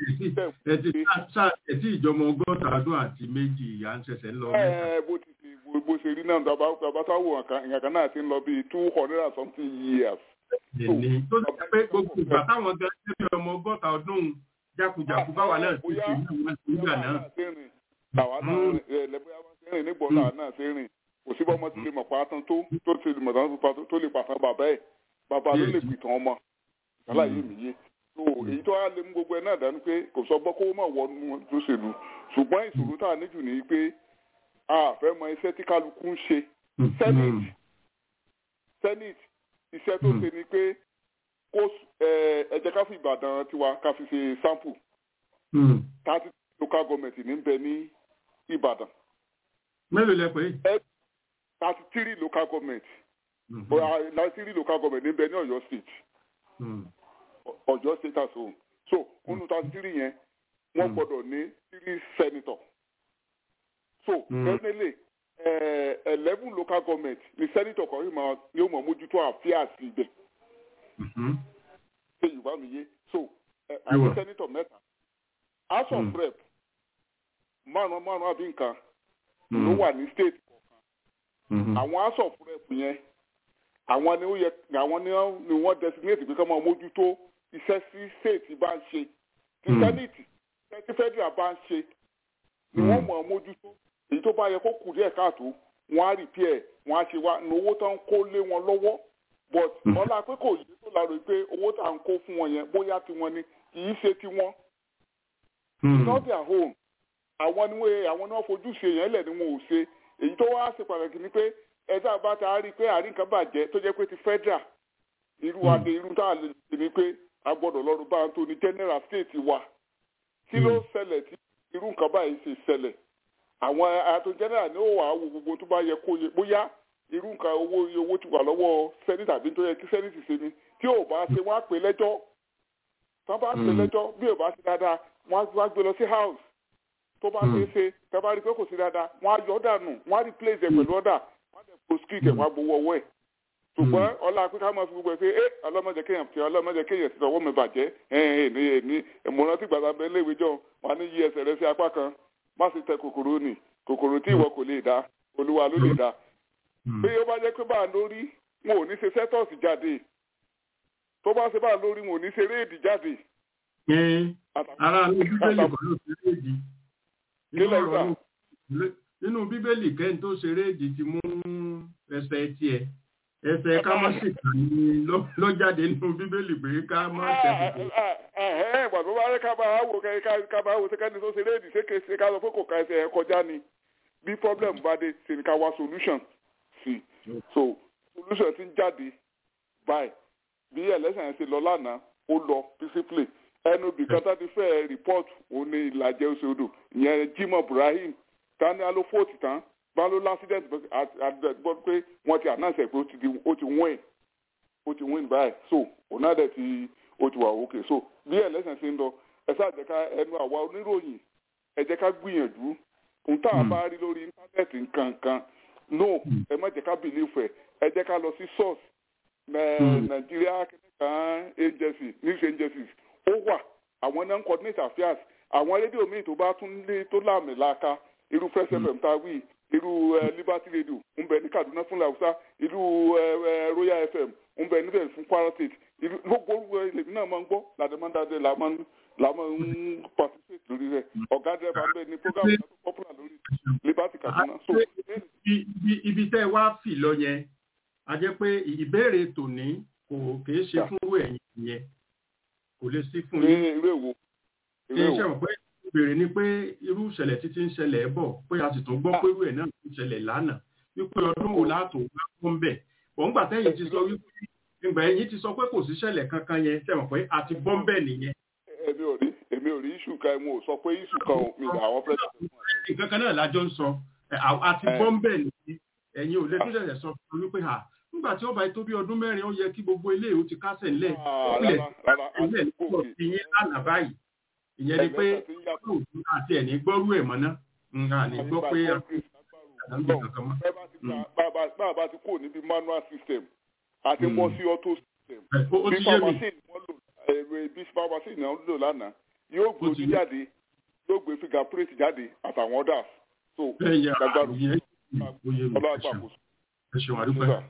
ẹtí ìjọmọ ọgọ́ta ọdún àti méjì ìyá ń ṣẹ̀ṣẹ̀ ń lọ mẹ́ta. bó ti ti bó ṣe rí náà bàbá táwọn ìyàn kan náà ti ń lọ bíi two hundred and something years. èmi tó ti pé gbogbo ìgbà táwọn gan ṣe bí ọmọ ọgọ́ta ọdún jákujàku báwa náà ti ṣe ní ìwé ìgbà náà. àwa náà lẹ́bùrẹ́ wọn ṣe rìn nígbọ̀n náà náà ṣe rìn kò sí bọ́mọ ti lè mọ̀ pàtàn tó tó ti lè mọ̀ tó lè pàtàn bàbá ẹ̀ bàbá ló lè pìtàn ọmọ àlàyé mi yé so èyí tó wá lè mú gbogbo ẹ náà dání pé kò sọ gbọ́ kó má wọnú lóṣèlú ṣùgbọ́n ìṣòro tá a níjù ní pé a fẹ́ mọ iṣẹ́ tí kálukú ń ṣe senate senate iṣẹ́ tó ṣe ni pé kó ẹ jẹ́ ká fi ìbàdàn tiwa ká fi ṣe sample thirty local government ní bẹ ní ìbàdàn. mélòó lẹ pé. thirty three local government thirty three local government ní bẹ ní Ọ̀yọ́ state. Ọ̀yọ́ state as whole so nínú thirty three yẹn wọ́n gbọ́dọ̀ ní three senator so definitely eleven local government ni senator kan yóò mọ̀ mójútó àfíà sí ibẹ̀ ṣe yorùbá mi yé so àwọn senator mẹ́ta house of rep márùn márùn àbí nǹkan ló wà ní state kọ̀ọ̀kan àwọn house of rep yẹn àwọn ni ó yẹ àwọn ni wọ́n designate pé ká máa mójútó iṣẹ́ sí state bá ń ṣe tí senate iṣẹ́ tí federal bá ń ṣe ni wọ́n mọ̀ mójútó èyí tó bá yẹ kó kù díẹ̀ káàtó wọ́n á repair wọ́n á ṣe wá ní owó tó ń kó lé wọn lọ́wọ́ but ọlá pé kò yé tó lára pé owó tá à ń kó fún wọn yẹn bóyá tiwọn ni kì í ṣe tiwọn. it's not their home àwọn ni wọ́n àwọn ni wọ́n fojú ṣe yẹn lẹ̀ ni wọn ò ṣe èyí tó wá ṣe pàtàkì ni pé ẹ̀dá bá ta rí i pé àárín kan bàjẹ́ tó jẹ́ pé ti federal irú adé irú tá a lè ṣe ni pé a gbọ́dọ̀ lọ́rùn bá ń tó ní general state wa kí ló ṣẹlẹ̀ tí irú nǹkan báyìí ṣe ṣẹlẹ̀ àwọn àtò general ní ó wà á wo gbogbo tó bá yẹ kó yẹ bóyá irú nǹkan owó iye owó ti wà lọ́wọ́ senate àbí tó yẹ kí senate ṣe ni tí ò bá ṣe wọ́n á pè lẹ́jọ́ tí wọ́n bá pè lẹ́jọ́ bí ò bá ṣe dáadáa wọ́n á gbé lọ sí house tó bá ṣe é ṣe tí wọ́n bá rí pé kò sí dáadáa wọ́n á yọ dànù wọ́n á replace ẹ̀ pẹ̀lú ọ̀dà wọ́n á dẹ̀ proscript ẹ̀ wọ́n á gbowó ọwọ́ ẹ̀ ṣùgbọ́n ọlá pé ká máa fi gbogbo ẹ̀ pé ẹ ọlọ́mọdé kéèyàn fi ọlọ́mọdé kéèyàn ti sọ̀wọ́ mi bàjẹ́ ẹ̀ ẹ̀ ní ìmọ̀ràn tí gbàgbà bẹ́ẹ̀ léwé jọ wọn á ní yí ẹsẹ̀ rẹ sí apá kan má sì tẹ kòkòrò nì kòkòrò tí ìwọ kò lè dá olúwa ló lè dá bí ó bá jẹ́ pé bá a lórí wọn ò ní ṣe sẹ́tọ̀sì jáde tó bá ṣe bá a lórí wọn ò ní ṣe réèdì jáde ara ní bíbélì kan ló ṣeré èdè nínú bíbélì kẹ́hìn tó ṣeré èdè ti mú ẹsẹ̀ tiẹ̀ ẹsẹ̀ ká má sì kà ní ló jáde nínú bíbélì pé ká má tẹ̀sí. ìgbà tó bá rí ká máa wò ká máa wò sẹ́kẹ́ni tó ṣeré èdè ṣéke ká lọ pé kò ka ẹsẹ̀ ẹ̀ kọjá ni bí problem bá dé ṣe ni ká wá solution sí so solution ti ń jáde báyìí bí ẹlẹ́sìn yẹn ṣe lọ lánàá ó lọ peacefully ẹnu bìkan tá ti fẹ́ report òun ní ìlàjẹ oṣooṣù ìyẹn Jimoh Ibrahim tani alo fóòtù tán bá ló l'accident gbọ́ pé wọ́n ti announce pé ó ti win ó ti win báyìí so òun náà dẹ̀ ti ó ti wà òkè so bí ẹlẹ́sìn ṣe ń lọ ẹ sáà jẹ́ ká ẹnu àwa oníròyìn ẹ jẹ́ ká gbìyànjú ohun tá a bá rí lórí íńtánẹ́ẹ̀tì nǹkankan no ẹ má jẹ́ ká believe ẹ̀ ẹ jẹ́ ká lọ sí source Nigeria kìnìkan agency news agencies ó wà àwọn non coordinate affairs àwọn rédíò míì tó bá tún lé tó láàmì láàka irú fresh fm tá a wí irú liberty radio ń bẹ ní kaduna fún làwùsá irú royal fm ń bẹ níbẹ̀ fún kwara state irú gbogbo orúkọ èmi náà máa ń gbọ́ làdèmọ́dáde là máa ń participate lórí rẹ̀ ọ̀gá dẹ́rẹ́bà ń bẹ ní program tó popular lórí liberty kaduna. ibi tẹ́ ẹ wá fì lọ yẹn a jẹ́ pé ìbéèrè tòní kò kìí ṣe fún ẹ̀yin yẹn kò lè sí fún yín. irú èwo. ṣe iṣẹ́ mọ̀ pé ìbéèrè ni pé irú ìṣẹ̀lẹ̀ títí ń ṣẹlẹ̀ bọ̀ pé a sì tún gbọ́ pé irú ẹ̀ náà ń ṣẹlẹ̀ lánàá wípé ọdún wo láàtò wá fún bẹ̀. wọ́n gbà tẹ́yìn ti sọ wípé ìgbà ẹ̀yìn ti sọ pé kò sí ìṣẹ̀lẹ̀ kankan yẹn ṣe mọ̀ pé a ti bọ́ ń bẹ̀ nìyẹn. èmi ò rí èmi ò rí iṣu kan mo sọ pé iṣu kan mi àwọn fẹ́. nǹkan kan náà lájọ ń sọ a ti bọ́ ń bẹ̀ nìyẹn ẹ̀yin ò lè tún ṣẹ̀ṣẹ̀ sọ fún mi pé nígbà tí ó bá tó bí ọdún mẹ́rin ó yẹ kí gbogbo ilé ìwò ti kásẹ̀ ńlẹ̀ ilẹ̀ ilẹ̀ nípò ti yín lánàá báyìí ìyẹn ni pé àti ẹ̀ ní gbọ́rú ẹ̀ mọ́ náà nga ní gbọ́ pé àdáńgbé kankan mọ́. bàbá ti kúrò níbi manual system àti bọ́ sí auto system ó ti yé mi bí pharmacy náà lò lánàá yóò gbé ojú jáde yóò gbé fingerprint jáde àtàwọn others so gbàgbàrú ọlọ́àgbà kò sùn. ẹ ṣeun àdúgbò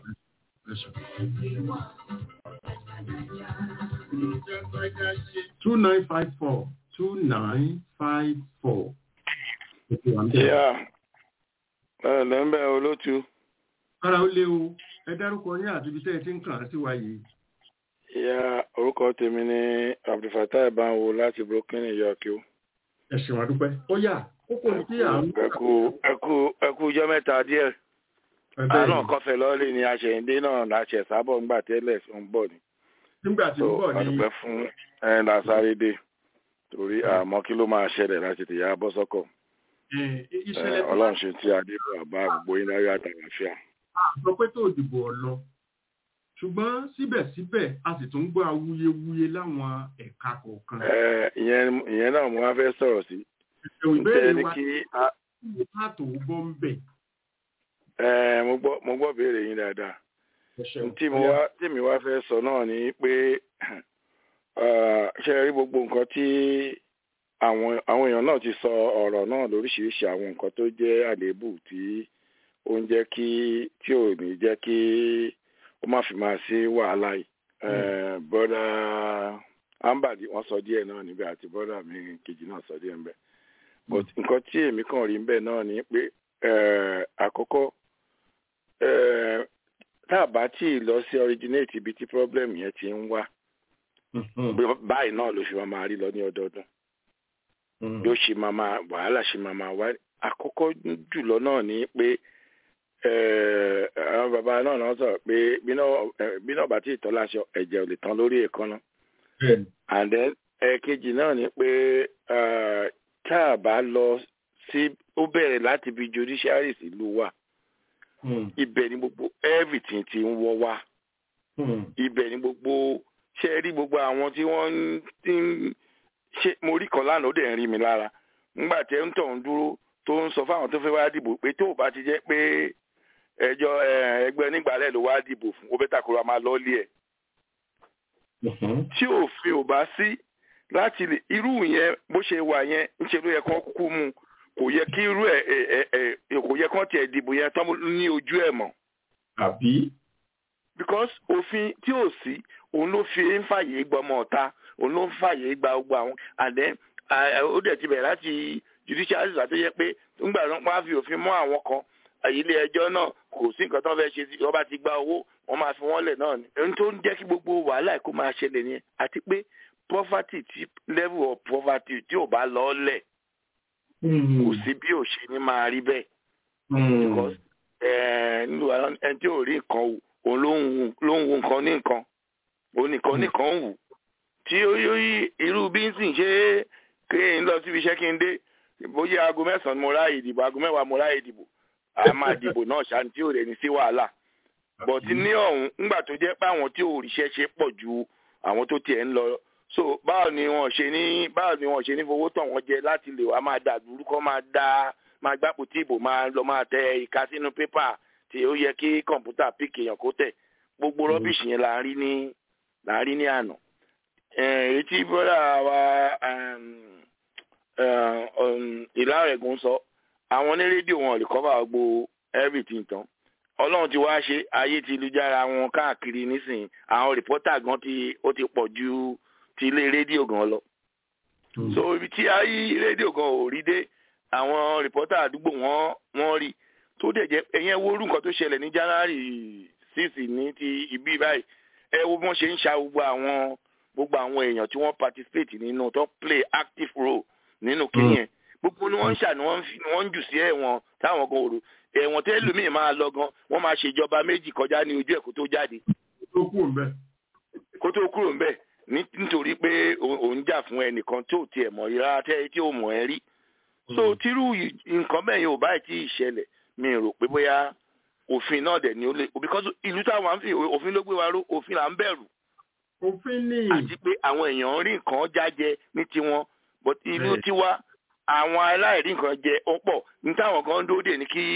two nine five four two nine five four. Yeah. ẹ lẹ́ńbẹ̀ olótú. Kára ó léwu, ẹ dárúkọ ní àti ibi tẹ́ ẹ ti ń kàn án sí wa yìí. Ìyá orúkọ tèmi ní Abdulfatai Banwo láti Brooklyn, New York. Ẹ ṣeun àdúpẹ́. Ó yà, kókó ní kí à ń. Ẹ kú ẹ kú ẹ kú ọjọ́ mẹ́ta díẹ̀ àánú kọfẹ lọ́ọ́lì ni aṣẹ̀yìndé náà láṣẹ sábọ̀ ńgbà tẹ́lẹ̀ ń bọ̀ ni. nígbà tí ń bọ̀ ni. àdúpẹ́ fún ẹ̀ lásáré dé torí àmọ́ kí ló máa ṣẹlẹ̀ láti tèyà bọ́ sọ́kọ̀. ọlọ́run ṣe tí adé rà bá gbogbo yín láyé àtàlàfíà. a sọ pé tó dìbò ọ̀lọ́ ṣùgbọ́n síbẹ̀síbẹ̀ a sì tún gbọ́ awuyewuye láwọn ẹ̀ka kọ̀ọ̀kan. ìyẹn náà mo wá fẹ́ sọ̀rọ̀ sí. ìbéèrè wa kí a tó bọ́ ń bẹ̀ ẹ mo gbọ́ mo gbọ́ béèrè yín dáadáa tí mo wá tí mi wá fẹ́ sọ náà ni pé ṣe rí gbogbo nǹkan tí àwọn àwọn èèyàn náà ti sọ ọ̀rọ̀ náà lóríṣiríṣi àwọn nǹkan tó jẹ́ àléébù tí ó ń jẹ́ kí tí ò ní jẹ́ kí ó má fi máa sí wàhálà yìí bọ́dà ambadi wọ́n sọ díẹ̀ náà níbẹ̀ àti bọ́dà mi kejì náà sọ díẹ̀ níbẹ̀ but nǹkan tí èmi kàn rí níbẹ̀ náà ni pé àkọ́kọ́ tá a bá tí ì lọ sí originate ibi tí problem yẹn ti ń wá báyìí náà ló ṣe máa máa rí lọ ní ọdọọdún yóò ṣe máa máa wàhálà ṣe máa máa wá àkọ́kọ́ jùlọ náà ni pé àwọn bàbá náà náà sọ pé bí náà bá tí ì tọ́ láṣọ ẹ̀jẹ̀ ò lè tán lórí èékánná and then ẹ̀ẹ̀kejì náà ni pé tá a bá lọ sí ó bẹ̀rẹ̀ láti bí judiciary ìlú wa ibẹ̀ ni gbogbo everything ti ń wọ́ wá ibẹ̀ ni gbogbo ṣe rí gbogbo àwọn tí wọ́n ti ń ṣe mo rí kan lánàá ó dẹ̀ ń rí mi lára ńgbà tí ẹ ń tọ̀ ń dúró tó ń sọ fáwọn tó fẹ́ wá dìbò pé tó o bá ti jẹ́ pé ẹjọ́ ẹgbẹ́ onígbàlẹ̀ ló wá dìbò fún ó bẹ́ tàkùrọ̀ máa lọ́ọ́lì ẹ̀ tí òfin ò bá sí láti lè irú yẹn bó ṣe wà yẹn ń ṣe ló yẹ kó kú mu kò yẹ kí irú ẹ ẹ ẹ kò yẹ kán tiẹ̀ dìbò yẹn tán ní ojú ẹ̀ mọ́. àbí. because òfin tí ò sí òun ló fi ń fàyè gbọmọ ọ̀ta òun ló ń fàyè gba gbogbo àwọn àdé ó dẹ̀ ti bẹ̀rẹ̀ láti judicial system tó yẹ pé nígbà tó ń pa fi òfin mọ́ àwọn kan ilé ẹjọ́ náà kò sí nǹkan tó ń fẹ́ ṣe sí ọba ti gba owó wọ́n máa fi wọ́n lẹ̀ náà ni. ohun tó ń jẹ́ kí gbogbo wàhálà kó máa ṣẹlẹ̀ nìyẹn àti pé poverty tí level of poverty tí ò bá lọ lẹ̀ kò sí bí ò ṣe ní máa rí bẹ́ẹ̀. because nílùú ẹni tí ò rí nǹkan wù òun ló ń wo nǹkan ní nǹkan òun nìkan nìkan ń wù tí ó yí irú bí ń sìn ṣe kí n lọ síbi iṣẹ́ kí n dé bóyá aago mẹ́sàn-án mo ráàyè ìdìbò aago mẹ́wàá mo ráàyè ìdìbò a máa dìbò náà ṣáà tí ò rẹ̀ ní sí wàhálà bọ̀tí ní ọ̀hún ńgbà tó jẹ́ pé àwọn tí ò ríṣẹ́ ṣe pọ̀ ju àwọn tó tiẹ̀ ń lọ so báwo ni wọ́n ṣe ní báwo ni wọ́n ṣe ní fowó tàn wọ́n jẹ láti lè wá máa dà dúrúkọ máa dá máa gbápò tí ìbò máa lọ máa tẹ ìka sínú pépà tí ó yẹ kí kọ̀ǹpútà píkì èèyàn kó tẹ̀ gbogbo rọ́bìṣì yẹn là ń rí ní là ń rí ní àná èyí tí bọ́dà wa ìlà rẹ̀gùn sọ àwọn ní rédíò wọn lè cover gbogbo everything tán ọlọ́run ti wá ṣe ayé ti lùjára wọn káàkiri nísìnyí àwọn rìpọ́tà gan ti ó ti pọ̀ ju ti ilé rédíò gan lọ. so ibi tí ayé rédíò gan ò rí dé àwọn rìpọ́tà àdúgbò wọn wọ́n rí tó dẹ̀ jẹ́ ẹ̀yẹn wo orú nǹkan tó ṣẹlẹ̀ ní january six ní ti ibi báyìí ẹ wo bí wọ́n ṣe ń ṣa gbogbo àwọn gbogbo àwọn èèyàn tí wọ́n participate nínú tó play active role nínú kíyẹn gbogbo ni wọ́n ń ṣà ni wọ́n ń jù sí ẹ̀wọ̀n táwọn gan òru ẹ̀wọ̀n tẹ́ lómìn máa lọ gan wọ́n máa ṣèjọba méjì kọjá ní ojú ẹ̀ kó tó jáde. kó tó kúrò ńbẹ̀ nítorí pé òun jà fún ẹnìkan tó tiẹ̀ mọ̀ rárá tẹ́ tí ò mọ̀ ẹ́ rí. so tírú nǹkan bẹ́ẹ̀ yẹn ò báyìí tí ì ṣẹlẹ̀ mi rò pé bóyá òfin náà dẹ̀ ni ó lè because ìlú táwọn ń fi òfin ló gbé wa ró òfin là ń bẹ̀rù. òfin ni. àti pé àwọn èèyàn rí nǹkan jájẹ ní tiwọn but ìlú tiwa àwọn aláìrí nǹkan jẹ ó pọ̀ ní táwọn kan ń dóde ní kí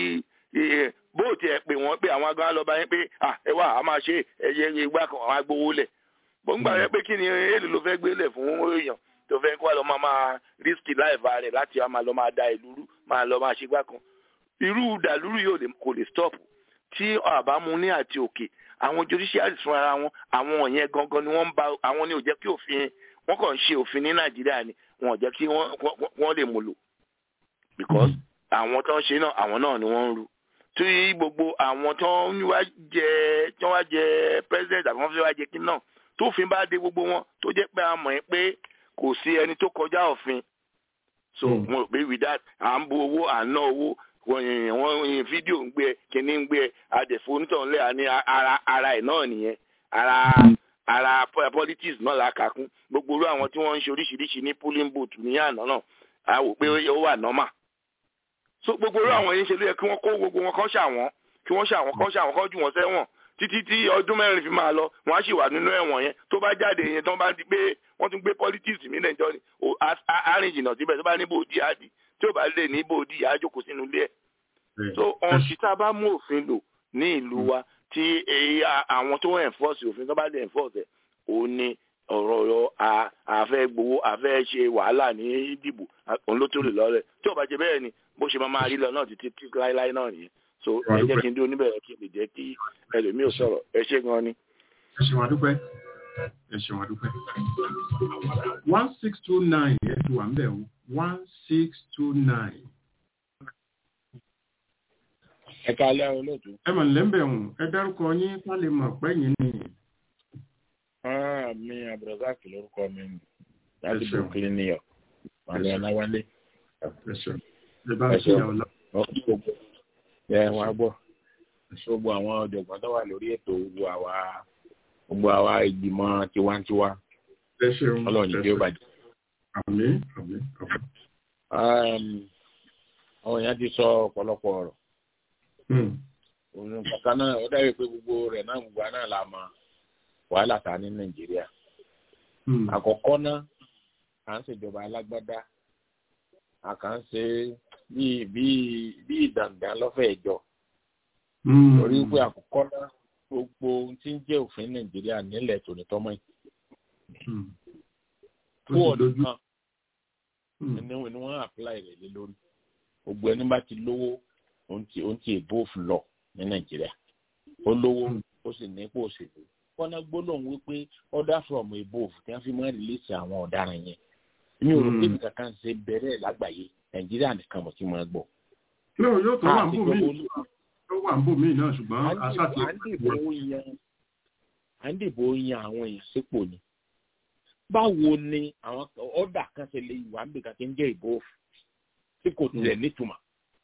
bóòtù ẹ pè wọ́n pé àwọn agbára lọ́ba yẹn pé ẹ wá a máa ṣe ẹyẹ ìgbà kan àwọn agbowó lẹ̀ gbọ̀ngbà rẹ pé kí ni èlò ló fẹ́ gbé lẹ̀ fún èèyàn tó fẹ́ kó lọ máa máa risk láìva rẹ̀ láti máa lọ máa da ìlú rú máa lọ máa ṣe gbà kan irú dàlúrú yóò kò lè stop tí àbámu ní àti òkè àwọn judiciary fún ara wọn àwọn yẹn gangan ni wọ́n ń ba àwọn ni ò jẹ́ kí òfin wọ́n kàn ń ṣe òfin ní nàìjíríà ni wọn ò jẹ́ kí wọ́n lè mú lò because àwọn tó ń ṣe náà àwọn náà ni wọ́n ń ru tí gbogbo àwọn tó ń wá jẹ tó wá jẹ president àbí wọ́n fi wá jẹ kí náà tó fi bá dé gbogbo wọn tó jẹ́ pé a mọ̀ ẹ́ pé kò sí ẹni tó kọjá òfin so mo rò pé with that à ń bu owó à ń ná owó wọ́n yin fídíò ń gbé ẹ kíní ń gbé ẹ àdẹ̀fọ́ onítọ̀hún lẹ́yà ní ara ara ẹ̀ náà nìyẹn ara ara politics náà la kà kún gbogbo irú àwọn tí wọ́n ń ṣe oríṣiríṣi ní polling booth ní àná náà a wò pé ó wà normal so gbogbo irú àwọn yìí ń ṣe ló yẹ kí wọ́n kó gbogbo wọn kọ́ ṣàwọn kí wọ́n ṣàwọn kọ́ ṣàwọn kọ́ jù wọ́n sẹ́wọ̀n títí tí ọdún mẹ́rin fi máa lọ wọ́n á sì wà nínú ẹ̀wọ̀n yẹn tó bá jáde yẹn tó bá ti gbé wọ́n tún gbé politics mí lẹ́jọ́ ni arìn jìnnà síbẹ̀ tó bá ní bòódì àdì tí ò bá lè ní bòódì àjòkó sínú ilé ẹ̀ so ọ̀n tí tá a bá mú òfin lò ní ìlú wa tí àwọn tó ń enforce òfin tó bá lè enforce ẹ̀ òun ni ọ̀rọ̀ ọ̀rọ̀ àfẹ́ gbowó àfẹ́ ṣe wàhálà ní ìdìbò òun ló tó lè lọ́rẹ̀ tí ò bá jẹ bẹ́ẹ̀ ni bó ṣe máa máa rí lọ náà títí tí láéláé náà nìyẹn so ẹ jẹ́ kí n dúró níbẹ̀ kí n lè jẹ́ kí ẹlòmíì ò sọ̀rọ̀ ẹ ṣé gan ni. ẹ ṣeun àdúpẹ́ ẹ ṣeun àdúpẹ́ one six two nine ẹ ti wà ń bẹ̀ one six two nine ẹ káalẹ́ olóòtú. ẹ mọ̀ lẹ́mbẹ̀ hùn ẹ dárúkọ yín ká lè mọ̀ pẹ́yìn ni. mi abdulrasaq lórúkọ mi láti brooklyn new york wàlẹ́ ọ̀làwálé. ẹ bá ṣe ọ̀la. ẹ wọn gbọ́ gbogbo àwọn ọ̀jọ̀gbọ́n tó wà lórí ètò gbogbo àwa gbogbo àwa ìgbìmọ̀ tiwantiwa ọlọ́run ní bí ó bàjẹ́. àmín àmín àmín. àwọn èèyàn ti sọ ọ̀pọ̀lọpọ̀ ọ̀rọ̀ òun kankan náà ó dàbí pé gbogbo rẹ̀ náà gbogbo náà la mọ̀ wàhálà ta ní nàìjíríà àkọ́kọ́ náà à ń ṣèjọba alágbádá a kàn ń ṣe bíi bíi bíi ìdàǹdàn lọ́fẹ̀ẹ́ jọ torí pé àkọ́kọ́ náà gbogbo ohun tí ń jẹ́ òfin nàìjíríà nílẹ̀ tònítọ́mọ́ yìí fún ọdún kan ni wọ́n apply rẹ̀ lé lórí gbogbo ẹni bá ti lówó ohun tí ohun tí èbó òfin lọ ní nàìjíríà ó lówó ó sì ní ipò òṣèlú kọ́ná gbólóhùn wípé order from above tí wọ́n fi máa rìlíìsì àwọn ọ̀daràn yẹn mi ò rò pé nǹkan kan ṣe bẹ̀rẹ̀ lágbàáyé nàìjíríà nìkan mo ti máa gbọ́. yóò yóò tó wà ń bò mí tó wà ń bò mí náà ṣùgbọ́n aṣáàtì. à ń dìbò yan à ń dìbò yan àwọn èèyàn sípò ni báwo ni àwọn ọ̀dà kan ṣe lè wà níbi kan tí ń jẹ́ ìbò tí kò tilẹ̀ nítumọ̀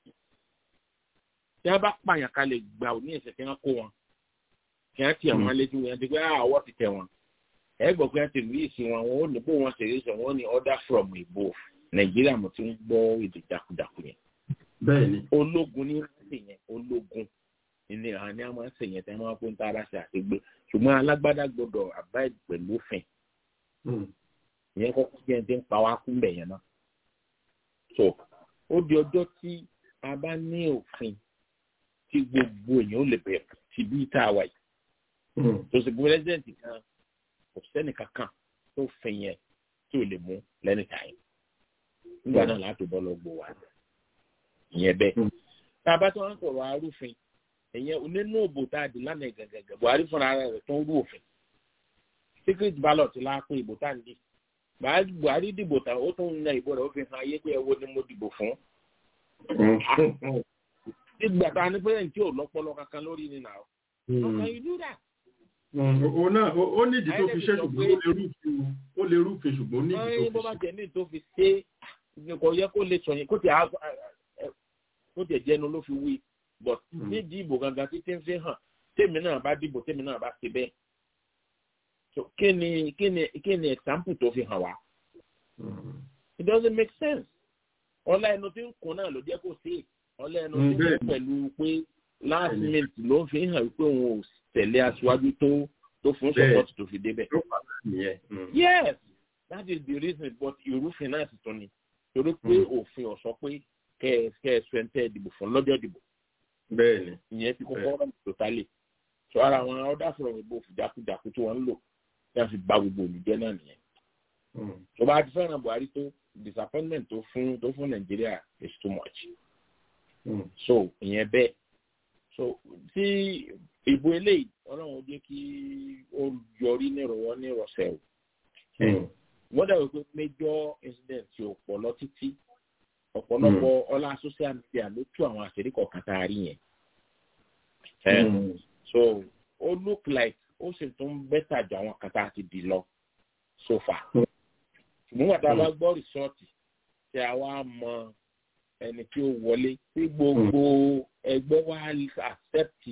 tí wọ́n bá pààyàn ká lè gbà ò ní ẹ̀sẹ̀ kí wọ́n kó wọn kí wọ́n tiẹ̀ wọn létí wọn ti pé àwọ̀ ti tẹ̀ wọn ẹ gbọ́ pé wọ́n ti rí ìsìn wọn wọn ò ní bó wọn ṣe rí sọ wọn ní order from ìbò nàìjíríà mo ti ń gbọ́ èdè jákujàku yẹn. bẹ́ẹ̀ni. ológun ní ṣe yẹn ológun ní àwọn ní àwọn ṣe yẹn tí wọ́n máa ń tá ara ṣe àṣegbé ṣùgbọ́n alágbádá gbọ́dọ̀ abide pẹ̀lú òfin ìyẹn kọ́kọ́ jẹ́ ẹni tí ń pa wá kú mbẹ̀ yẹn náà. so ó di ọjọ́ tí a bá ní òfin tí gbogbo èèyàn ó lè bẹ̀rẹ̀ ti bí tá a wà yìí. tó sì pírẹsidẹ́ǹtì kan kò sẹ́nì kankan tó fin yẹn tí ò lè mú lẹ́nì táyì. nígbà náà láti bọ́ lọ gbò wá ìyẹn bẹ́ẹ̀. tá a bá tó ń sọ̀rọ̀ arúfin ìyẹn nínú òbò tá a dì lánàá gàgàgà buhari fúnra rẹ̀ tó ń rú òfin secret ballot la pé ìbò tá à ń di buhari dìbò tán ó tún ń na ìbò rẹ̀ ó fi hàn ayé pé ẹwọ ni mo dìbò fún. ìgbà tá a ní pé ǹtí ò lọ́pọ̀lọ́ kankan lórí ni nà ó. ọkàn yìí dúrà. o náà ó nídìí tó fi ṣe ṣùgbọ́n ó lè rúfin ṣùgbọ́n ó nídìí tó fi ṣe. bó bá jẹ ní tó fi ṣe kò yẹ kó lè sọ yẹn kó tiẹ̀ jẹnu ló fi wí but nídìí ìbò gangan títí ń fi hàn tèmi náà bá dìbò tèmi náà bá ṣe bẹ́ẹ̀ so kí ni kí ni kí ni example tó fi hàn wá. it doesn't make sense. ọlá ẹnu tí ń kun náà ló jẹ́ kó sí ọlá ẹnu tí ń kun pẹ̀lú pé last minute ló fi hàn wípé òun ò tẹ̀lé aṣáájú tó tó fún support tó fi débẹ̀. yes that is the reason but ìrúfin náà sì tún ni torí pé òfin ò sọ pé kẹ ẹ kẹ ẹ sọ ẹ ń tẹ ìdìbò fún lọ́jọ́ ìdìbò. bẹ́ẹ̀ni. ìyẹn ti kọ́kọ́ rẹ̀ totally so ara àwọn ọ̀dà sọ̀rọ̀ ìbò fìjákujàku tí wọ́n ń lò tí wọ́n fi gba gbogbo olùjẹ́ náà nìyẹn. tó bá ti fẹ́ràn buhari tó disappointment tó fún tó fún nàìjíríà is too much. Mm. so ìyẹn bẹ́ẹ̀ so tí ìbò eléyìí ọlọ́run jẹ́ kí ó yọrí nírọ̀wọ́ nírọ̀sẹ̀ o. wọ́n dàbí pé major incident tí ò pọ̀ lọ títí ọ̀pọ̀lọpọ̀ ọlá social media ló tú àwọn àṣírí kọ̀ọ̀kan tá a rí yẹn. so ó look like ó sì tún bẹ́tà ju àwọn kan tá a ti dì lọ so far. ṣùgbọ́n wà tá a bá gbọ́ rìsọ́ọ̀tì tí a wá mọ ẹni tí ó wọlé tí gbogbo ẹgbẹ́ wa accept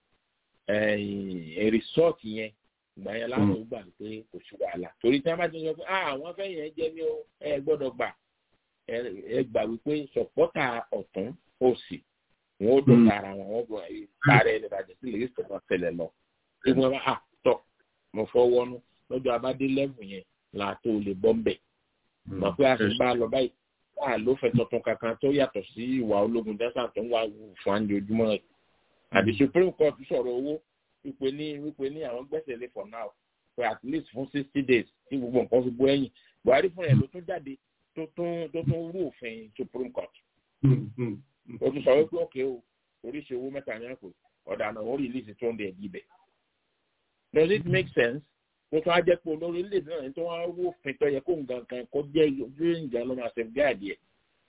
rìsọ́ọ̀tì yẹn ìgbà yẹn láti gbà pé kò sí wàhálà torí tí wọ́n bá ti sọ pé àwọn fẹ́ yẹn jẹ́ ní ẹ gbọ́dọ̀ gbà ẹ gbà wípé sọ̀pọ́tà ọ̀tún òsì wọn ó dùn tara wọn wọn bọ̀ tààrẹ ẹ̀ lọ́dà sí lè rí sọ̀tàn tẹ̀lẹ̀ lọ ìwọ̀n bá a tọ̀ mo fọwọ́nú lọ́jọ́ abádé lẹ́mù yẹn là tó lè bọ́ mbẹ̀. mọ̀ pé a sì bá a lọ báyìí wà ló fẹ́ tuntun kankan tó yàtọ̀ sí ìwà ológun dẹ́sà tó ń wá fún àǹjojúmọ́ rẹ̀. àbí supreme court sọ̀rọ̀ owó wípé ní wípé ní àwọn gbẹ́sẹ̀ lé for now for at least fún sixty days tí gbogbo nǹkan fi bó ẹ̀yìn buhari fúnra ẹ̀ ló tún jáde tó tún tó tún rú òfin supreme court. ó tún sọ wípé òkè o oríṣi owó mẹ́ta ní àpò ọ̀daràn ó rìlíìsì tó ń bẹ̀ ẹ̀dí bẹ̀ does it make sense mo tún á jẹ́ pé olórí ilé náà tó wá wó òfin tó yẹ kó nǹkan kan kó jẹ́ ojú ìjà ló máa ṣe gáàdì ẹ̀.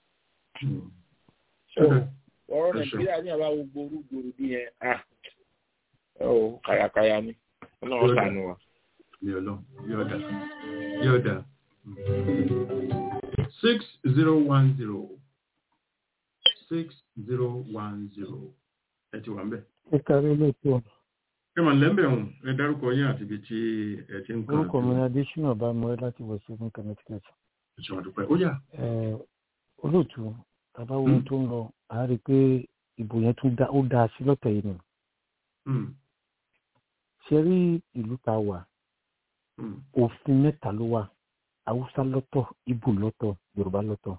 ọ̀rọ̀ nàìjíríà ní àbá gbogbo orúgbòrò bí yẹn ah ó kàyàkàyà ni ọlọ́run sànù wa. yóò dà yóò dà six zero one zero six zero one zero ẹ ti wà ń bẹ̀. ẹ kárí lóòótọ́ ọ̀nà kẹmà lẹ́mbẹ̀ ọ̀hún ẹ dárúkọ yín àti ibi tí ẹ ti ń kọ́ orúkọ mi ni adésínà bá mọ ẹ láti wọ seven connecticut. ìṣòwò àdúpẹ́ ó yà. olóòtú bàbá wo tó ń lọ à á rí i pé ìbò yẹn tún ó dáa sí lọ́tẹ̀ yìí nù. ṣe rí ìlú ta wà òfin mẹ́ta ló wà haúsá lọ́tọ̀ ibo lọ́tọ̀ yorùbá lọ́tọ̀.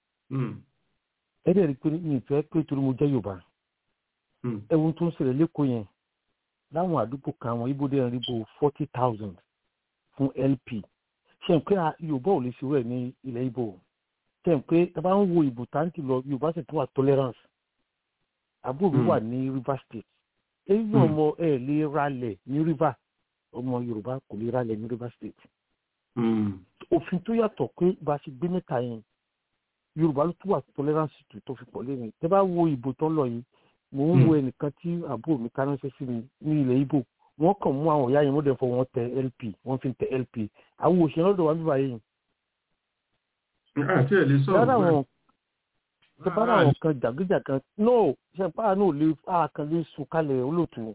ẹ dẹ̀ rí i pé mi ìfẹ́ pé torí mo jẹ́ yorùbá ẹ̀wọ̀n tó ń ṣẹlẹ̀ lẹ́kọ̀ọ́ yẹn láwọn àdúgbò kan àwọn ibo dẹ́rìn ríbo forty thousand fún lp ṣe ń pé yorùbá ò lè ṣe wẹ̀ ní ilẹ̀ ibo ṣe ń pé tá a bá ń wo ìbò táǹtì lọ yorùbá sì tún wà tolerance àbúrò wà ní river state èyí náà mọ ẹ lè ralẹ̀ ní river ọmọ yorùbá kò lè ralẹ̀ ní river state òfin tó yàtọ̀ pé bá a ṣe gbé mẹ́ta yẹn yorùbá ló tún wà tolerance tó tó fi pọ̀ lẹ́yìn tẹ́ bá wo ìbò tó ń lọ yìí mò ń wo ẹnìkan tí àbúrò mi ká ránṣẹ́ sí mi ní ilẹ̀ ibo wọ́n kàn mú àwọn ìyá yẹn wọ́n dẹ̀ fọ wọn tẹ lp wọ́n fi tẹ lp àwọn òṣèré lọ́dọ̀ wa bíbá yìí. àti ẹ̀ lè sọ̀rọ̀ bẹ́ẹ̀ ṣe bá àwọn kan jàgíjàgan no ṣe bá náà lè àkàn lè sùn kalẹ̀ olóòtú.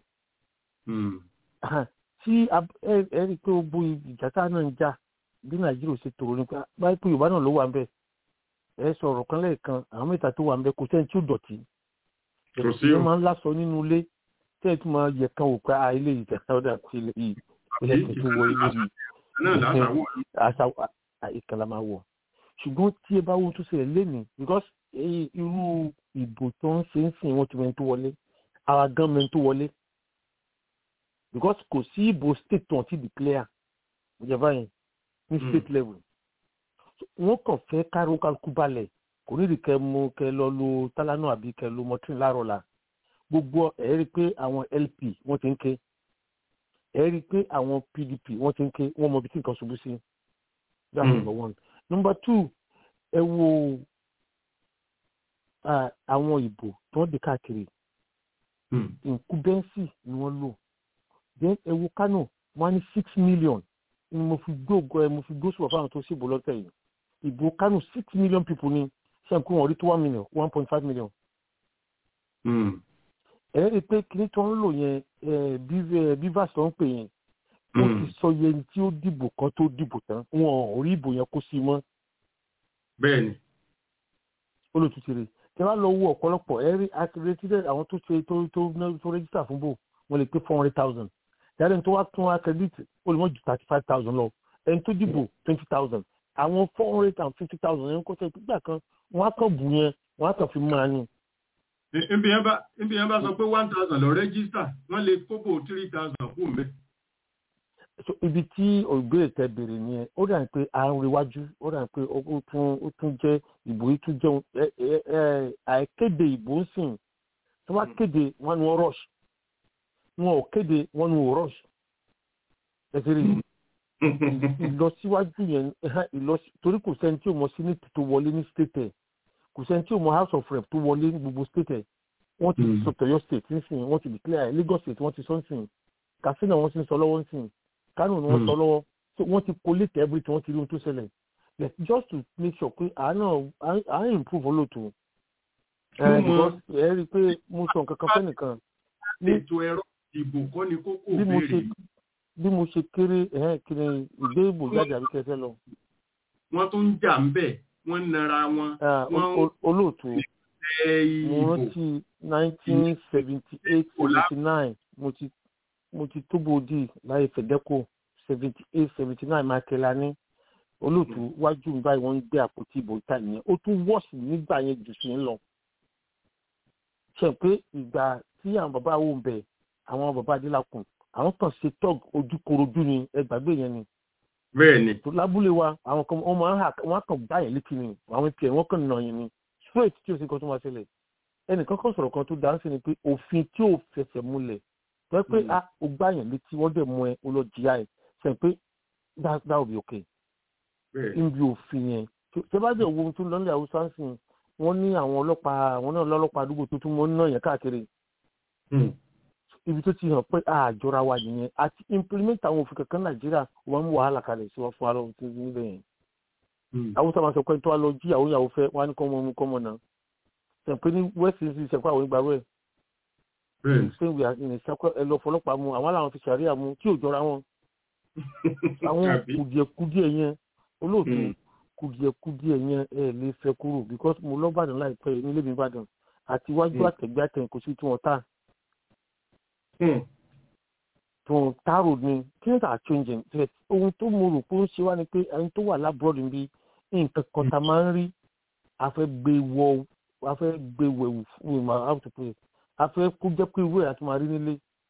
tí ẹ rí i pé gbogbo ìjà tá náà ń jà bí nàìjíríà ṣe tòrò nípa báyìí pé yorùbá náà ló wà ń bẹ̀ ẹ sọ̀rọ̀ kan lẹ́ẹ̀kan àwọn mẹ́ta tó wà ń bẹ̀ kò sẹ́ni tí ó dọ̀tí. kò sí o. wọ́n máa ń lásọ nínú ilé tẹ́ ẹ tún máa yẹ kan wò pé a ilé ìjà ọ̀dà sí ilé yìí ilé tuntun wọ ilé yìí. àṣà ìkànnì máa wọ̀ ṣùgbọ́n tí ẹ bá wo tó ṣẹlẹ̀ lénìí because irú ìbò tó ń ṣe ń sìn wọ́n ti mẹ́ni tó wọlé ara gan mẹ́ni tó wọlé because kò sí ìbò state tó ń ti declare ìjọba yẹn ní state level wọ́n kàn fẹ́ káró kálukú balẹ̀ kò ní ìdíkẹ́ mú kẹ lọ lo tálánù àbí kẹ lo mọtírìn láàárọ̀ la gbogbo ẹ̀ rí i pé àwọn lp wọ́n ti ń ké ẹ̀ rí i pé àwọn pdp wọ́n ti ń ké wọ́n mọ ibi tí nǹkan ṣubú sí that's number one number two ẹ wo àwọn ìbò tó ń di káàkiri nkúbẹ́nsì ni wọ́n lò then ẹ wo kánò wọ́n á ní six million ni mo fi gbóògùn ẹ mo fi gbósùwọ̀ fáwọn tó ṣèbò lọ́tẹ̀ yìí ìbò kánò six million people ni ṣàǹkú wọn rí tó one million one point five million. ẹ rí i pé kíní tó ń lò yẹn bivas tó ń pè yẹn wọ́n ti sọ yẹn tí ó dìbò kan tó dìbò tán wọn ò rí ìbò yẹn kó sí mọ́. bẹ́ẹ̀ni. olùtútù rè tí wọ́n lọ wo ọ̀pọ̀lọpọ̀ ẹ rí accredited àwọn tó ṣe tó tó tó register fún bò wọ́n lè pé four hundred thousand yàrá ẹni tó wá tún accredit ó lè mọ̀ ju thirty five thousand lọ ẹni tó dìbò twenty thousand àwọn four hundred and fifty thousand yẹn kó tẹ gbígbà kan wọ́n á kàn bù yẹn wọ́n á kàn fi máa ní. ibi yẹn bá ibi yẹn bá sọ pé one thousand lọ register wọ́n lè kóbò three thousand kú mẹ́. ibi tí ògbérè tẹ bèrè nìyẹn ó dà ní pé àárín iwájú ó dà ní pé ó tún ó tún jẹ ìbò yìí tún jẹun àìkéde ìbò ń sìn tí wọ́n á kéde wọ́n ní wọ́n rush wọn ò kéde wọ́n ní wọ́n rush ẹ ti rí ìlọsíwájú yẹn ìlọsí torí kò sẹ́ni tí ò mọ senate tó wọlé ní state ẹ̀ kò sẹ́ni tí ò mọ house of rep tó wọlé ní gbogbo state ẹ̀ wọ́n ti sọ tọ̀yọ́ state nísìnyí wọ́n ti declare lagos state wọ́n ti sọ nísìnyí katsina wọ́n ti sọ lọ́wọ́ nísìnyí kánò ni wọ́n sọ lọ́wọ́ so wọ́n ti collate everything wọ́n ti rí ohun tó ṣẹlẹ̀ yes just to make sure pé àánà à ń improve olóòtú ẹ rí i pé mo sọ nǹkan kan fẹ́ nìkan. ètò ẹ̀rọ ìbò kọ́ ni kókó béèrè bí mo ṣe kéré kiri ìgbé ìbò jáde àbí kẹfẹ lọ. wọ́n tún ń jà ń bẹ̀ wọ́n ń nara wọn. olóòtú mo rántí nineteen seventy eight seventy nine mo ti mo ti tóbo di láyé fẹ̀dẹ́kò seventy eight seventy nine mákẹ́lá ní olóòtú wájú mi báyìí wọ́n ń gbé àpótí ìbò ìta nìyẹn ó tún wọ́ọ̀sì nígbà yẹn jù sí ń lọ. ṣe pé ìgbà tí àwọn bàbá wo ń bẹ̀ àwọn bàbá adélakùn àwọn kan ṣe tọ́g ojúkorojú ni ẹgbàgbé yẹn ni. bẹ́ẹ̀ni. tó lábúlé wa àwọn kan wọn máa ń hà wọn kàn gbá yẹn létí ni àwọn tiẹ̀ wọ́n kàn nà yẹn ni straight tí o sì kan tó máa ṣẹlẹ̀ ẹnìkan kan sọ̀rọ̀ kan tó dáńsì ni pé òfin tí ò fẹsẹ̀ múlẹ̀ tó yẹ pé a ò gbá yẹn létí wọ́n dẹ̀ mú ẹ o lọ jìyà ẹ sẹ pé that that will be okay. níbi òfin yẹn ṣé bá jẹ́ ohun tó ń lọ́lẹ̀ haúsá ń sìn wọ́n ní àwọn ọlọ́pàá àwọn náà lọ́lọ́pàá àdúgbò tó tún mọ́ náà yẹn káàkiri ibi tó ti hàn pé àjọra wa nìyẹn àti implement àwọn òfin kankan nàìjíríà wọn mú wàhálà kalẹ̀ sí wọn fún ara òfin níbẹ̀ yẹn. haúsá máa sọ pé tó wá lọ jí àwọn ìyàwó fẹ́ wọn á ní kọ́ mọ́ mú kọ́ mọ́ náà sẹ̀pẹ́ ní west east sẹ̀pẹ́ àwọn ìgbàrú ẹ̀. ṣé ìwé ìṣàkó ẹ lọ fọlọ́pàá mu àwọn làwọn fi ṣàríà mu tí ò jọra wọn. àwọn kùdìẹ̀kùdìẹ̀ yẹn olóòtú kùdìẹ̀kùdìẹ̀ yẹn ẹ lè fẹ́ kúrò because mo lọ bàdàn láìpẹ́ nílé mi bàdàn àti iwájú àtẹ̀gbẹ́ àtẹ̀yìn kò sí tí wọ́n tà tó taro ni things are changing ohun tó mo rò pé ó ń ṣe wá ni pé ẹni tó wà lábúròdì bí nǹkan kan tá a máa ń rí a fẹ́ gbé wọ a fẹ́ gbé wẹ̀wù fún mi how to pray a fẹ́ kó jẹ́ pé ìwé àti máa rí nílé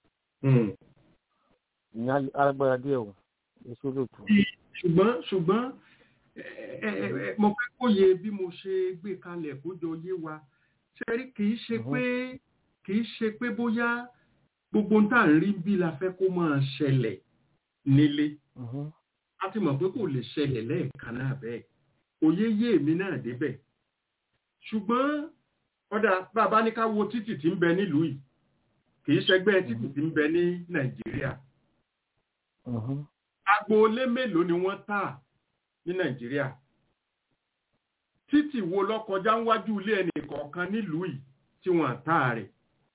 ìyẹn alágbára díẹ̀ o èso lóòótọ́. ṣùgbọ́n ṣùgbọ́n mo fẹ́ kóye bí mo ṣe gbé kalẹ̀ kó jọ yé wa ṣẹ́rí kì í ṣe pé kì í ṣe pé bóyá gbogbo tá à ń rí bí la fẹ́ kó máa ṣẹlẹ̀ nílé a ti mọ̀ pé kò lè ṣẹlẹ̀ lẹ́ẹ̀kan náà bẹ́ẹ̀ òye yé èmi náà débẹ̀ ṣùgbọ́n ọ̀dà bàbá ní ká wo títì tí ń bẹ nílùú yìí kì í ṣẹgbẹ́ títì tí ń bẹ ní nàìjíríà agboolé mélòó ni wọ́n tà ní nàìjíríà títì wo ló kọjá níwájú ilé ẹnì kọ̀ọ̀kan nílùú yìí tí wọ́n tà rẹ̀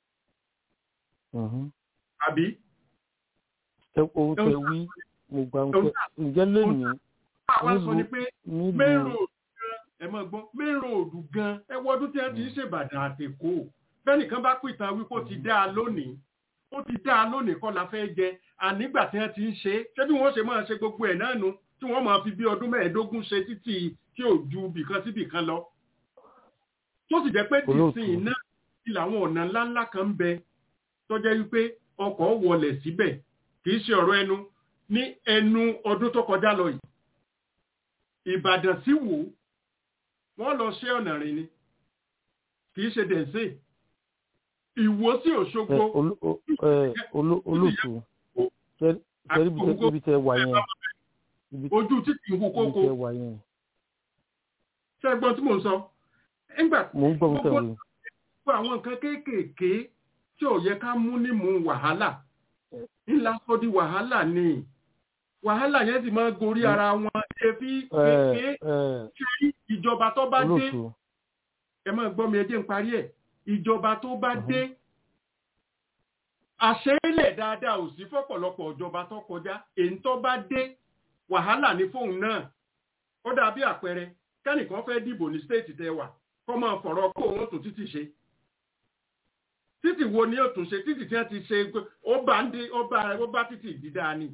àbí. ohun tẹ wí mo gbà ń pẹ ǹjẹ́ lónìí nílùú nílùú ẹ mọ̀ gbọ́ mẹ́rọ òdù gan ẹ wọ́dún tí wọ́n ti ń ṣèbàdàn àtẹ̀kọ́ bẹ́nìkan bá pìtàn wípé ó ti dá a lónìí ó ti dá a lónìí kọ́ la fẹ́ jẹ ànígbà tí wọ́n ti ń ṣe ṣé bí wọ́n ṣe máa ṣe gbogbo ẹ̀ náà nu tí wọ́n máa fi bí ọdún mẹ́ẹ̀ẹ́dógún ṣe títí tí ò ju bìkan sí bìkan lọ. tó sì jẹ́ pé dìsìn náà ti làwọn ọ̀nà ńláńlá kan ń bẹ tó jẹ́ wípé ọkọ̀ wọlẹ̀ síbẹ̀ kì í ṣe ọ̀rọ̀ ẹnu ní ẹnu ọdún tó kọjá lọ yìí. Ìbàdàn sí wò wọ́n lọ ṣe ọ̀nà rìn ni kì í ṣe dẹ̀nsẹ̀ ìwò sí Òṣogbo. olóòtú ṣẹ́rí ibi tẹ wà yẹn ojú títì ń hu kókó ṣé ẹgbọ́n tí mò ń sọ nígbà gbogbo àwọn nǹkan kéékèèké tí ò yẹ ká mú ní mú wàhálà ńlá sọ di wàhálà ni wàhálà yẹn sì máa gorí ara wọn ebi kéèké ṣe ìjọba tó bá dé ẹ máa gbọ́ mi ẹ jẹ́ ń parí ẹ̀ ìjọba tó bá dé àṣẹ́lẹ̀ dáadáa ò sí fọ́pọ̀lọpọ̀ ìjọba tó kọjá èyí tó bá dé wàhálà ní fóun náà ó dàbí àpẹẹrẹ kẹ́nìkan fẹ́ dìbò ní stéètì tẹ wà kọ́ máa fọ̀rọ̀ kó òun tún títì ṣe títì wo ni ó tún ṣe títì tí wọ́n ti ṣe ó bá ń dé ó bá ó bá títì dídá ni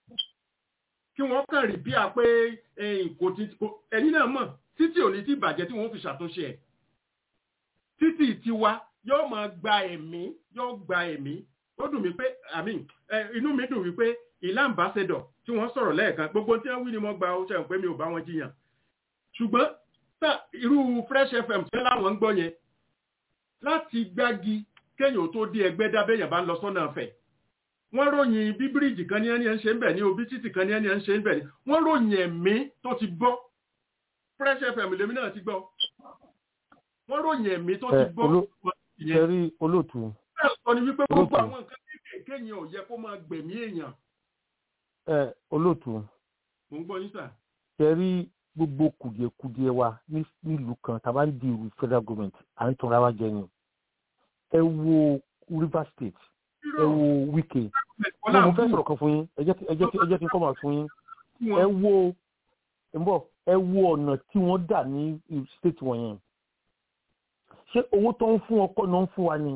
kí wọ́n kàn rí bí a pé kò ti ẹ̀yin náà mọ̀ títì ò ní ti bàjẹ́ tí wọ́n fi ṣàtúnṣe ẹ̀ títì tiwa yóò máa gba ẹ̀mí yóò gba ẹ̀mí ó dùn mí pé àmì inú mi dùn wípé ìlà ambassador tí wọ́n sọ̀rọ̀ lẹ́ẹ̀kan gbogbo tí wọ́n wí ni mo gba oṣù pé mi ò bá wọn jiyàn ṣùgbọ́n tá irú fresh fm tí láwọn ń gbọ́ yẹn láti gbági kéèyàn tó dé ẹgbẹ́ dábẹ́yàn bá ń lọ sọ́nà ọ̀fẹ́ wọ́n ròyìn bí bíríìjì kan ní ẹni ẹ̀ ń ṣe ń bẹ̀ ní obi títì kan ní ẹni ẹ̀ ń ṣe ń bẹ̀ ní wọ́n ròyìn ẹ̀mí tó ti bọ́ fresh fm lèmi náà ti gbọ́ wọ́n ròyìn ẹ̀mí tó ti bọ́ ṣẹ́rí olóòtú. bẹ́ẹ̀ sọ ni wípé gbogbo àwọn nǹkan kéékèèké yẹn ò yẹ kó máa gbẹ̀mí èèyàn. ẹ olóòtú. mo ń gbọ́ yín sà. ṣẹ́rí gbogbo kùdìẹ̀kudiẹ wa nílùú kan tá a bá ń di ìlú federal government à ń tanra wa jẹ ni. ẹ wo Rivers State ẹ wo Wike mo mo fẹ́ sọ̀rọ̀ kan fún yín ẹ jẹ́ kí n kọ́ máa fún yín ẹ wo ẹ bọ̀ ẹ wo ọ̀nà tí wọ́n dà ní state wọ̀nyẹn ṣé owó tó ń fún ọkọ náà ń fún wa ni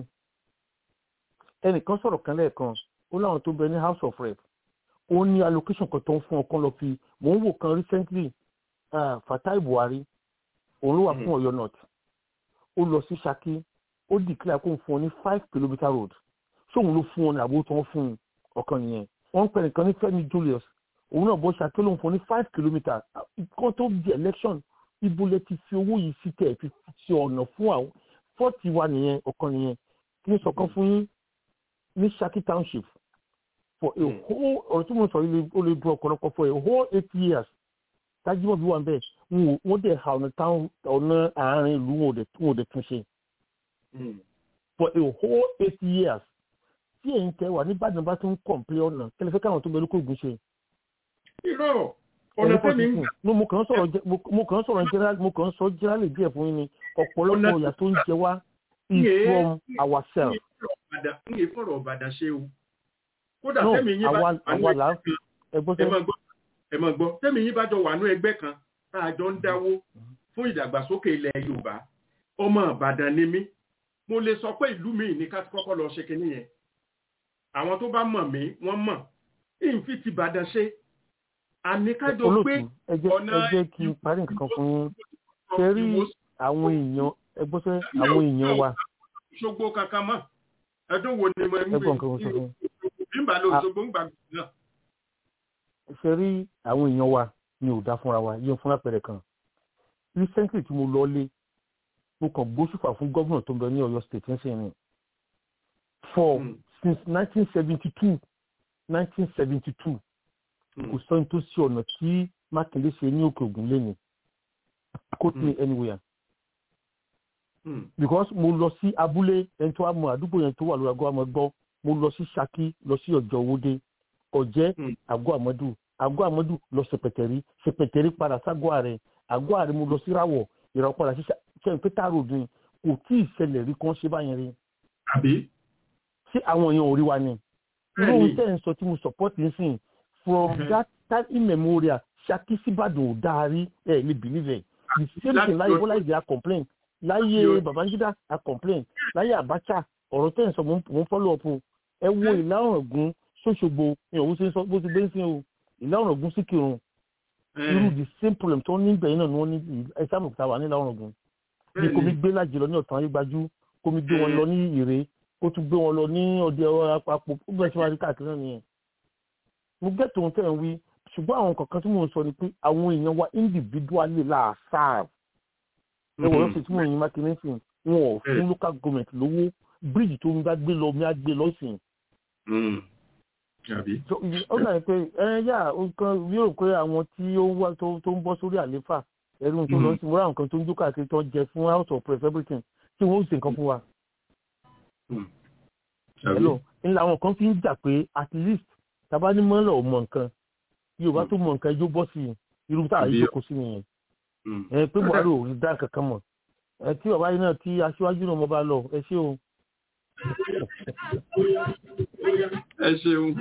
ẹnìkan sọ̀rọ̀ kan lẹ́ẹ̀kan ó láwọn tó bẹ ní house of rep ó ní allocation kan tó ń fún ọkọ lọ fi mò ń wò kan recently uh, Fatai Buhari òun ló wà fún Ọ̀yọ́ north ó lọ sí Ṣakí ó declare kó ń fún ọ ní five kilometre road ṣóun ló fún ọ ní àbúrò tó ń fún ọkàn nìyẹn wọ́n ń pè nìkan ní Fẹ́mi Julius òun náà bọ́ Ṣakí ló ń fún ọ ní five kilometre kan tó di election ibo lẹ ti fi owó yìí sí tẹ̀ fi ṣe ọ̀nà fún àwọn fọ́ọ̀tì wa nìyẹn ọ̀kan nìyẹn kí n sọ̀kan fún yín ní Ṣakí township for a whole ọ̀rọ̀ tí mo sọ yìí ó lè dún ọ̀pọ̀lọpọ̀ for a whole eight years tájímọ̀ bí wà ń bẹ̀ wọ́n dẹ̀ ha ọ̀nà táwọn ọ̀nà àárín ìlú wọn ò dẹ̀ tún ṣe for a whole eight years tí èyí tẹ wà nígbàdàn bá tún kọ̀m̀pé ọ̀nà kẹlẹ́fẹ́ káwọn tó bẹ lóko ògùn ṣe. irọ́ ọ̀nà tẹ́mi ń gbà. mo kàn sọ̀rọ̀ mo kàn sọ̀rọ̀ general mo kàn sọ general díẹ̀ fún yín ni ọ̀pọ̀lọpọ̀ ọ̀yà tó ń jẹ wá is from ourselves. n yé fọ̀rọ̀ ọ̀bàdàn ṣe o. kódà tẹ́mi yín bá àwa là ń fi ẹgbọ́n sẹ́yìn. ẹ mọ̀ gbọ́ tẹ́mi yín bá jọ wà ní ẹgbẹ́ kan tá a jọ ń dáwó fún ìdàgbàsókè ilẹ̀ Yorùbá ọmọ Ìbàdàn ni mí mo lè sọ pé ìlú mi ní ká kọ́kọ́ lọ ṣe kinní yẹn àwọn tó bá mọ̀ mí wọ́n mọ̀ ìfi ti Ìbàdàn ṣe àníkájọ pé ọ̀nà ẹ jẹ́ kí n parí nǹkan fún yín ṣe rí àwọn èèyàn ẹgbọ́n sẹ́ àwọn èèyàn wa. ṣogbo kankan mọ́ ẹdún wo ni mo ń gbé nígbà ló ṣogbo ń gbà náà. ṣe rí àwọn èèyàn wa ni ò dá fúnra wa yíyan fúnra pẹ̀rẹ̀ kan recently tí mo lọ lé mo kàn gbóṣùfà fún gómìnà tó ń bẹ ní Ọ̀yọ́ state ń sìn ní for mm. since 1972 1972 kò sọ́ni tó sí ọ̀nà tí mákindé ṣe ní òkè ògùn lẹ́nu quote me anywhere because mo lọ sí abúlé ẹni tó wà mọ àdúgbò yẹn tó wà lórí àgọ́ àmọ́ gbọ́ mo lọ sí saki lọ sí ọjọ́ owóde ọ̀jẹ́ àgọ́ àmọ́dù àgọ́ àmọ́dù lọ sẹpẹtẹrí sẹpẹtẹrí padà ságọ́ ààrẹ àgọ́ ààrẹ mo lọ sí ráwọ̀ ìràwọ̀ padà sí sẹ́yìn pété àròdùn kò tí ì ṣẹlẹ̀ rí kán ṣe báyẹn rí. àbí. ṣé àwọn èèyàn ò rí wa ni. irú ohun tẹ́ ẹ̀ ń sọ tí mo support ń sìn from that time immemorial saki síbàdàn ò dáa rí ẹ̀ lè believe ẹ̀ the same thing láyé bọ́lá ìdí a complain láyé babangida a complain láyé abacha ọ̀rọ̀ tẹ́ ẹ̀ ń sọ mo ń follow up o ẹ wo ìlà ọ̀rọ̀gùn ṣóṣogbo ìyàwó ṣe ń sọ bó ti gbé ń sìn o ìlà ọ̀rọ̀gùn sí kírun irú the same problem tó ní ìgbẹ̀yìn náà ni wọ́n ní ẹ̀sán òkúta wà nílà ọ̀rọ̀gùn bí komi gbé lájẹ lọ ní ọ̀tàn ayégbájú komi gbé wọn lọ ní ìrè ó tún gbé wọn lọ ní ọdẹ àpapọ̀ ó bẹ̀rẹ̀ sí wá rí káàkiri náà nìyẹn. mo gẹ́ tòun tẹ̀ ń wí ṣùgbọ́n àwọn kankan tí mò ń sọ ni pé àwọn èèyàn wa individually là sáà ẹwọ̀n lọ́sẹ̀ tí mò ń yin mákindé sìn wọn ò fún local government lówó bíríìjì tó ń bá gbé lọ mi á gbé lọ́sìn ó dàbí pé ẹ yá nǹkan yóò pé àwọn tí ó ń wá tó ń bọ́ sórí àléfà ẹrú tó lọ sí wúrà nǹkan tó ń jó káàkiri tó ń jẹ fún house of press everything tí wọ́n ó sì nǹkan fún wa. hello ńlá àwọn kan fi ń jà pé at least tàbá ní mọ́lẹ̀ ò mọ nǹkan yorùbá tó mọ nǹkan ẹjọ́ bọ́ sí irú tá a yí jókòó sí nìyẹn ẹ pé buhari ò rí dá kankan mọ̀ ẹ tí bàbá yìí náà tí aṣíwájú náà mo bá lọ ẹ ṣé o ẹ ṣeun.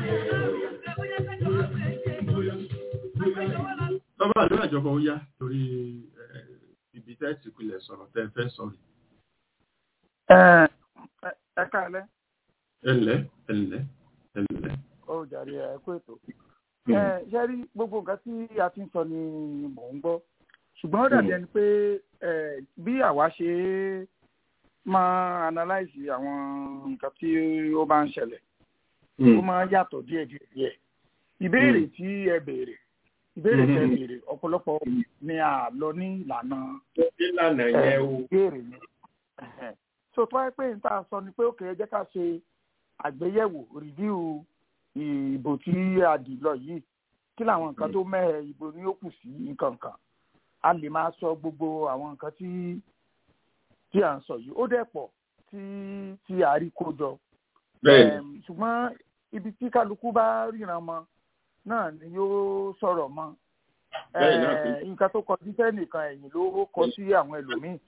bàbá àdúrà ìjọba ó yá torí ibi tẹ́ ti pilẹ̀ sọ̀rọ̀ tẹ́ fẹ́ sọ̀rọ̀. ẹ káalẹ́. ẹ ǹlẹ́ ẹ ǹlẹ́ ẹ ǹlẹ́. ó jàre ẹ kú ètò. ṣé rí gbogbo nǹkan tí a ti ń sọ ni mò ń gbọ́ ṣùgbọ́n ó dàbí ẹni pé bí àwa ṣe é máa analyze àwọn nǹkan tí ó bá ń ṣẹlẹ̀ ó máa yàtọ̀ díẹ̀ díẹ̀ díẹ̀ ìbéèrè tí ẹ béèrè ìbéèrè tẹ béèrè ọ̀pọ̀lọpọ̀ ni a lọ ní ìlànà ìlànà yẹn o ìbéèrè ni so tó wáyé pé n ta sọ ni pé ó kéré jẹ́ ká ṣe àgbéyẹ̀wò review ìbò tí a dì lọ yìí kí làwọn nǹkan tó mẹ́ẹ̀ ìbò ni ó kù sí nǹkan kan a lè máa sọ gbogbo àwọn nǹkan tí tí à ń sọ yìí ó dẹ̀ pọ̀ tí tí a rí kó jọ. ṣùgbọ́n ibi tí kálukú bá ríran mọ náà ni yóò sọ̀rọ̀ mọ́. nǹkan tó kọjú sẹ́nìkan ẹ̀yìn ló kọ sí àwọn ẹlòmíì.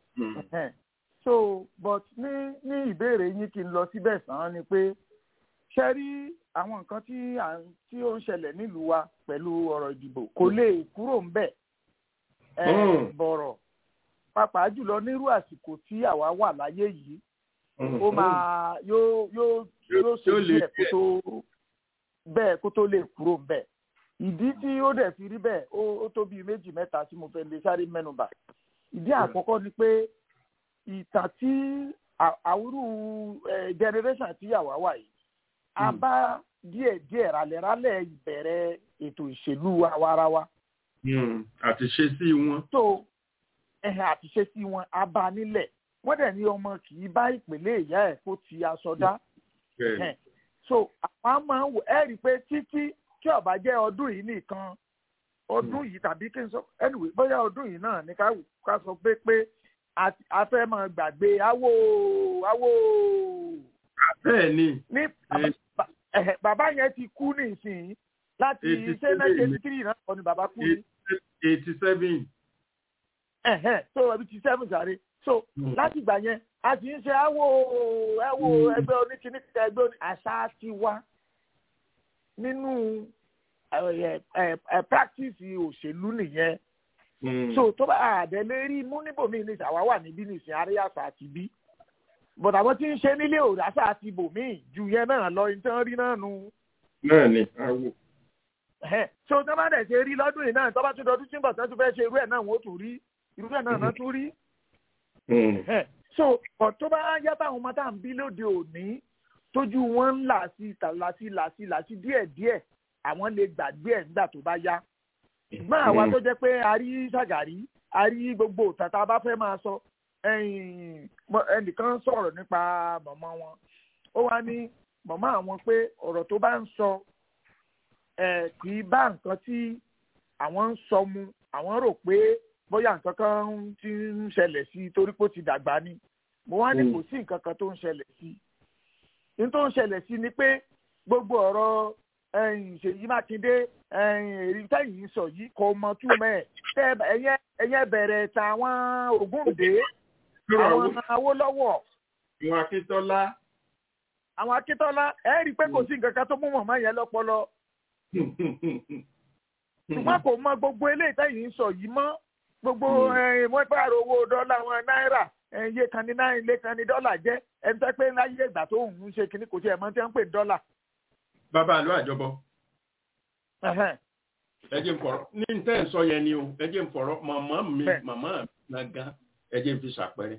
so but ní ní ìbéèrè yín kí n lọ síbẹ̀ sàn án ni pé ṣe rí àwọn nǹkan tí tí ó ń ṣẹlẹ̀ nílùú wa pẹ̀lú ọ̀rọ̀ ìdìbò kò lè kúrò ń bẹ̀ bọ̀rọ̀ pàápàá jùlọ nírú àsìkò tí àwa wà láyé yìí ó máa yóò yóò yóò ṣe díẹ̀ kó tó bẹ́ẹ̀ kó tó lè kúrò bẹ́ẹ̀ ìdí tí ó dẹ̀ fi rí bẹ́ẹ̀ ó tó bíi méjì mẹ́ta tí mo fẹ́ lè sáré mẹ́nubà ìdí àkọ́kọ́ ni pé ìtàn tí àwúrú generation tí àwa wà yìí a bá díẹ̀ díẹ̀ ralẹ̀ralẹ̀ ìbẹ̀rẹ̀ ètò ìṣèlú àwarawa. àti ṣe sí wọn. tó ẹ̀hìn àtiṣe sí wọn a bá nílẹ̀ wọ́n dẹ̀ ní ọmọ kì í bá ìpínlẹ̀ ìyá ẹ̀ kó ti aṣọ dá. so àwọn máa ń wò ẹ́ rí i pé títí tí ó bá jẹ́ ọdún yìí nìkan ọdún yìí tàbí kí n sọ anyway bóyá ọdún yìí náà ní ká sọ pé pé a fẹ́ máa gbàgbé awo awo. bẹ́ẹ̀ ni. ní bàbá yẹn ti kú nísìnyí láti ṣé nineteen three náà kọ́ ni bàbá kú ní. eighty seven ẹ̀hẹ́n so ẹbí ti seven sáré so láti ìgbà yẹn a ti ń ṣe àwọ ẹwọ ẹgbẹ́ oníkíní ẹgbẹ́ oní àṣà ti wá nínú practice òṣèlú nìyẹn so tó bá àdẹ́lé rí mú níbòmíì ní ìṣàwá wà níbí ní ìsìn àríyá àṣà àti bí but àwọn tí ń ṣe nílé òràṣà àti ibòmíì ju yẹn náà lọ ìtàn rí náà nu. náà ni àwò so tó bá dẹ̀ ṣe rí lọ́dún yìí náà tó bá tún dọdún tí ń bọ̀ tó tún fẹ́ ṣe irú ẹ̀ náà wọ́n tún rí irú ẹ̀ náà náà tún rí. so ọ̀ tó bá yá táwọn ọmọ tá à ń bí lóde òní tójú wọn ń là sí là sí là sí là sí díẹ̀ díẹ̀ àwọn lè gbàgbé ẹ̀ nígbà tó bá yá. ṣùgbọ́n àwa tó jẹ́ pé a rí ṣàgàrí a rí gbogbo òtàn tá a bá fẹ́ máa sọ ẹnìkan sọ̀rọ̀ nípa mọ̀mọ́ wọn ó wá ní mọ̀mọ́ àwọn pé ọ̀rọ̀ tó bá ń sọ kì í bá nǹkan tí àwọn ń sọ mu àwọn rò pé bóyá nǹkan kan ti ń ṣẹlẹ̀ sí i torí pé ó ti dàgbà ni mo wá ní kò sí nǹkan kan tó ń ṣẹlẹ̀ sí i ní tó ń ṣẹlẹ̀ sí ni pé gbogbo ọ̀rọ̀ ṣèyí mákindé èrí tẹ́yìn sọ yìí kò mọ túmọ̀ ẹ̀ ẹ̀yẹ bẹ̀rẹ̀ tàwọn ògúndé àwọn awólọ́wọ̀. àwọn akíntọ́lá. àwọn akíntọ́lá ẹ rí i pé kò sí nǹkan kan tó mú mọ̀mọ́ yẹn lọ́pọlọ. ṣùgbọ́n kò mọ gbogbo eléyìí tẹ́yìn sọ yìí mọ́ gbogbo wọ́n pààrọ̀ owó dọ́là wọn náírà iye kan ní náírà ilé kan ní dọ́là jẹ́ ẹni tẹ́ pé láyé ìgbà tó ń ṣe kinní kò tiẹ̀ mọ́ tí wọ́n ń pè dọ́là. bàbá àlọ́ àjọbọ. ẹ jẹ́ n fọ̀rọ̀ ní tẹ́ ẹ̀ sọ yẹn ni o ẹ jẹ́ n fọ̀rọ̀ màmá mi màmá mi gangan ẹ jẹ́ n fi ṣàpẹẹrẹ.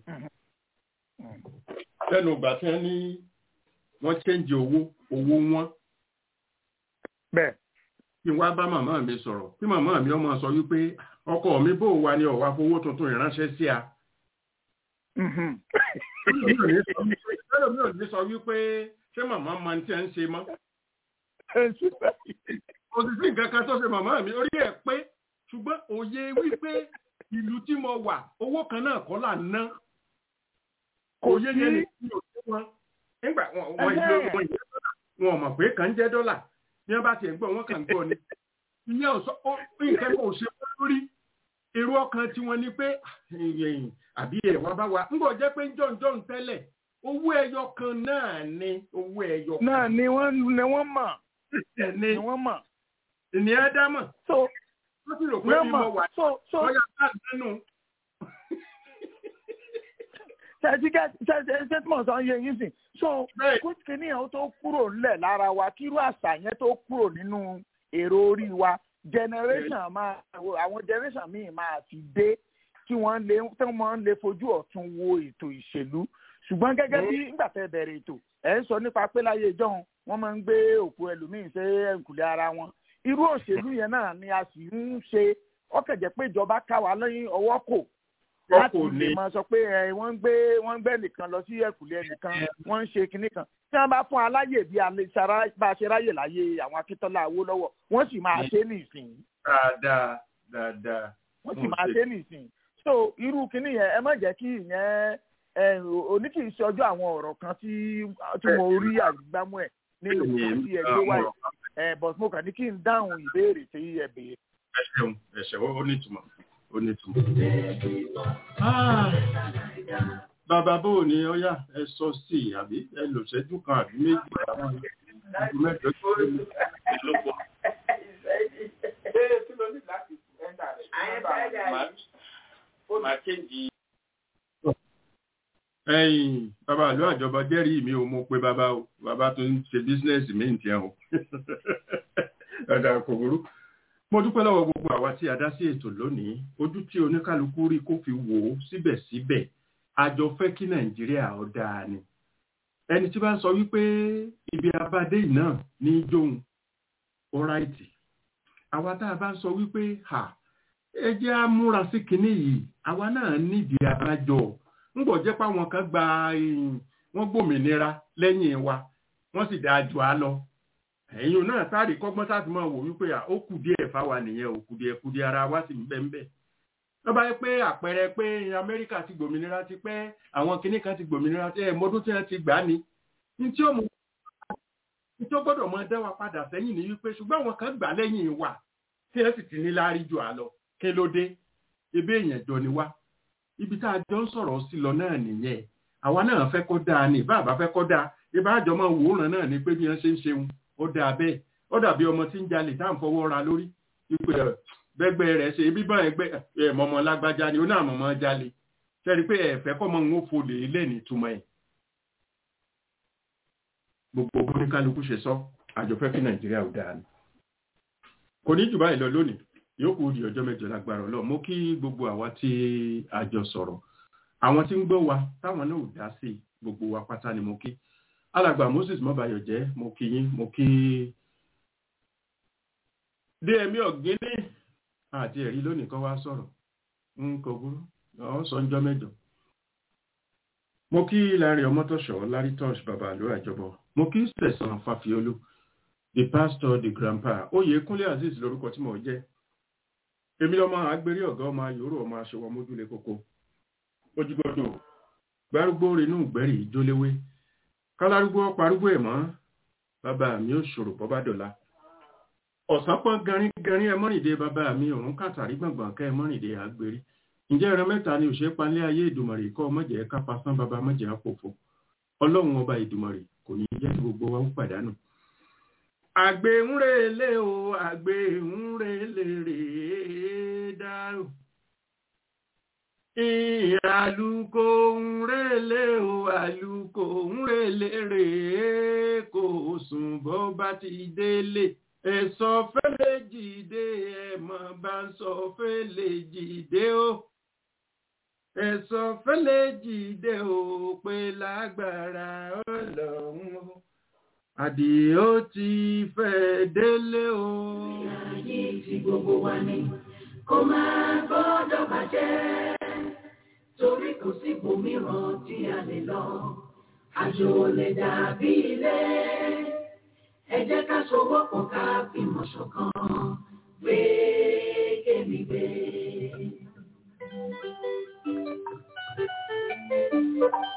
lẹ́nu ìgbà tí wọ́n ní wọ́n ṣẹ́ǹjì owó owó wọn. bẹ́ẹ̀. kí n wá bá màmá mi sọ̀rọ̀ kí màmá mi ọmọ sọ wípé ọkọ mi bò wá ní ọ̀wá fowó tuntun ìránṣẹ́ sí a. ẹlòmí ò ní sọ wípé ṣé màmá máa ń tí ẹ ń ṣe mọ́. kò sì sí nǹkan kan tó ṣe màmá mi orí ẹ̀ pé ṣùgbọ́n òye wípé ìlú tí mo wà owó kan náà kọ́ là ń ná. òye yẹn ni kí o tó wọn. nígbà wọn ìlú wọn ìlú wọn ò mọ̀ pé kàn ń jẹ́ dọ́là bí wọ́n bá tiẹ̀ gbọ́ wọn kàn ń gbọ́ ni. ìyẹn ò sọ nǹkan kò ṣe wọ́n lórí èrò ọkàn tí wọ́n ní pé àbí ẹ̀ wá bá wa ń bọ̀ jẹ́ pé jọ̀ǹjọ̀ǹ tẹ́lẹ̀ owó ẹyọ kan náà ni owó ẹyọ kan. náà ni wọ́n ni wọ́n mọ̀. ni wọ́n mọ̀. ìní ẹ dá mọ̀. so wọ́n sì rò pé bí mo wà lọ́yà bá nínú. ṣèṣì ṣèṣì tí mo sọ yẹ yín sìn so kúkìní yẹn tó kúrò ńlẹ̀ lára wa kírú àṣà yẹn tó kúrò nínú èrò orí wa generation máa àwọn generation míì máa ti dé tí wọ́n lè tí wọ́n lè fojú ọ̀tún wo ètò ìṣèlú ṣùgbọ́n gẹ́gẹ́ bí nígbà tẹ́ bẹ̀rẹ̀ ètò ẹ̀ ń sọ nípa pé láyé ìjọ́un wọ́n máa ń gbé òkú ẹlòmíín ṣe ẹ̀ǹkùlé ara wọn irú òṣèlú yẹn náà ni a sì ń ṣe ọkẹ̀jẹ̀ pé ìjọba ká wa lẹ́yìn ọwọ́ kò láti lè máa sọ pé wọ́n ń gbé wọ́n ń gbé nìkan lọ sí ẹ̀kùlé nìkan wọ́n ń ṣe kinní kan tí wọ́n bá fún aláyè bí bá a ṣe ráyè láyé àwọn akíntọ́lá Awólọ́wọ̀ wọ́n sì máa ṣe nìsín. dáadáa dáadáa. wọ́n sì máa ṣe nìsín so irú kinní yẹn ẹ má jẹ́ kí ìyẹn òní kì í ṣe ọjọ́ àwọn ọ̀rọ̀ kan tí mo rí àgbámú ẹ̀ nínú kan tí ẹ gbé wáyé ẹ but mo kàn ní kí n dáhùn ìbéèrè tí ẹ béèrè. ẹ ṣeun ẹ ṣeun ó ní ìtumọ̀ ó ní ìtumọ̀. bàbá bò ní ọyá ẹ sọ sí i àbí ẹ lò ṣẹ́jú kan àbí méjì àwọn ìlú mẹ́jọ tó lé ní ìlọ́pọ̀. Màá kéjì ẹ̀yin bàbá àlọ́ àjọba jẹ́rìí mi ò mọ̀ pé bàbá o bàbá tó ń ṣe bísínẹ́sì mi ń tiẹ̀ o ọ̀dà kò burú. mo dúpẹ́ lọ́wọ́ gbogbo àwa tí a dá sí ètò lónìí ojú tí oníkálukú rí kó fi wò ó síbẹ̀síbẹ̀ àjọ fẹ́ kí nàìjíríà ó dáa ni. ẹni tí bá ń sọ wípé ibi abádé náà ní jóun ọ̀ráìtì àwa tá a bá ń sọ wípé ẹ jẹ́ á múra sí kinní yìí àwa náà nídìí abájọ ńgbọ̀ jẹ́ pé àwọn kan gba wọ́n gbòmìnira lẹ́yìn wa wọ́n sì dáa jù á lọ ẹ̀yin náà sáré kọ́gbọ́n sáà ti máa wò wípé ó kù díẹ̀ fáwa nìyẹn ò kù díẹ̀ kù díẹ̀ ara wa sì ń bẹ́ ń bẹ́ lọ́ba yẹ pé àpẹẹrẹ pé amẹ́ríkà ti gbòmìnira ti pẹ́ àwọn kinní kan ti gbòmìnira ti ẹ̀ mọ́dún tí wọ́n ti gbà ní ní tí ó mú ní tí ó gbọ́dọ̀ mọ dá wa padà sẹ́yìn ní wípé ṣùgbọ́n àwọn kan gbà lẹ́yìn wa tí wọ́n sì ti ní láárí jù á lọ kí ló dé ebe èèyàn jọ ni wá ibi tá a jọ ń sọ̀rọ̀ sí lọ náà nìyẹn àwa náà fẹ́ kó dáa ní ìbá àbá fẹ́ kó dáa ìbá àjọ máa wòóràn náà ni pé bí wọ́n ṣe ń ṣeun ó dáa bẹ́ẹ̀ ó dàbí ọmọ tí ń jalè tá à ń fọwọ́ ra lórí ipò bẹ́gbẹ́ rẹ̀ ṣe ibi bá ẹgbẹ́ ẹ̀ mọ̀mọ́ lágbájá ni ó náà mọ̀mọ́ jalè ṣẹ́ni pé ẹ̀fẹ́ kọ́ mọ́ ń fò lè lẹ́ni túmọ̀ ẹ̀. gbogbo oníkálukú ṣe sọ àjọ fẹ́ kí nàìjíríà ò dáa ni kò ní jù báyìí lọ lónìí yóò kú di ọjọ́ mẹ́jọ lágbára ọlọ́run mo kí gbogbo àwa tí a jọ sọ̀rọ̀ àwọn tí ń gbọ́ wa táwọn náà ò dá sí gbogbo wa pátá ni mo kí alàgbà moses mọ́bayọ̀ jẹ́ mo kí yín mo kí dmi ọ̀gẹ́ni àti ẹ̀rí lónìí kan wá sọ̀rọ̀ ń kò burú ọ̀ sọ ń jọ́ mẹ́jọ mo kí láàrin ọmọtọ̀ṣọ́ lárí tọ́ṣ bàbá àlọ́ àjọbọ mo kí sẹ̀sán fàfiolú the pastor the grandpa oyè kúnlé azeez lórúkọ tí mo jẹ́ èmi lọ́mọ agbérí ọ̀gá ọmọ yòóró ọmọ aṣọwọ́ mójúlé kókó ojúgbọ́dọ̀ gbárùgbó renú gbẹ́rì ìjóléwé kálárúgbó parúgbó ẹ̀ mọ́ bàbá mi ò ṣòro bọ́bá dọ̀la ọ̀sán pọ́n garin garin ẹ mọ́rìndé bàbá mi òun kàtàrí gbọ̀ngbọ̀n kẹ́ ẹ mọ́rìndé àgbérí ǹjẹ́ ẹran mẹ́ta ni òṣèré palẹ́ ayé ìdùmọ̀rì kọ́ mọ̀jẹ̀ kápá sán bàbá mọ̀jẹ̀ àpòfò ọlọ́run ọba ìdùmọ̀rì kò ní jẹ́ kí gbogbo wa ń pàdánù. àgbẹ̀ ń relé o àgbẹ̀ ń relé rèé dárò. àlùkò ń relé o àlùkò ń relé rèé kò sùn bó bá ti délé ẹ̀sọ́ fẹ́lẹ́ jìde ẹ̀mọ́ bá ń sọ fẹ́lẹ́ jìde o ẹ̀sọ́ fẹ́lẹ́ jìde o pé lágbára ọlọ́run o àdìó ti fẹ́ délé o. ayé tí gbogbo wa ní kó máa gbọ́dọ̀ bàjẹ́ torí kò sí ibòmíràn tí a lè lọ àjò lè dàbí ilé ẹ jẹ́ ká sowọ́pọ̀ ká fìmọ̀ ṣọ̀kan gbé kémi gbé. Thank you.